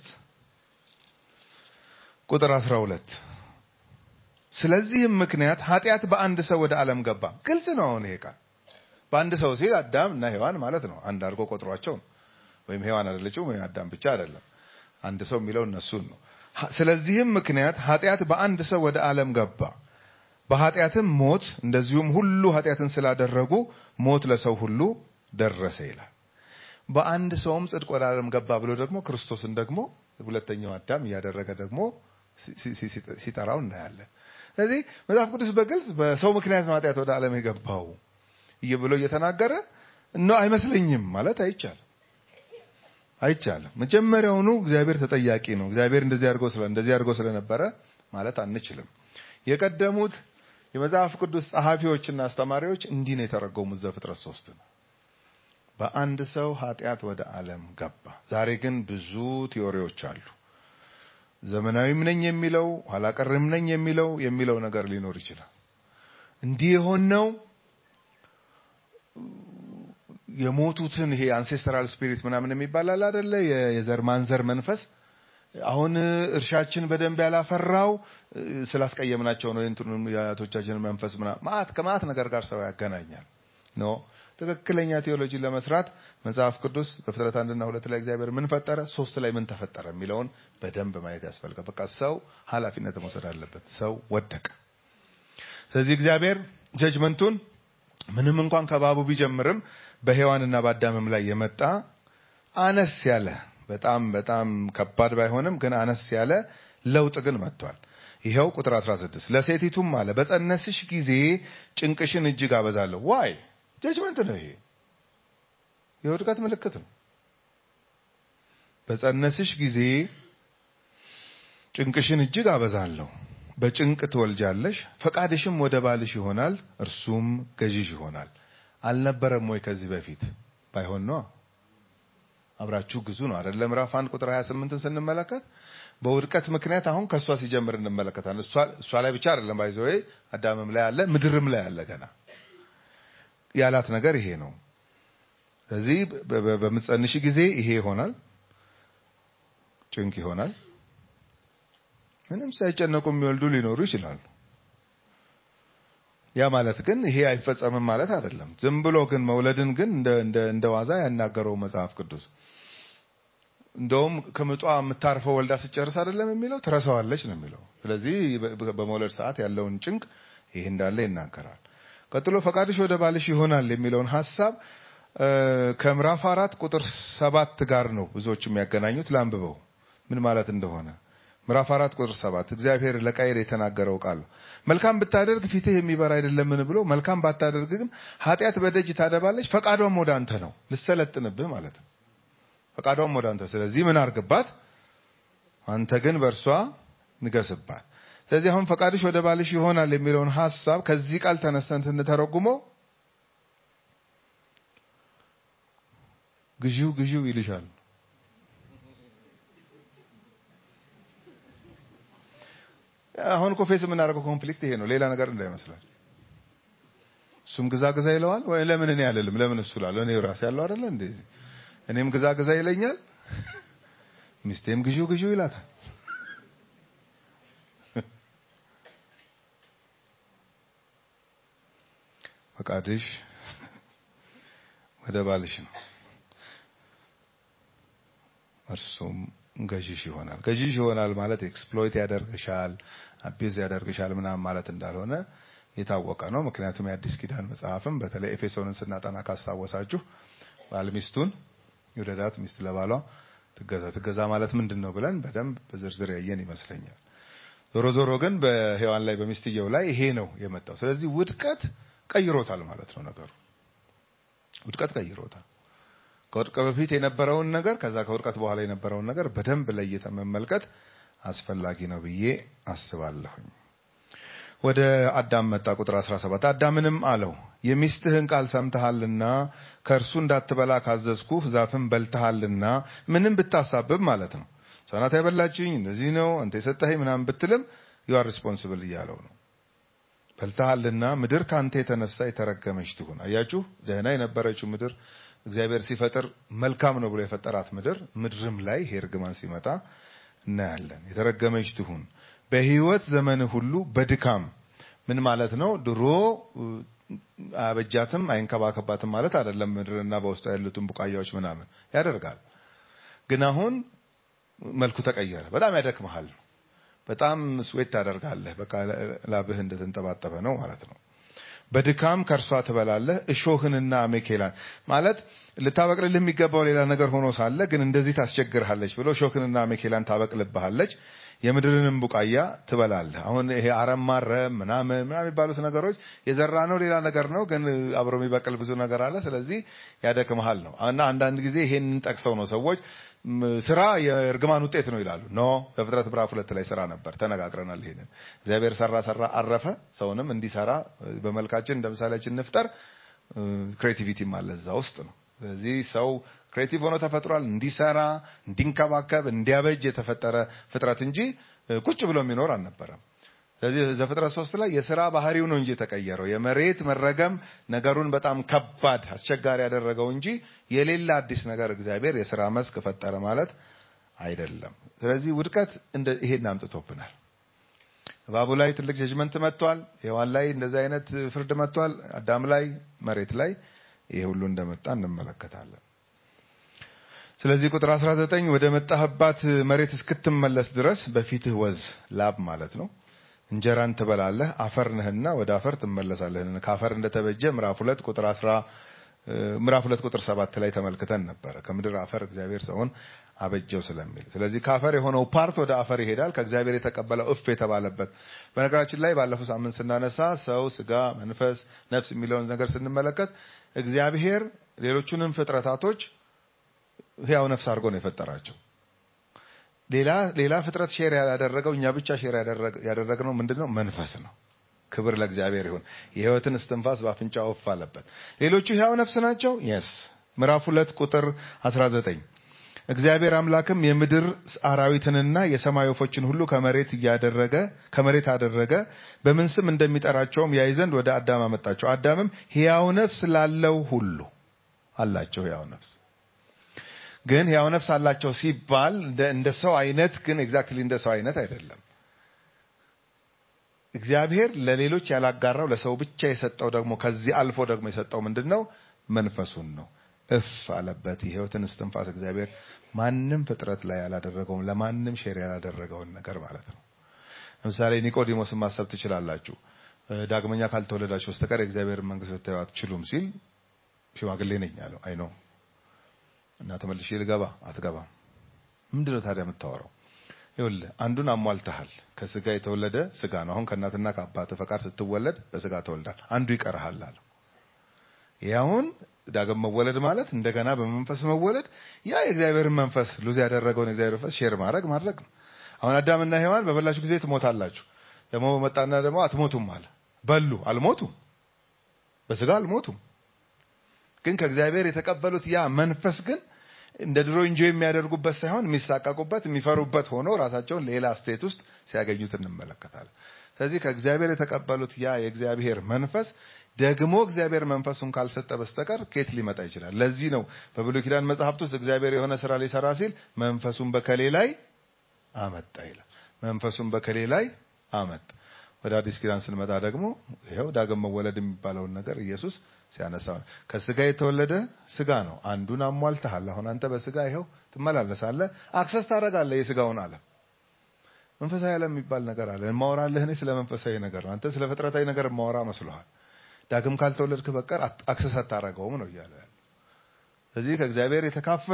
ቁጥር አስራ ሁለት ስለዚህም ምክንያት ኃጢአት በአንድ ሰው ወደ ዓለም ገባ። ግልጽ ነው አሁን ይሄ ቃል በአንድ ሰው ሲል አዳም እና ሔዋን ማለት ነው። አንድ አድርጎ ቆጥሯቸው ነው። ወይም ሔዋን አይደለችም ወይም አዳም ብቻ አይደለም። አንድ ሰው የሚለው እነሱን ነው። ሀ- ስለዚህም ምክንያት ኃጢአት በአንድ ሰው ወደ ዓለም ገባ፣ በኃጢአትም ሞት፣ እንደዚሁም ሁሉ ኃጢአትን ስላደረጉ ሞት ለሰው ሁሉ ደረሰ ይላል። በአንድ ሰውም ጽድቅ ወደ ዓለም ገባ ብሎ ደግሞ ክርስቶስን ደግሞ ሁለተኛው አዳም እያደረገ ደግሞ ሲ- ሲ- ሲ- ሲጠራው እናያለን። ስለዚህ መጽሐፍ ቅዱስ በግልጽ በሰው ምክንያት ነው ኃጢአት ወደ ዓለም የገባው እየ ብሎ እየተናገረ ነው አይመስለኝም ማለት አይቻልም አይቻልም። መጀመሪያውኑ እግዚአብሔር ተጠያቂ ነው። እግዚአብሔር እንደዚህ አድርጎ ስለ እንደዚህ አድርጎ ስለነበረ ማለት አንችልም። የቀደሙት የመጽሐፍ ቅዱስ ጸሐፊዎችና አስተማሪዎች እንዲህ ነው የተረጎሙት ዘፍጥረት ሶስት ነው። በአንድ ሰው ኃጢአት ወደ ዓለም ገባ። ዛሬ ግን ብዙ ቲዎሪዎች አሉ። ዘመናዊም ነኝ የሚለው ኋላ ቀርም ነኝ የሚለው የሚለው ነገር ሊኖር ይችላል። እንዲህ የሆነው የሞቱትን ይሄ አንሴስተራል ስፒሪት ምናምን የሚባል አለ አይደለ? የ- የዘር ማንዘር መንፈስ አሁን እርሻችን በደንብ ያላፈራው እ፣ ስላስቀየምናቸው ነው። የእንትኑን የአያቶቻችንን መንፈስ ምናምን ማአት ከማአት ነገር ጋር ሰው ያገናኛል። ኖ ትክክለኛ ቴዎሎጂ ለመስራት መጽሐፍ ቅዱስ በፍጥረት አንድና ሁለት ላይ እግዚአብሔር ምን ፈጠረ፣ ሶስት ላይ ምን ተፈጠረ የሚለውን በደንብ ማየት ያስፈልጋል። በቃ ሰው ኃላፊነት መውሰድ አለበት። ሰው ወደቀ። ስለዚህ እግዚአብሔር ጀጅመንቱን ምንም እንኳን ከባቡ ቢጀምርም በሔዋንና በአዳምም ላይ የመጣ አነስ ያለ በጣም በጣም ከባድ ባይሆንም ግን አነስ ያለ ለውጥ ግን መጥቷል። ይኸው ቁጥር 16 ለሴቲቱም አለ በጸነስሽ ጊዜ ጭንቅሽን እጅግ አበዛለሁ። ዋይ ጀጅመንት ነው ይሄ፣ የውድቀት ምልክት ነው። በጸነስሽ ጊዜ ጭንቅሽን እጅግ አበዛለሁ፣ በጭንቅ ትወልጃለሽ፣ ፈቃድሽም ወደ ባልሽ ይሆናል፣ እርሱም ገዥሽ ይሆናል። አልነበረም ወይ ከዚህ በፊት? ባይሆን ነው አብራችሁ ግዙ ነው አይደለ? ምዕራፍ 1 ቁጥር 28ን ስንመለከት በውድቀት ምክንያት አሁን ከእሷ ሲጀምር እንመለከታለን። እሷ እሷ ላይ ብቻ አይደለም ባይዘው አዳምም ላይ አለ፣ ምድርም ላይ አለ። ገና ያላት ነገር ይሄ ነው። ስለዚህ በ- በ- በምትጸንሽ ጊዜ ይሄ ይሆናል፣ ጭንቅ ይሆናል። ምንም ሳይጨነቁ የሚወልዱ ሊኖሩ ይችላሉ። ያ ማለት ግን ይሄ አይፈጸምም ማለት አይደለም። ዝም ብሎ ግን መውለድን ግን እንደ እንደ እንደ ዋዛ ያናገረው መጽሐፍ ቅዱስ እንደውም ከምጧ የምታርፈው ወልዳ ስጨርስ አይደለም የሚለው ትረሳዋለች ነው የሚለው። ስለዚህ በ- በመውለድ ሰዓት ያለውን ጭንቅ ይሄ እንዳለ ይናገራል። ቀጥሎ ፈቃድሽ ወደ ባልሽ ይሆናል የሚለውን ሀሳብ እ፣ ከምዕራፍ አራት ቁጥር ሰባት ጋር ነው ብዙዎች የሚያገናኙት። ላንብበው ምን ማለት እንደሆነ ምዕራፍ አራት ቁጥር ሰባት እግዚአብሔር ለቃየል የተናገረው ቃል ነው። መልካም ብታደርግ ፊትህ የሚበራ አይደለምን ብሎ መልካም ባታደርግ ግን ኃጢአት በደጅ ታደባለች፣ ፈቃዷም ወደ አንተ ነው፣ ልሰለጥንብህ ማለት ነው። ፈቃዷም ወደ አንተ። ስለዚህ ምን አርግባት፣ አንተ ግን በእርሷ ንገስባት። ስለዚህ አሁን ፈቃድሽ ወደ ባልሽ ይሆናል የሚለውን ሀሳብ ከዚህ ቃል ተነስተን ስንተረጉመው ግዢው ግዢው ይልሻል። አሁን እኮ ፌስ የምናደርገው ኮንፍሊክት ይሄ ነው፣ ሌላ ነገር እንዳይመስላል። እሱም ግዛ ግዛ ይለዋል ወይ ለምን እኔ አልልም? ለምን እሱ እላለሁ? እኔ ራሴ ያለው አይደለ እንደዚህ እኔም ግዛ ግዛ ይለኛል፣ ሚስቴም ግዢው ግዢው ይላታል። ፈቃድሽ ወደ ባልሽ ነው፣ እርሱም ገዢሽ ይሆናል። ገዢሽ ይሆናል ማለት ኤክስፕሎይት ያደርግሻል፣ አቢዝ ያደርግሻል ምናምን ማለት እንዳልሆነ የታወቀ ነው። ምክንያቱም የአዲስ ኪዳን መጽሐፍም በተለይ ኤፌሶንን ስናጠና ካስታወሳችሁ ባል ሚስቱን ይውደዳት፣ ሚስት ለባሏ ትገዛ ትገዛ ማለት ምንድን ነው ብለን በደንብ በዝርዝር ያየን ይመስለኛል። ዞሮ ዞሮ ግን በሔዋን ላይ በሚስትየው ላይ ይሄ ነው የመጣው። ስለዚህ ውድቀት ቀይሮታል ማለት ነው ነገሩ። ውድቀት ቀይሮታል። ከውድቀት በፊት የነበረውን ነገር ከዛ ከውድቀት በኋላ የነበረውን ነገር በደንብ ለይተ መመልከት አስፈላጊ ነው ብዬ አስባለሁኝ። ወደ አዳም መጣ። ቁጥር 17 አዳምንም አለው የሚስትህን ቃል ሰምተሃልና ከእርሱ እንዳትበላ ካዘዝኩህ ዛፍን በልተሃልና ምንም ብታሳብብ ማለት ነው እሷ ናት ያበላችኝ እንደዚህ ነው አንተ የሰጠኸኝ ምናምን ብትልም ዩ አር ሪስፖንሲብል እያለው ነው። በልተሃልና ምድር ከአንተ የተነሳ የተረገመች ትሁን። አያችሁ ደህና የነበረችው ምድር እግዚአብሔር ሲፈጥር መልካም ነው ብሎ የፈጠራት ምድር ምድርም ላይ ይሄ እርግማን ሲመጣ እናያለን። የተረገመች ትሁን በሕይወት ዘመን ሁሉ በድካም ምን ማለት ነው? ድሮ አበጃትም አይንከባከባትም ማለት አይደለም። ምድርና በውስጡ ያሉትን ቡቃያዎች ምናምን ያደርጋል። ግን አሁን መልኩ ተቀየረ። በጣም ያደክመሃል። በጣም ስዌት ታደርጋለህ። በቃ ላብህ እንደተንጠባጠበ ነው ማለት ነው። በድካም ከእርሷ ትበላለህ፣ እሾህንና አሜኬላን ማለት ልታበቅልልህ የሚገባው ሌላ ነገር ሆኖ ሳለ ግን እንደዚህ ታስቸግርሃለች ብሎ እሾህንና አሜኬላን ታበቅልብሃለች። የምድርንም ቡቃያ ትበላለህ። አሁን ይሄ አረም ማረም ምናምን ምናምን የሚባሉት ነገሮች የዘራ ነው ሌላ ነገር ነው፣ ግን አብሮ የሚበቅል ብዙ ነገር አለ። ስለዚህ ያደክመሃል ነው እና አንዳንድ ጊዜ ይሄንን ጠቅሰው ነው ሰዎች ስራ የእርግማን ውጤት ነው ይላሉ። ኖ በፍጥረት ምዕራፍ ሁለት ላይ ስራ ነበር፣ ተነጋግረናል። ይሄንን እግዚአብሔር ሰራ ሰራ አረፈ፣ ሰውንም እንዲሰራ በመልካችን እንደ ምሳሌያችን እንፍጠር። ክሬቲቪቲም አለ እዛ ውስጥ ነው። ስለዚህ ሰው ክሬቲቭ ሆኖ ተፈጥሯል፣ እንዲሰራ፣ እንዲንከባከብ፣ እንዲያበጅ የተፈጠረ ፍጥረት እንጂ ቁጭ ብሎ የሚኖር አልነበረም። ስለዚህ ዘፍጥረት ሶስት ላይ የስራ ባህሪው ነው እንጂ የተቀየረው የመሬት መረገም ነገሩን በጣም ከባድ አስቸጋሪ ያደረገው እንጂ የሌላ አዲስ ነገር እግዚአብሔር የስራ መስክ ፈጠረ ማለት አይደለም። ስለዚህ ውድቀት እንደ ይሄን አምጥቶብናል። እባቡ ላይ ትልቅ ጀጅመንት መጥቷል። ሔዋን ላይ እንደዚህ አይነት ፍርድ መጥቷል። አዳም ላይ፣ መሬት ላይ ይሄ ሁሉ እንደመጣ እንመለከታለን። ስለዚህ ቁጥር 19 ወደ መጣህባት መሬት እስክትመለስ ድረስ በፊትህ ወዝ ላብ ማለት ነው እንጀራን ትበላለህ፣ አፈር ነህና ወደ አፈር ትመለሳለህ። ከአፈር እንደተበጀ ምዕራፍ ሁለት ቁጥር 10 ምዕራፍ ሁለት ቁጥር ሰባት ላይ ተመልክተን ነበረ። ከምድር አፈር እግዚአብሔር ሰውን አበጀው ስለሚል ስለዚህ ከአፈር የሆነው ፓርት ወደ አፈር ይሄዳል። ከእግዚአብሔር የተቀበለው እፍ የተባለበት በነገራችን ላይ ባለፈው ሳምንት ስናነሳ ሰው፣ ስጋ፣ መንፈስ፣ ነፍስ የሚለውን ነገር ስንመለከት እግዚአብሔር ሌሎቹንም ፍጥረታቶች ህያው ነፍስ አድርጎ ነው የፈጠራቸው። ሌላ ሌላ ፍጥረት ሼር ያደረገው እኛ ብቻ ሼር ያደረግነው ምንድነው? መንፈስ ነው። ክብር ለእግዚአብሔር ይሁን። የህይወትን እስትንፋስ በአፍንጫ ወፍ አለበት። ሌሎቹ ህያው ነፍስ ናቸው። የስ ምዕራፍ ሁለት ቁጥር 19 እግዚአብሔር አምላክም የምድር አራዊትንና የሰማይ ወፎችን ሁሉ ከመሬት እያደረገ ከመሬት አደረገ፣ በምን ስም እንደሚጠራቸውም ያይ ዘንድ ወደ አዳም አመጣቸው። አዳምም ህያው ነፍስ ላለው ሁሉ አላቸው ህያው ነፍስ ግን ህያው ነፍስ አላቸው ሲባል እንደ ሰው አይነት ግን ኤግዛክትሊ እንደ ሰው አይነት አይደለም። እግዚአብሔር ለሌሎች ያላጋራው ለሰው ብቻ የሰጠው ደግሞ ከዚህ አልፎ ደግሞ የሰጠው ምንድን ነው? መንፈሱን ነው። እፍ አለበት የህይወትን እስትንፋስ እግዚአብሔር ማንም ፍጥረት ላይ ያላደረገውን ለማንም ሼር ያላደረገውን ነገር ማለት ነው። ለምሳሌ ኒቆዲሞስን ማሰብ ትችላላችሁ። ዳግመኛ ካልተወለዳችሁ በስተቀር የእግዚአብሔር መንግስት ልታዩ አትችሉም ሲል ሽማግሌ ነኝ አለው። አይ ነው እና ተመልሼ ልገባ አትገባም። ምንድነው ታዲያ የምታወራው? ይኸውልህ አንዱን አሟልተሃል። ከስጋ የተወለደ ስጋ ነው። አሁን ከእናትና ከአባት ፈቃድ ስትወለድ በስጋ ተወልዳል። አንዱ ይቀርሃል አለው። ይህ አሁን ዳግም መወለድ ማለት እንደገና በመንፈስ መወለድ፣ ያ የእግዚአብሔርን መንፈስ ሉዝ ያደረገውን የእግዚአብሔር መንፈስ ሼር ማድረግ ማድረግ ነው። አሁን አዳምና ሔዋን በበላችሁ ጊዜ ትሞታላችሁ። ደግሞ በመጣና ደግሞ አትሞቱም አለ። በሉ፣ አልሞቱም፣ በስጋ አልሞቱም። ግን ከእግዚአብሔር የተቀበሉት ያ መንፈስ ግን እንደ ድሮ እንጆ የሚያደርጉበት ሳይሆን የሚሳቀቁበት የሚፈሩበት ሆኖ ራሳቸውን ሌላ ስቴት ውስጥ ሲያገኙት እንመለከታለን። ስለዚህ ከእግዚአብሔር የተቀበሉት ያ የእግዚአብሔር መንፈስ ደግሞ እግዚአብሔር መንፈሱን ካልሰጠ በስተቀር ከየት ሊመጣ ይችላል? ለዚህ ነው በብሉይ ኪዳን መጽሐፍት ውስጥ እግዚአብሔር የሆነ ስራ ሊሰራ ሲል መንፈሱን በከሌ ላይ አመጣ ይላል። መንፈሱን በከሌ ላይ አመጣ። ወደ አዲስ ኪዳን ስንመጣ ደግሞ ይኸው ዳግም መወለድ የሚባለውን ነገር ኢየሱስ ሲያነሳ ከስጋ የተወለደ ስጋ ነው። አንዱን አሟልተሃል። አሁን አንተ በስጋ ይኸው ትመላለሳለህ፣ አክሰስ ታደርጋለህ የስጋውን ዓለም። መንፈሳዊ ዓለም የሚባል ነገር አለ። የማወራልህ እኔ ስለ መንፈሳዊ ነገር ነው። አንተ ስለ ፍጥረታዊ ነገር የማወራ መስሎሃል። ዳግም ካልተወለድክ በቀር አክሰስ አታደርገውም ነው እያለ ያለ። ስለዚህ ከእግዚአብሔር የተካፈልነው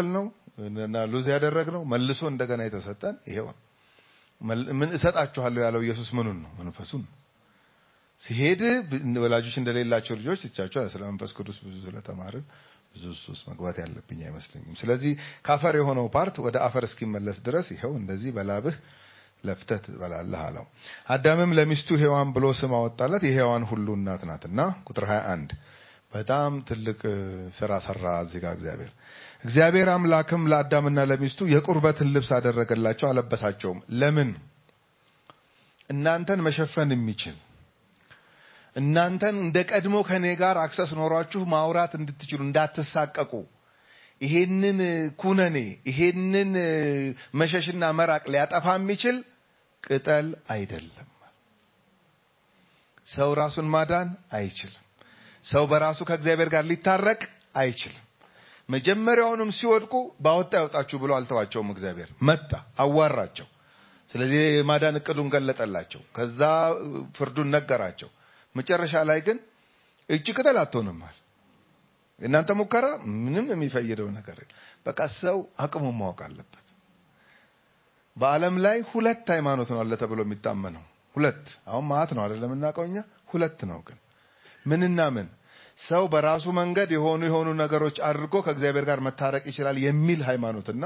እና ሉዝ ያደረግነው መልሶ እንደገና የተሰጠን ይሄው ነው። መል- ምን እሰጣችኋለሁ ያለው ኢየሱስ ምኑን ነው? መንፈሱን ነው። ሲሄድ ብ- ወላጆች እንደሌላቸው ልጆች ትቻቸው ስለ መንፈስ ቅዱስ ብዙ ስለተማርን ብዙ እሱ ውስጥ መግባት ያለብኝ አይመስለኝም። ስለዚህ ከአፈር የሆነው ፓርት ወደ አፈር እስኪመለስ ድረስ ይኸው እንደዚህ በላብህ ለፍተህ ትበላለህ አለው። አዳምም ለሚስቱ ሔዋን ብሎ ስም አወጣላት፣ የሔዋን ሁሉ እናት ናትና። ቁጥር 21 በጣም ትልቅ እ, ስራ ሰራ እዚህ ጋር እግዚአብሔር። እግዚአብሔር አምላክም ለአዳምና ለሚስቱ የቁርበትን ልብስ አደረገላቸው፣ አለበሳቸውም። ለምን? እናንተን መሸፈን የሚችል እናንተን እንደ ቀድሞ ከኔ ጋር አክሰስ ኖሯችሁ ማውራት እንድትችሉ እንዳትሳቀቁ ይሄንን እ, ኩነኔ ይሄንን እ, መሸሽና መራቅ ሊያጠፋ የሚችል ቅጠል አይደለም። ሰው ራሱን ማዳን አይችልም። ሰው በራሱ ከእግዚአብሔር ጋር ሊታረቅ አይችልም። መጀመሪያውንም ሲወድቁ ባወጣ ያወጣችሁ ብሎ አልተዋቸውም። እግዚአብሔር መጣ፣ አዋራቸው። ስለዚህ የማዳን እቅዱን ገለጠላቸው። ከዛ እ, ፍርዱን ነገራቸው። መጨረሻ ላይ ግን እጅ ቅጠል አትሆንማል። የእናንተ ሙከራ ምንም የሚፈይደው ነገር የለም። በቃ ሰው አቅሙን ማወቅ አለበት። በዓለም ላይ ሁለት ሃይማኖት ነው አለ ተብሎ የሚታመነው ሁለት። አሁን ማአት ነው አይደለም የምናውቀው እኛ ሁለት ነው ግን ምንና ምን ሰው በራሱ መንገድ የሆኑ የሆኑ ነገሮች አድርጎ ከእግዚአብሔር ጋር መታረቅ ይችላል የሚል ሃይማኖትና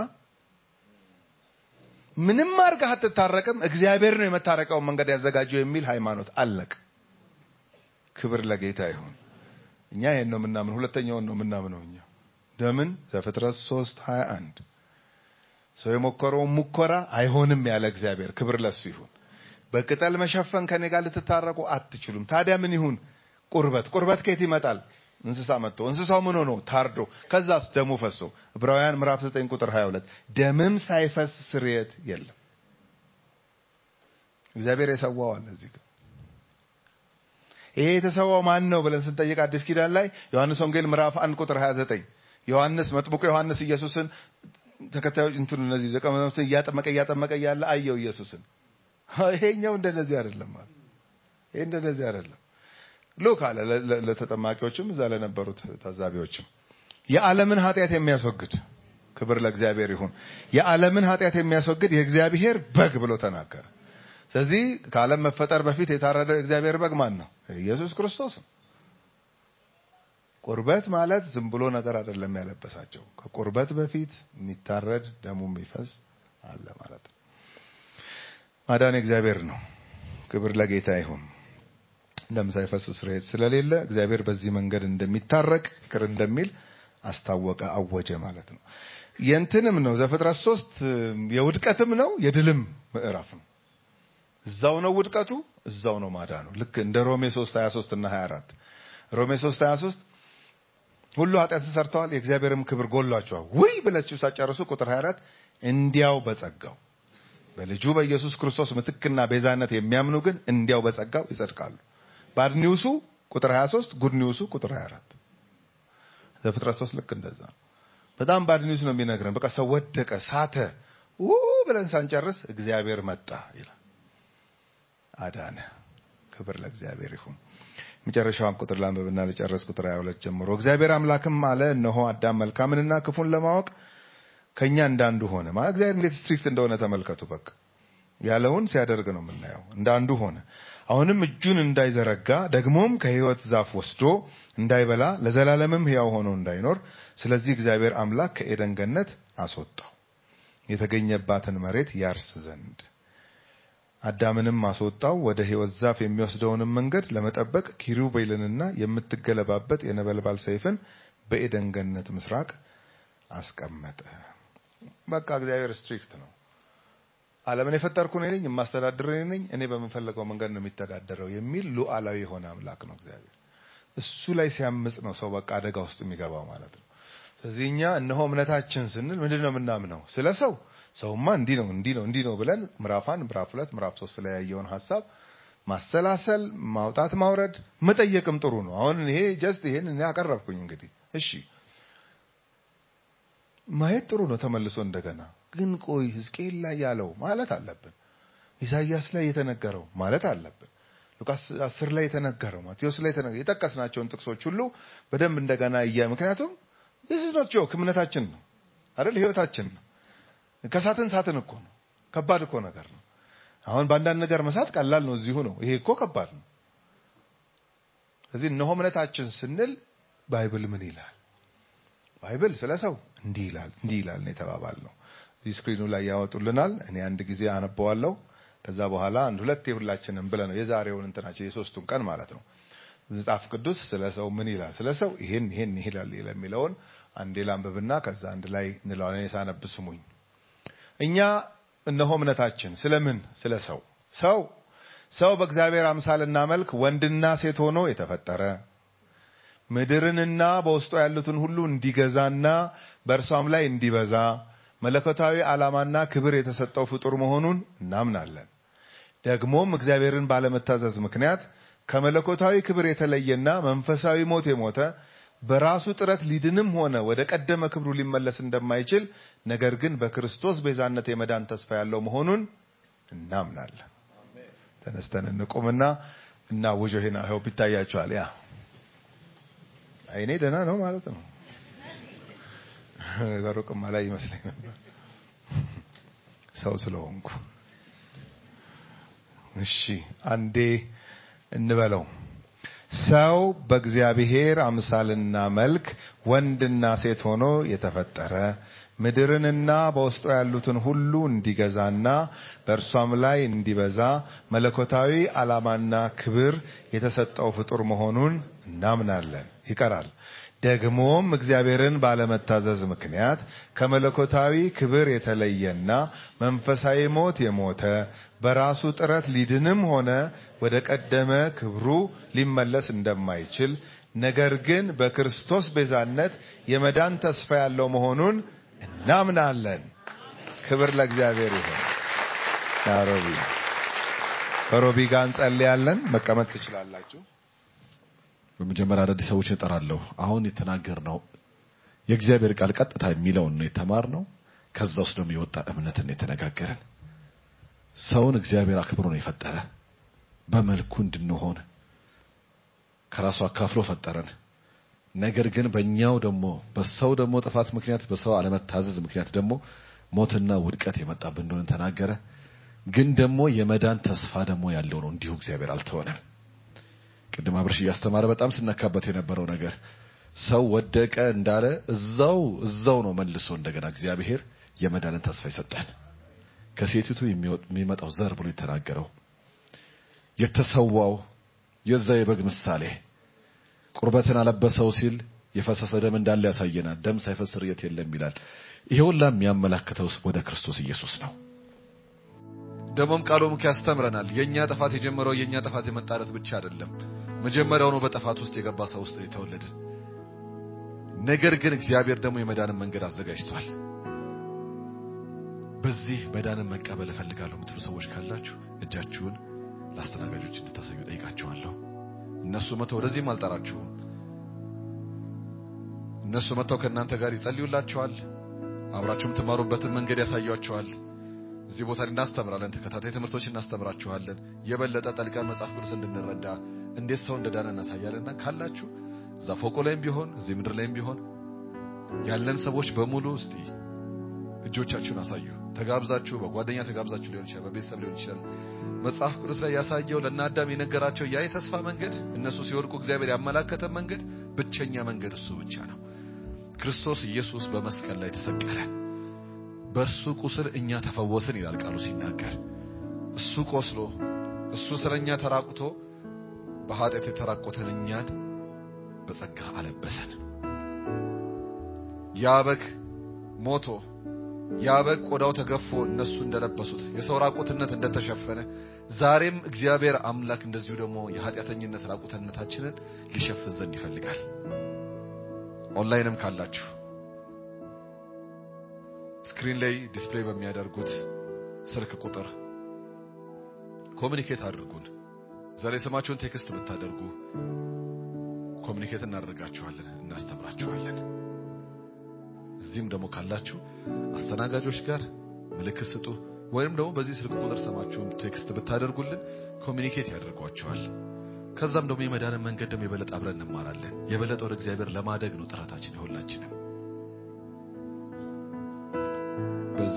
ምንም አድርገህ አትታረቅም እግዚአብሔር ነው የመታረቂያውን መንገድ ያዘጋጀው የሚል ሃይማኖት አለቅ። ክብር ለጌታ ይሁን። እኛ ይሄን ነው የምናምን፣ ሁለተኛውን ነው የምናምነው እኛ ለምን ዘፍጥረት 3 21 ሰው የሞከረውን ሙከራ አይሆንም ያለ እግዚአብሔር ክብር ለሱ ይሁን። በቅጠል መሸፈን ከኔ ጋር ልትታረቁ አትችሉም። ታዲያ ምን ይሁን? ቁርበት ቁርበት ከየት ይመጣል? እንስሳ መጥቶ እንስሳው ምን ሆኖ ታርዶ ከዛስ ደሙ ፈሶ ዕብራውያን ምዕራፍ 9 ቁጥር 22 ደምም ሳይፈስ ስርየት የለም። እግዚአብሔር የሰዋው አለ እዚህ ጋር ይሄ የተሰዋው ማን ነው ብለን ስንጠይቅ አዲስ ኪዳን ላይ ዮሐንስ ወንጌል ምዕራፍ 1 ቁጥር 29 ዮሐንስ መጥምቁ ዮሐንስ ኢየሱስን ተከታዮች እንትን እነዚህ ደቀ መዛሙርትን እያጠመቀ እያጠመቀ እያለ አየው ኢየሱስን። ይሄኛው እንደነዚህ አይደለም ማለት ይሄ እንደነዚህ አይደለም። ሉክ አለ ለ- ለ- ለተጠማቂዎችም እዛ ለነበሩት ታዛቢዎችም የዓለምን ኃጢአት የሚያስወግድ ክብር ለእግዚአብሔር ይሁን። የዓለምን ኃጢአት የሚያስወግድ የእግዚአብሔር በግ ብሎ ተናገረ። ስለዚህ ከዓለም መፈጠር በፊት የታረደው የእግዚአብሔር በግ ማን ነው? ኢየሱስ ክርስቶስ ነው። ቁርበት ማለት ዝም ብሎ ነገር አይደለም ያለበሳቸው። ከቁርበት በፊት የሚታረድ ደሙ የሚፈስ አለ ማለት ነው። ማዳን እግዚአብሔር ነው። ክብር ለጌታ ይሁን። ደም ሳይፈስ ስርየት ስለሌለ እግዚአብሔር በዚህ መንገድ እንደሚታረቅ ይቅር እንደሚል አስታወቀ፣ አወጀ ማለት ነው። የእንትንም ነው ዘፍጥረት ሶስት የውድቀትም ነው የድልም ምዕራፍ ነው። እዛው ነው ውድቀቱ፣ እዛው ነው ማዳኑ። ልክ እንደ ሮሜ 3 23 እና 24 ሮሜ 3 23 ሁሉ ኃጢአትን ሰርተዋል የእግዚአብሔርም ክብር ጎሏቸዋል። ውይ ብላችሁ ሳጨርሱ ቁጥር 24 እንዲያው በጸጋው በልጁ በኢየሱስ ክርስቶስ ምትክና ቤዛነት የሚያምኑ ግን እንዲያው በጸጋው ይጸድቃሉ። ባድ ኒውሱ ቁጥር 23 ጉድ ኒውሱ ቁጥር 24 ዘፍጥረት 3 ልክ እንደዛ ነው። በጣም ባድ ኒውስ ነው የሚነግረን። በቃ ሰው ወደቀ፣ ሳተ ው ብለን ሳንጨርስ እግዚአብሔር መጣ ይላል። አዳነ። ክብር ለእግዚአብሔር ይሁን። መጨረሻውን ቁጥር ላንብብና ልጨርስ። ቁጥር 22 ጀምሮ እግዚአብሔር አምላክም አለ፣ እነሆ አዳም መልካምንና ክፉን ለማወቅ ከኛ እንዳንዱ ሆነ። ማለት እግዚአብሔር እንዴት ስትሪክት እንደሆነ ተመልከቱ። በቃ ያለውን ሲያደርግ ነው የምናየው። እንዳንዱ ሆነ። አሁንም እጁን እንዳይዘረጋ ደግሞም ከሕይወት ዛፍ ወስዶ እንዳይበላ ለዘላለምም ሕያው ሆኖ እንዳይኖር፣ ስለዚህ እግዚአብሔር አምላክ ከኤደን ገነት አስወጣው የተገኘባትን መሬት ያርስ ዘንድ አዳምንም አስወጣው። ወደ ሕይወት ዛፍ የሚወስደውንም መንገድ ለመጠበቅ ኪሩቤልንና የምትገለባበት የነበልባል ሰይፍን በኤደን ገነት ምስራቅ አስቀመጠ። በቃ እግዚአብሔር ስትሪክት ነው። ዓለምን የፈጠርኩ እኔ ነኝ፣ የማስተዳድር እኔ ነኝ፣ እኔ በምፈለገው መንገድ ነው የሚተዳደረው የሚል ሉዓላዊ የሆነ አምላክ ነው እግዚአብሔር። እሱ ላይ ሲያምጽ ነው ሰው በቃ አደጋ ውስጥ የሚገባው ማለት ነው። ስለዚህ እኛ እነሆ እምነታችን ስንል ምንድን ነው የምናምነው? ስለ ሰው ሰውማ እንዲህ ነው እንዲህ ነው እንዲህ ነው ብለን ምዕራፍ አንድ ምዕራፍ ሁለት ምዕራፍ ሶስት ላይ ያየውን ሀሳብ ማሰላሰል ማውጣት ማውረድ መጠየቅም ጥሩ ነው። አሁን ይሄ ጀስት ይሄን እኔ አቀረብኩኝ እንግዲህ እሺ ማየት ጥሩ ነው። ተመልሶ እንደገና ግን ቆይ ሕዝቅኤል ላይ ያለው ማለት አለብን። ኢሳይያስ ላይ የተነገረው ማለት አለብን። ሉቃስ አስር ላይ የተነገረው ማቴዎስ ላይ የተነገረው የጠቀስናቸውን ጥቅሶች ሁሉ በደንብ እንደገና እያ ምክንያቱም this is not joke እምነታችን ነው። አይደል? ህይወታችን ነው። ከሳትን ሳትን እኮ ነው። ከባድ እኮ ነገር ነው። አሁን በአንዳንድ ነገር መሳት ቀላል ነው፣ እዚሁ ነው። ይሄ እኮ ከባድ ነው። ስለዚህ እነሆ እምነታችን ስንል ባይብል ምን ይላል? ባይብል ስለ ሰው እንዲህ ይላል እንዲህ ይላል ነው የተባባል ነው። እዚህ ስክሪኑ ላይ ያወጡልናል። እኔ አንድ ጊዜ አነበዋለሁ። ከዛ በኋላ አንድ ሁለት የሁላችንም ብለ ነው የዛሬውን እንትናችን የሶስቱን ቀን ማለት ነው። መጽሐፍ ቅዱስ ስለ ሰው ምን ይላል? ስለ ሰው ይሄን ይሄን ይላል የሚለውን አንዴ ላንብብና ከዛ አንድ ላይ እንለዋለን። እኔ ሳነብ ስሙኝ። እኛ እነሆ እምነታችን ስለምን ስለ ሰው ሰው ሰው በእግዚአብሔር አምሳልና መልክ ወንድና ሴት ሆኖ የተፈጠረ ምድርንና በውስጧ ያሉትን ሁሉ እንዲገዛና በእርሷም ላይ እንዲበዛ መለኮታዊ ዓላማና ክብር የተሰጠው ፍጡር መሆኑን እናምናለን። ደግሞም እግዚአብሔርን ባለመታዘዝ ምክንያት ከመለኮታዊ ክብር የተለየና መንፈሳዊ ሞት የሞተ በራሱ ጥረት ሊድንም ሆነ ወደ ቀደመ ክብሩ ሊመለስ እንደማይችል ነገር ግን በክርስቶስ ቤዛነት የመዳን ተስፋ ያለው መሆኑን እናምናለን። ተነስተን እንቁምና እና ውጆ ሄና ሆፕ ይታያቸዋል። ያ አይኔ ደህና ነው ማለት ነው። በሩቅማ ላይ ይመስለኝ ነበር ሰው ስለሆንኩ። እሺ አንዴ እንበለው። ሰው በእግዚአብሔር አምሳልና መልክ ወንድና ሴት ሆኖ የተፈጠረ ምድርንና በውስጧ ያሉትን ሁሉ እንዲገዛና በእርሷም ላይ እንዲበዛ መለኮታዊ ዓላማና ክብር የተሰጠው ፍጡር መሆኑን እናምናለን። ይቀራል። ደግሞም እግዚአብሔርን ባለመታዘዝ ምክንያት ከመለኮታዊ ክብር የተለየና መንፈሳዊ ሞት የሞተ በራሱ ጥረት ሊድንም ሆነ ወደ ቀደመ ክብሩ ሊመለስ እንደማይችል ነገር ግን በክርስቶስ ቤዛነት የመዳን ተስፋ ያለው መሆኑን እናምናለን። ክብር ለእግዚአብሔር ይሁን። ሮቢ ከሮቢ ጋር እንጸልያለን። መቀመጥ ትችላላችሁ። በመጀመሪያ አዳዲስ ሰዎች እጠራለሁ። አሁን የተናገርነው የእግዚአብሔር ቃል ቀጥታ የሚለውን ነው የተማርነው። ከዛ ውስጥ ደግሞ የወጣ እምነትን የተነጋገረን ሰውን እግዚአብሔር አክብሮ ነው የፈጠረ በመልኩ እንድንሆን ከራሱ አካፍሎ ፈጠረን። ነገር ግን በእኛው ደግሞ በሰው ደግሞ ጥፋት ምክንያት በሰው አለመታዘዝ ምክንያት ደግሞ ሞትና ውድቀት የመጣብን እንደሆነ ተናገረ። ግን ደግሞ የመዳን ተስፋ ደግሞ ያለው ነው። እንዲሁ እግዚአብሔር አልተወንም። ቅድም አብርሽ እያስተማረ በጣም ስነካበት የነበረው ነገር ሰው ወደቀ እንዳለ እዛው እዛው ነው መልሶ እንደገና እግዚአብሔር የመዳንን ተስፋ ይሰጠን። ከሴቲቱ የሚመጣው ዘር ብሎ የተናገረው የተሰዋው የዛ የበግ ምሳሌ ቁርበትን አለበሰው ሲል የፈሰሰ ደም እንዳለ ያሳየናል። ደም ሳይፈስ ርየት የለም ይላል። ይሄ ሁላ የሚያመላክተው ወደ ክርስቶስ ኢየሱስ ነው። ደግሞም ቃሉም ያስተምረናል። የኛ ጥፋት የጀመረው የኛ ጥፋት የመጣለት ብቻ አይደለም። መጀመሪያውኑ በጥፋት ውስጥ የገባ ሰው ውስጥ የተወለድን። ነገር ግን እግዚአብሔር ደግሞ የመዳንን መንገድ አዘጋጅቷል። በዚህ መዳንን መቀበል እፈልጋለሁ የምትሉ ሰዎች ካላችሁ እጃችሁን ለአስተናጋጆች እንድታሳዩ ጠይቃችኋለሁ። እነሱ መጥተው ወደዚህም አልጠራችሁም። እነሱ መጥተው ከእናንተ ጋር ይጸልዩላችኋል። አብራችሁ የምትማሩበትን መንገድ ያሳያችኋል። እዚህ ቦታ ላይ እናስተምራለን። ተከታታይ ትምህርቶች እናስተምራችኋለን። የበለጠ ጠልቀን መጽሐፍ ቅዱስ እንድንረዳ እንዴት ሰው እንደዳነ እናሳያለንና ካላችሁ እዛ ፎቆ ላይም ቢሆን እዚህ ምድር ላይም ቢሆን ያለን ሰዎች በሙሉ እስቲ እጆቻችሁን አሳዩ። ተጋብዛችሁ በጓደኛ ተጋብዛችሁ ሊሆን ይችላል፣ በቤተሰብ ሊሆን ይችላል። መጽሐፍ ቅዱስ ላይ ያሳየው ለእነ አዳም የነገራቸው ያ የተስፋ መንገድ እነሱ ሲወድቁ እግዚአብሔር ያመላከተ መንገድ ብቸኛ መንገድ እሱ ብቻ ነው። ክርስቶስ ኢየሱስ በመስቀል ላይ ተሰቀለ። በእርሱ ቁስል እኛ ተፈወስን ይላል ቃሉ ሲናገር። እሱ ቆስሎ እሱ ስለኛ ተራቁቶ በኃጢአት የተራቆተን እኛን በጸጋ አለበሰን። ያ በግ ሞቶ ያ በግ ቆዳው ተገፎ እነሱ እንደለበሱት የሰው ራቁትነት እንደተሸፈነ ዛሬም እግዚአብሔር አምላክ እንደዚሁ ደግሞ የኃጢአተኝነት ራቁትነታችንን ሊሸፍን ዘንድ ይፈልጋል። ኦንላይንም ካላችሁ ስክሪን ላይ ዲስፕሌይ በሚያደርጉት ስልክ ቁጥር ኮሚኒኬት አድርጉን። ዛሬ ስማችሁን ቴክስት ብታደርጉ ኮሚኒኬት እናደርጋችኋለን፣ እናስተምራችኋለን። እዚህም ደግሞ ካላችሁ አስተናጋጆች ጋር ምልክት ስጡ፣ ወይም ደግሞ በዚህ ስልክ ቁጥር ስማችሁን ቴክስት ብታደርጉልን ኮሚኒኬት ያደርጓችኋል። ከዛም ደግሞ የመዳንን መንገድ ደግሞ የበለጠ አብረን እንማራለን። የበለጠ ወደ እግዚአብሔር ለማደግ ነው ጥረታችን የሁላችንም።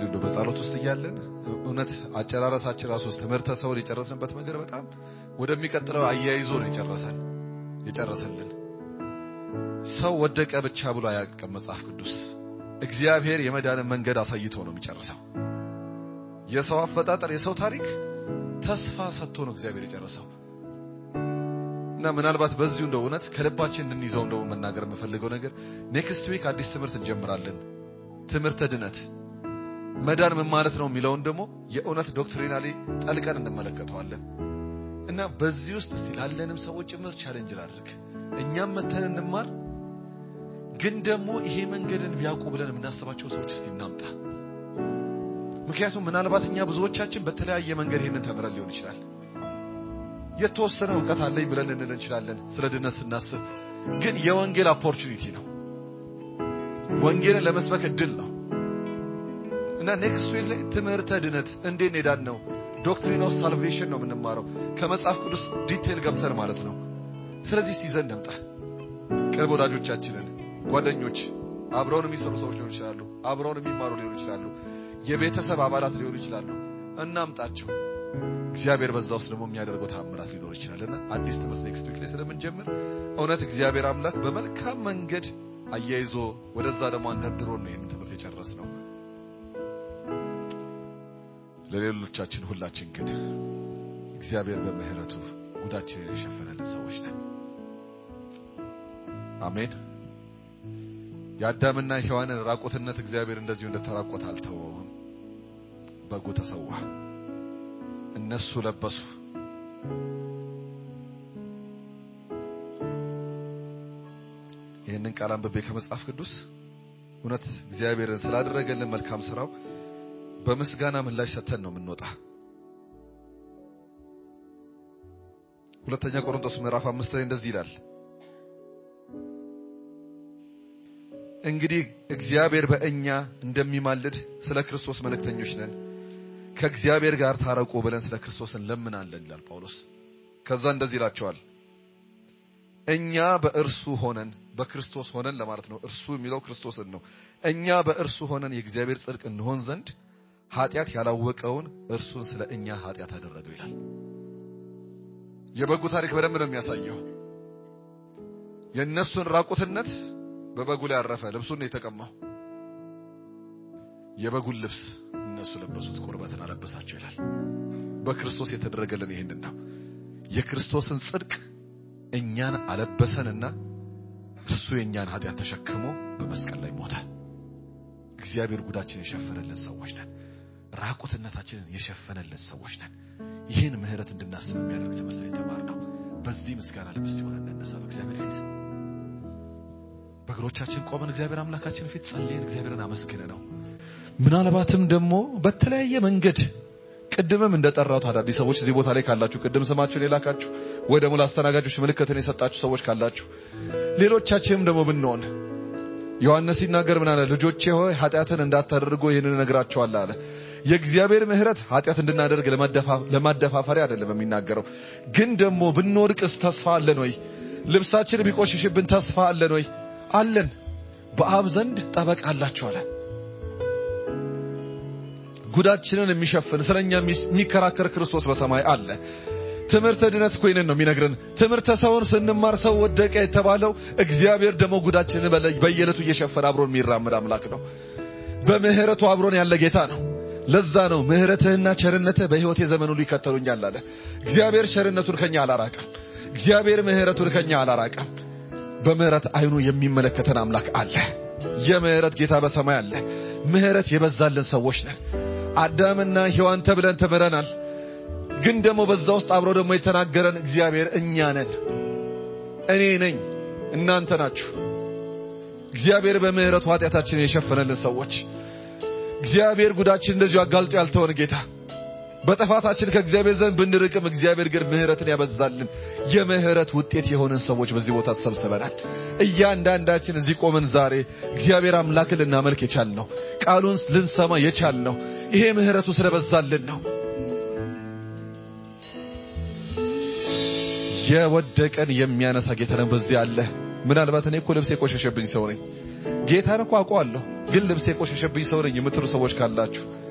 እንደው በጸሎት ውስጥ እያለን እውነት አጨራረሳችን ራሱ ውስጥ ትምህርተ ሰውን የጨረስንበት መንገድ በጣም ወደሚቀጥለው አያይዞ ነው የጨረሰን የጨረሰልን። ሰው ወደቀ ብቻ ብሎ አያውቅም መጽሐፍ ቅዱስ። እግዚአብሔር የመዳንን መንገድ አሳይቶ ነው የሚጨርሰው። የሰው አፈጣጠር፣ የሰው ታሪክ ተስፋ ሰጥቶ ነው እግዚአብሔር የጨረሰው። እና ምናልባት በዚሁ እንደው እውነት ከልባችን እንድንይዘው እንደው መናገር የምፈልገው ነገር ኔክስት ዊክ አዲስ ትምህርት እንጀምራለን። ትምህርተ ድነት መዳን ምን ማለት ነው የሚለውን ደግሞ የእውነት ዶክትሪናሊ ጠልቀን እንመለከተዋለን። እና በዚህ ውስጥ እስቲ ላለንም ሰዎች ጭምር ቻሌንጅ ላድርግ። እኛም መተን እንማር፣ ግን ደግሞ ይሄ መንገድን ቢያውቁ ብለን የምናስባቸው ሰዎች እስቲ እናምጣ። ምክንያቱም ምናልባት እኛ ብዙዎቻችን በተለያየ መንገድ ይሄንን ተምረን ሊሆን ይችላል። የተወሰነ እውቀት አለኝ ብለን እንል እንችላለን ስለ ድነት ስናስብ፣ ግን የወንጌል ኦፖርቹኒቲ ነው። ወንጌልን ለመስበክ እድል ነው እና ኔክስት ዊክ ላይ ትምህርተ ድነት እንዴት ሄዳን ነው ዶክትሪን ኦፍ ሳልቬሽን ነው የምንማረው ከመጽሐፍ ቅዱስ ዲቴል ገብተን ማለት ነው። ስለዚህ እስቲ ይዘን እንምጣ። ቅርብ ወዳጆቻችንን፣ ጓደኞች፣ አብረውን የሚሰሩ ሰዎች ሊሆኑ ይችላሉ፣ አብረውን የሚማሩ ሊሆኑ ይችላሉ፣ የቤተሰብ አባላት ሊሆኑ ይችላሉ። እናምጣቸው። እግዚአብሔር በዛ ውስጥ ደግሞ የሚያደርገው ተአምራት ሊኖር ይችላልና አዲስ ትምህርት ኔክስት ዊክ ላይ ስለምንጀምር እውነት እግዚአብሔር አምላክ በመልካም መንገድ አያይዞ ወደዛ ደግሞ አንደርድሮን ነው ይህንን ትምህርት የጨረስ ነው። ለሌሎቻችን ሁላችን ግን እግዚአብሔር በምሕረቱ ጉዳችንን የሸፈነልን ሰዎች ነን። አሜን። የአዳምና ሔዋንን ራቁትነት እግዚአብሔር እንደዚሁ እንደተራቆት አልተወውም። በጉ ተሰዋ፣ እነሱ ለበሱ። ይህንን ቃል አንብቤ ከመጽሐፍ ቅዱስ እውነት እግዚአብሔርን ስላደረገልን መልካም ስራው በምስጋና ምላሽ ሰጥተን ነው የምንወጣ። ሁለተኛ ቆሮንቶስ ምዕራፍ አምስት ላይ እንደዚህ ይላል፣ እንግዲህ እግዚአብሔር በእኛ እንደሚማልድ ስለ ክርስቶስ መልእክተኞች ነን፣ ከእግዚአብሔር ጋር ታረቁ ብለን ስለ ክርስቶስ እንለምናለን ይላል ጳውሎስ። ከዛ እንደዚህ ይላቸዋል፣ እኛ በእርሱ ሆነን በክርስቶስ ሆነን ለማለት ነው። እርሱ የሚለው ክርስቶስን ነው። እኛ በእርሱ ሆነን የእግዚአብሔር ጽድቅ እንሆን ዘንድ ኃጢአት ያላወቀውን እርሱን ስለ እኛ ኃጢአት አደረገው ይላል። የበጉ ታሪክ በደንብ ነው የሚያሳየው። የእነሱን ራቁትነት በበጉ ላይ ያረፈ ልብሱን ነው የተቀማው። የበጉን ልብስ እነሱ ለበሱት፣ ቁርበትን አለበሳቸው ይላል። በክርስቶስ የተደረገልን ይህንን ነው። የክርስቶስን ጽድቅ እኛን አለበሰንና እርሱ የእኛን ኃጢአት ተሸክሞ በመስቀል ላይ ሞተ። እግዚአብሔር ጉዳችንን የሸፈነልን ሰዎች ነን። ራቁትነታችንን የሸፈነልን ሰዎች ነን። ይህን ምሕረት እንድናስብ የሚያደርግ ትምህርት ነው የተማርነው። በዚህ ምስጋና ልብ እስቲ ሆነን እንነሳ በእግዚአብሔር ፊት በእግሮቻችን ቆመን እግዚአብሔር አምላካችን ፊት ጸልየን እግዚአብሔርን አመስግነ ነው። ምናልባትም ደግሞ በተለያየ መንገድ ቅድምም እንደጠራሁት አዳዲስ ሰዎች እዚህ ቦታ ላይ ካላችሁ ቅድም ስማችሁን የላካችሁ ወይ ደግሞ ለአስተናጋጆች ምልክትን የሰጣችሁ ሰዎች ካላችሁ ሌሎቻችንም ደግሞ ብንሆን ዮሐንስ ሲናገር ምን አለ? ልጆቼ ሆይ ኃጢአትን እንዳታደርጉ ይህንን እነግራችኋለሁ አለ። የእግዚአብሔር ምሕረት ኃጢአት እንድናደርግ ለማደፋፈሪያ አይደለም የሚናገረው። ግን ደግሞ ብንወድቅስ ተስፋ አለን ወይ? ልብሳችን ቢቆሽሽብን ተስፋ አለን ወይ? አለን። በአብ ዘንድ ጠበቃ አላችሁ አለ። ጉዳችንን የሚሸፍን ስለኛ የሚከራከር ክርስቶስ በሰማይ አለ። ትምህርተ ድነት እኮ ይህንን ነው የሚነግረን። ትምህርተ ሰውን ስንማር ሰው ወደቀ የተባለው እግዚአብሔር ደግሞ ጉዳችንን በየዕለቱ እየሸፈነ አብሮን የሚራመድ አምላክ ነው። በምህረቱ አብሮን ያለ ጌታ ነው። ለዛ ነው ምህረትህና ቸርነትህ በሕይወቴ ዘመን ሁሉ ይከተሉኛል አለ። እግዚአብሔር ቸርነቱን ከኛ አላራቀም። እግዚአብሔር ምህረቱን ከኛ አላራቀም። በምህረት አይኑ የሚመለከተን አምላክ አለ። የምህረት ጌታ በሰማይ አለ። ምህረት የበዛልን ሰዎች ነን። አዳምና ሔዋን ተብለን ተምረናል። ግን ደግሞ በዛ ውስጥ አብሮ ደግሞ የተናገረን እግዚአብሔር እኛ ነን። እኔ ነኝ፣ እናንተ ናችሁ። እግዚአብሔር በምህረቱ ኃጢአታችንን የሸፈነልን ሰዎች፣ እግዚአብሔር ጉዳችን እንደዚሁ አጋልጦ ያልተወን ጌታ፣ በጥፋታችን ከእግዚአብሔር ዘንድ ብንርቅም እግዚአብሔር ግን ምህረትን ያበዛልን የምህረት ውጤት የሆንን ሰዎች በዚህ ቦታ ተሰብስበናል። እያንዳንዳችን እዚህ ቆመን ዛሬ እግዚአብሔር አምላክን ልናመልክ የቻልነው ቃሉን ልንሰማ የቻልነው ይሄ ምህረቱ ስለበዛልን ነው። የወደቀን የሚያነሳ ጌታ ነው በዚህ አለ። ምናልባት እኔ እኮ ልብስ የቆሸሸብኝ ሰው ነኝ፣ ጌታን እኮ አውቀዋለሁ፣ ግን ልብስ የቆሸሸብኝ ሰው ነኝ የምትሉ ሰዎች ካላችሁ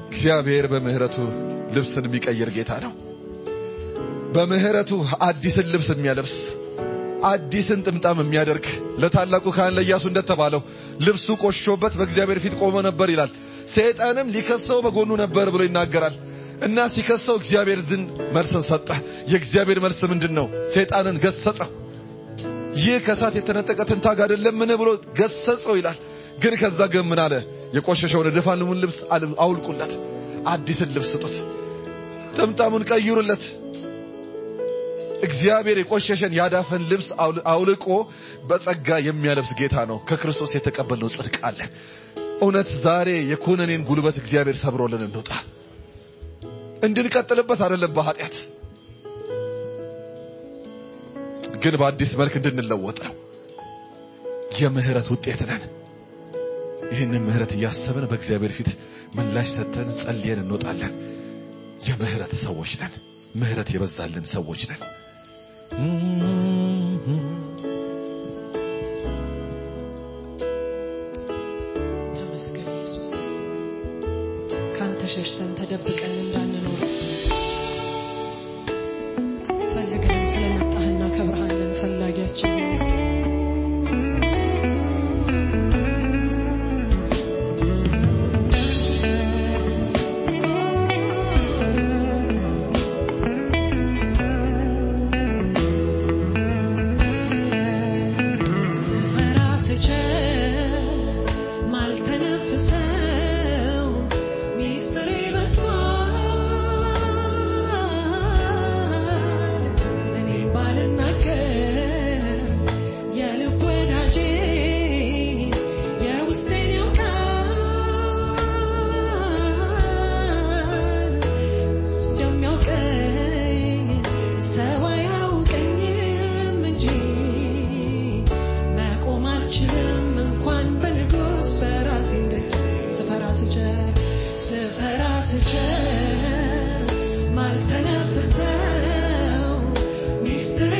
እግዚአብሔር በምህረቱ ልብስን የሚቀይር ጌታ ነው። በምህረቱ አዲስን ልብስ የሚያለብስ አዲስን ጥምጣም የሚያደርግ ለታላቁ ካህን ለኢያሱ እንደተባለው ልብሱ ቆሾበት በእግዚአብሔር ፊት ቆሞ ነበር ይላል። ሰይጣንም ሊከሰው በጎኑ ነበር ብሎ ይናገራል። እና ሲከሰው እግዚአብሔር ዝን መልስን ሰጠ። የእግዚአብሔር መልስ ምንድን ነው? ሰይጣንን ገሰጸው። ይህ ከእሳት የተነጠቀ ትንታግ አይደለምን ብሎ ገሰጸው ይላል። ግን ከዛ ግን ምን አለ? የቆሸሸውን የድፋልሙን ልብስ አውልቁለት፣ አዲስን ልብስ ስጡት፣ ጥምጣሙን ቀይሩለት። እግዚአብሔር የቆሸሸን ያዳፈን ልብስ አውልቆ በጸጋ የሚያለብስ ጌታ ነው። ከክርስቶስ የተቀበልነው ጽድቅ አለ። እውነት ዛሬ የኮነኔን ጉልበት እግዚአብሔር ሰብሮልን እንውጣ። እንድንቀጥልበት አይደለም በኃጢአት ግን በአዲስ መልክ እንድንለወጥ ነው። የምህረት ውጤት ነን። ይህንን ምህረት እያሰብን በእግዚአብሔር ፊት ምላሽ ሰጥተን ጸልየን እንወጣለን። የምህረት ሰዎች ነን። ምህረት የበዛልን ሰዎች ነን። ተመስገን ኢየሱስ። ካንተ ሸሽተን ተደብቀን እንዳንኖር ፈልገን ስለመጣህ እናከብርሃለን። ፈላጊያችን ሆይ ስፈራ ስችል ማልተነፍሰው ሚስጥሬ በዝቷል። እኔም ባልናገር የልብ ወዳጄ የውስጤን ያውቃል። እሱ እንደሚያውቀኝ ሰው አያውቀኝም እንጂ መቆም አልችልም እንኳን በንጉሥ በራሴ ደጅ ስፈራ ስችል ስፈራ ስችል ማልተነፍሰው ሚስጥሬ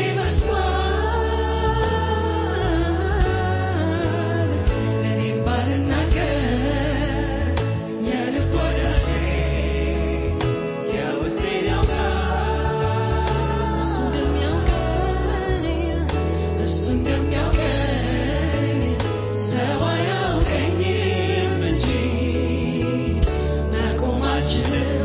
በዝቷል። እኔም ባልናገር የልብ ወዳጄ የውስጤን ያውቃል። እሱ እንደሚያውቀኝ እሱ እንደሚያውቀኝ ሰው አያውቀኝም እንጂ መቆም አልችልም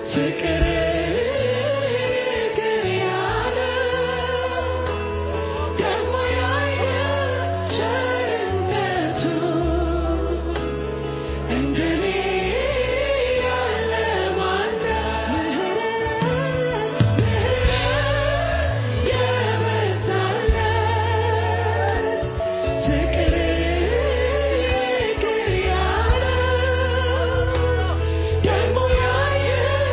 ፍቅር ፍቅር ያለ ደግሞ ያየ ቸርነቱ እንደኔ ያለ ማነው? ምህረት የበዛለት ፍቅር ፍቅር ያለው ደግሞ ያየ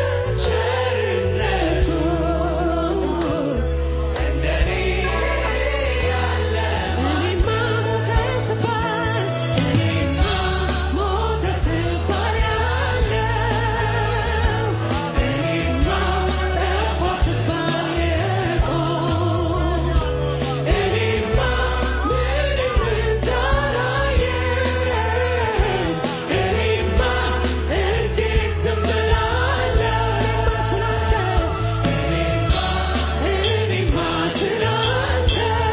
ቸርነቱ እንደኔ ያለ እኔማ ሞተ ስባል እኔማ ሞተ ስባል ያለው እኔማ ጠፋ ስባል የቆም እኔማ ምንም እንዳላየ እኔማ እንዴት ዝም እላለሁ እኔማ ስላንተ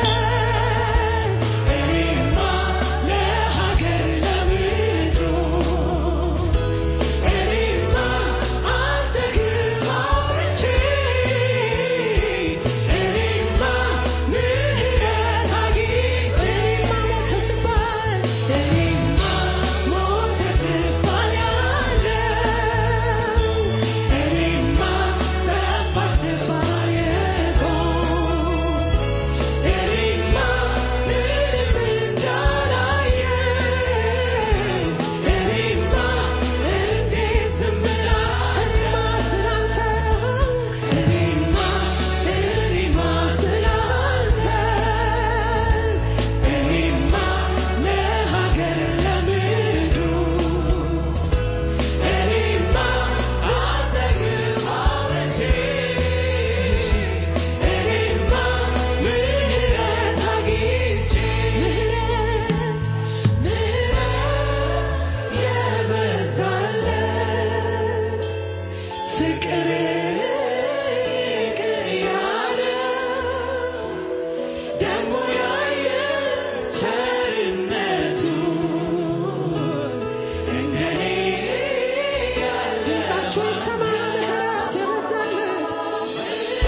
እኔማ ለሀገር ለምድሩ እኔማ አንተ ግርማ አውርቼ እኔማ ምህረት አግኝቼ እኔማ ሞተ ስባል እኔማ ሞተ ስባል ያለው እኔማ ጠፋ ስባል የቆም እኔማ ምንም እንዳላየ እኔማ እንዴት ዝም እላለሁ ስላንተ እኔማ እኔማ ስላንተ እኔማ ለሀገር ለምድሩ እኔማ አንተ ግርማ አውርቼ እኔማ ምህረት አግኝቼ ምህረት ምህረት የበዛለት ፍቅር ፍቅር ያለው ደግሞ ያየ ቸርነቱ እንደኔ ያለ ድምፃችሁ ይሰማ ምህረት የበዛለት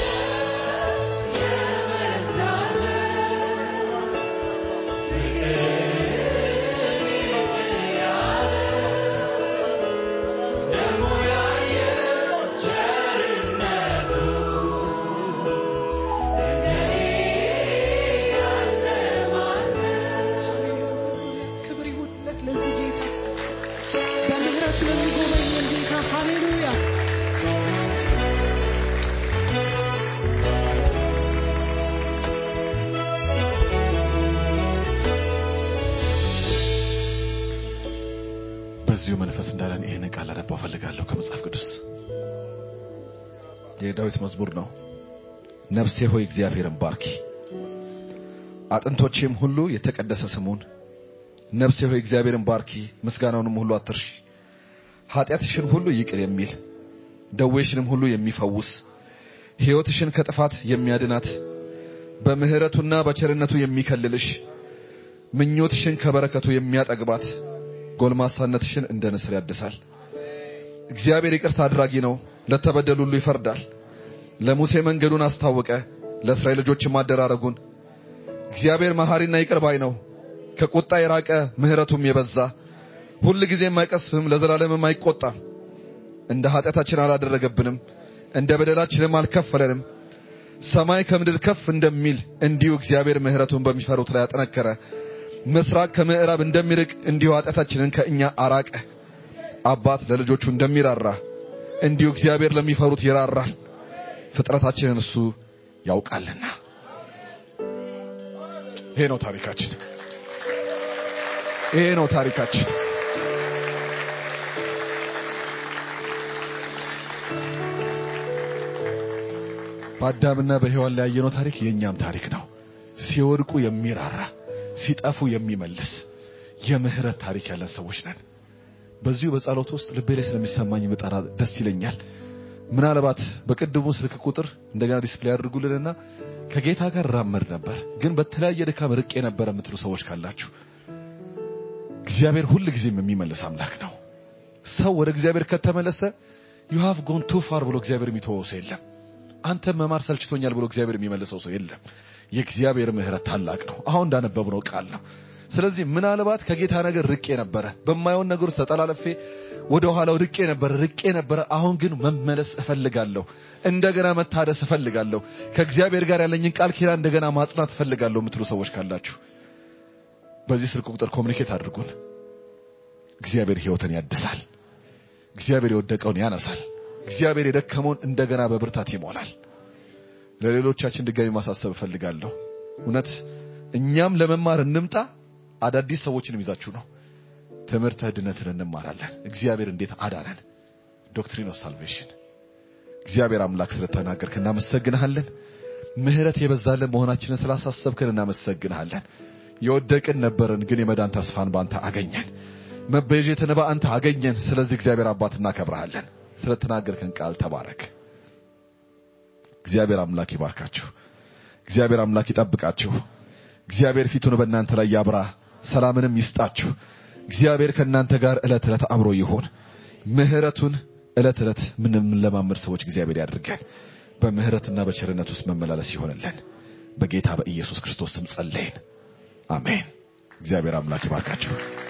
ክብር ይሁንለት ለዚህ ጌታ በምህረቱ ለሚጎበኘን ጌታ ሃሌሉያ በዚሁ መንፈስ እንዳለን ይህን ቃል አነባው ፈልጋለሁ ከመጽሐፍ ቅዱስ የዳዊት መዝሙር ነው። ነፍሴ ሆይ እግዚአብሔርን ባርኪ፣ አጥንቶቼም ሁሉ የተቀደሰ ስሙን። ነፍሴ ሆይ እግዚአብሔርን ባርኪ፣ ምስጋናውንም ሁሉ አትርሺ። ኃጢአትሽን ሁሉ ይቅር የሚል ደዌሽንም ሁሉ የሚፈውስ ሕይወትሽን ከጥፋት የሚያድናት በምሕረቱና በቸርነቱ የሚከልልሽ ምኞትሽን ከበረከቱ የሚያጠግባት ጎልማሳነትሽን እንደ ንስር ያድሳል። እግዚአብሔር ይቅርታ አድራጊ ነው፣ ለተበደሉ ሁሉ ይፈርዳል። ለሙሴ መንገዱን አስታወቀ፣ ለእስራኤል ልጆችም አደራረጉን። እግዚአብሔር መሐሪና ይቅር ባይ ነው፣ ከቁጣ የራቀ ምሕረቱም የበዛ ሁል ጊዜም አይቀስፍም፣ ለዘላለምም አይቆጣም። እንደ ኃጢአታችን አላደረገብንም፣ እንደ በደላችንም አልከፈለንም። ሰማይ ከምድር ከፍ እንደሚል እንዲሁ እግዚአብሔር ምሕረቱን በሚፈሩት ላይ አጠነከረ። ምስራቅ ከምዕራብ እንደሚርቅ እንዲሁ ኃጢአታችንን ከእኛ አራቀ። አባት ለልጆቹ እንደሚራራ እንዲሁ እግዚአብሔር ለሚፈሩት ይራራል። ፍጥረታችንን እሱ ያውቃልና። ይሄ ነው ታሪካችን። ይሄ ነው ታሪካችን። በአዳምና በሔዋን ላይ ያየነው ታሪክ የእኛም ታሪክ ነው። ሲወድቁ የሚራራ ሲጠፉ የሚመልስ የምህረት ታሪክ ያለን ሰዎች ነን። በዚሁ በጸሎት ውስጥ ልቤ ላይ ስለሚሰማኝ ብጠራ ደስ ይለኛል። ምናልባት በቅድሙ ስልክ ቁጥር እንደገና ዲስፕሌይ አድርጉልንና ከጌታ ጋር ራመድ ነበር፣ ግን በተለያየ ድካም ርቄ ነበር የምትሉ ሰዎች ካላችሁ እግዚአብሔር ሁል ጊዜም የሚመልስ አምላክ ነው። ሰው ወደ እግዚአብሔር ከተመለሰ ዩ ሃቭ ጎን ቱ ፋር ብሎ እግዚአብሔር የሚተወው ሰው የለም። አንተ መማር ሰልችቶኛል ብሎ እግዚአብሔር የሚመልሰው ሰው የለም። የእግዚአብሔር ምሕረት ታላቅ ነው። አሁን እንዳነበብነው ቃል ነው። ስለዚህ ምናልባት ከጌታ ነገር ርቄ ነበረ፣ በማየውን ነገር ውስጥ ተጠላለፌ ወደ ኋላው ርቄ ነበረ ርቄ ነበረ። አሁን ግን መመለስ እፈልጋለሁ። እንደገና መታደስ እፈልጋለሁ። ከእግዚአብሔር ጋር ያለኝን ቃል ኪዳን እንደገና ማጽናት እፈልጋለሁ የምትሉ ሰዎች ካላችሁ በዚህ ስልክ ቁጥር ኮሚኒኬት አድርጉን። እግዚአብሔር ሕይወትን ያድሳል። እግዚአብሔር የወደቀውን ያነሳል። እግዚአብሔር የደከመውን እንደገና በብርታት ይሞላል። ለሌሎቻችን ድጋሚ ማሳሰብ እፈልጋለሁ። እውነት እኛም ለመማር እንምጣ። አዳዲስ ሰዎችንም ይዛችሁ ነው ትምህርተ ድነትን እንማራለን። እግዚአብሔር እንዴት አዳነን፣ ዶክትሪን ኦፍ ሳልቬሽን። እግዚአብሔር አምላክ ስለተናገርክ እናመሰግንሃለን። ምሕረት የበዛልን መሆናችንን ስላሳሰብክን እናመሰግንሃለን። የወደቅን ነበርን፣ ግን የመዳን ተስፋን በአንተ አገኘን። መቤዠትን በአንተ አገኘን። ስለዚህ እግዚአብሔር አባት እናከብረሃለን። ስለተናገርከን ቃል ተባረክ። እግዚአብሔር አምላክ ይባርካችሁ። እግዚአብሔር አምላክ ይጠብቃችሁ። እግዚአብሔር ፊቱን በእናንተ ላይ ያብራ፣ ሰላምንም ይስጣችሁ። እግዚአብሔር ከእናንተ ጋር ዕለት ዕለት አብሮ ይሆን። ምሕረቱን ዕለት ዕለት ምንለማመድ ሰዎች እግዚአብሔር ያድርገን። በምሕረትና በቸርነት ውስጥ መመላለስ ይሆንልን። በጌታ በኢየሱስ ክርስቶስ ስም ጸለይን። አሜን። እግዚአብሔር አምላክ ይባርካችሁ።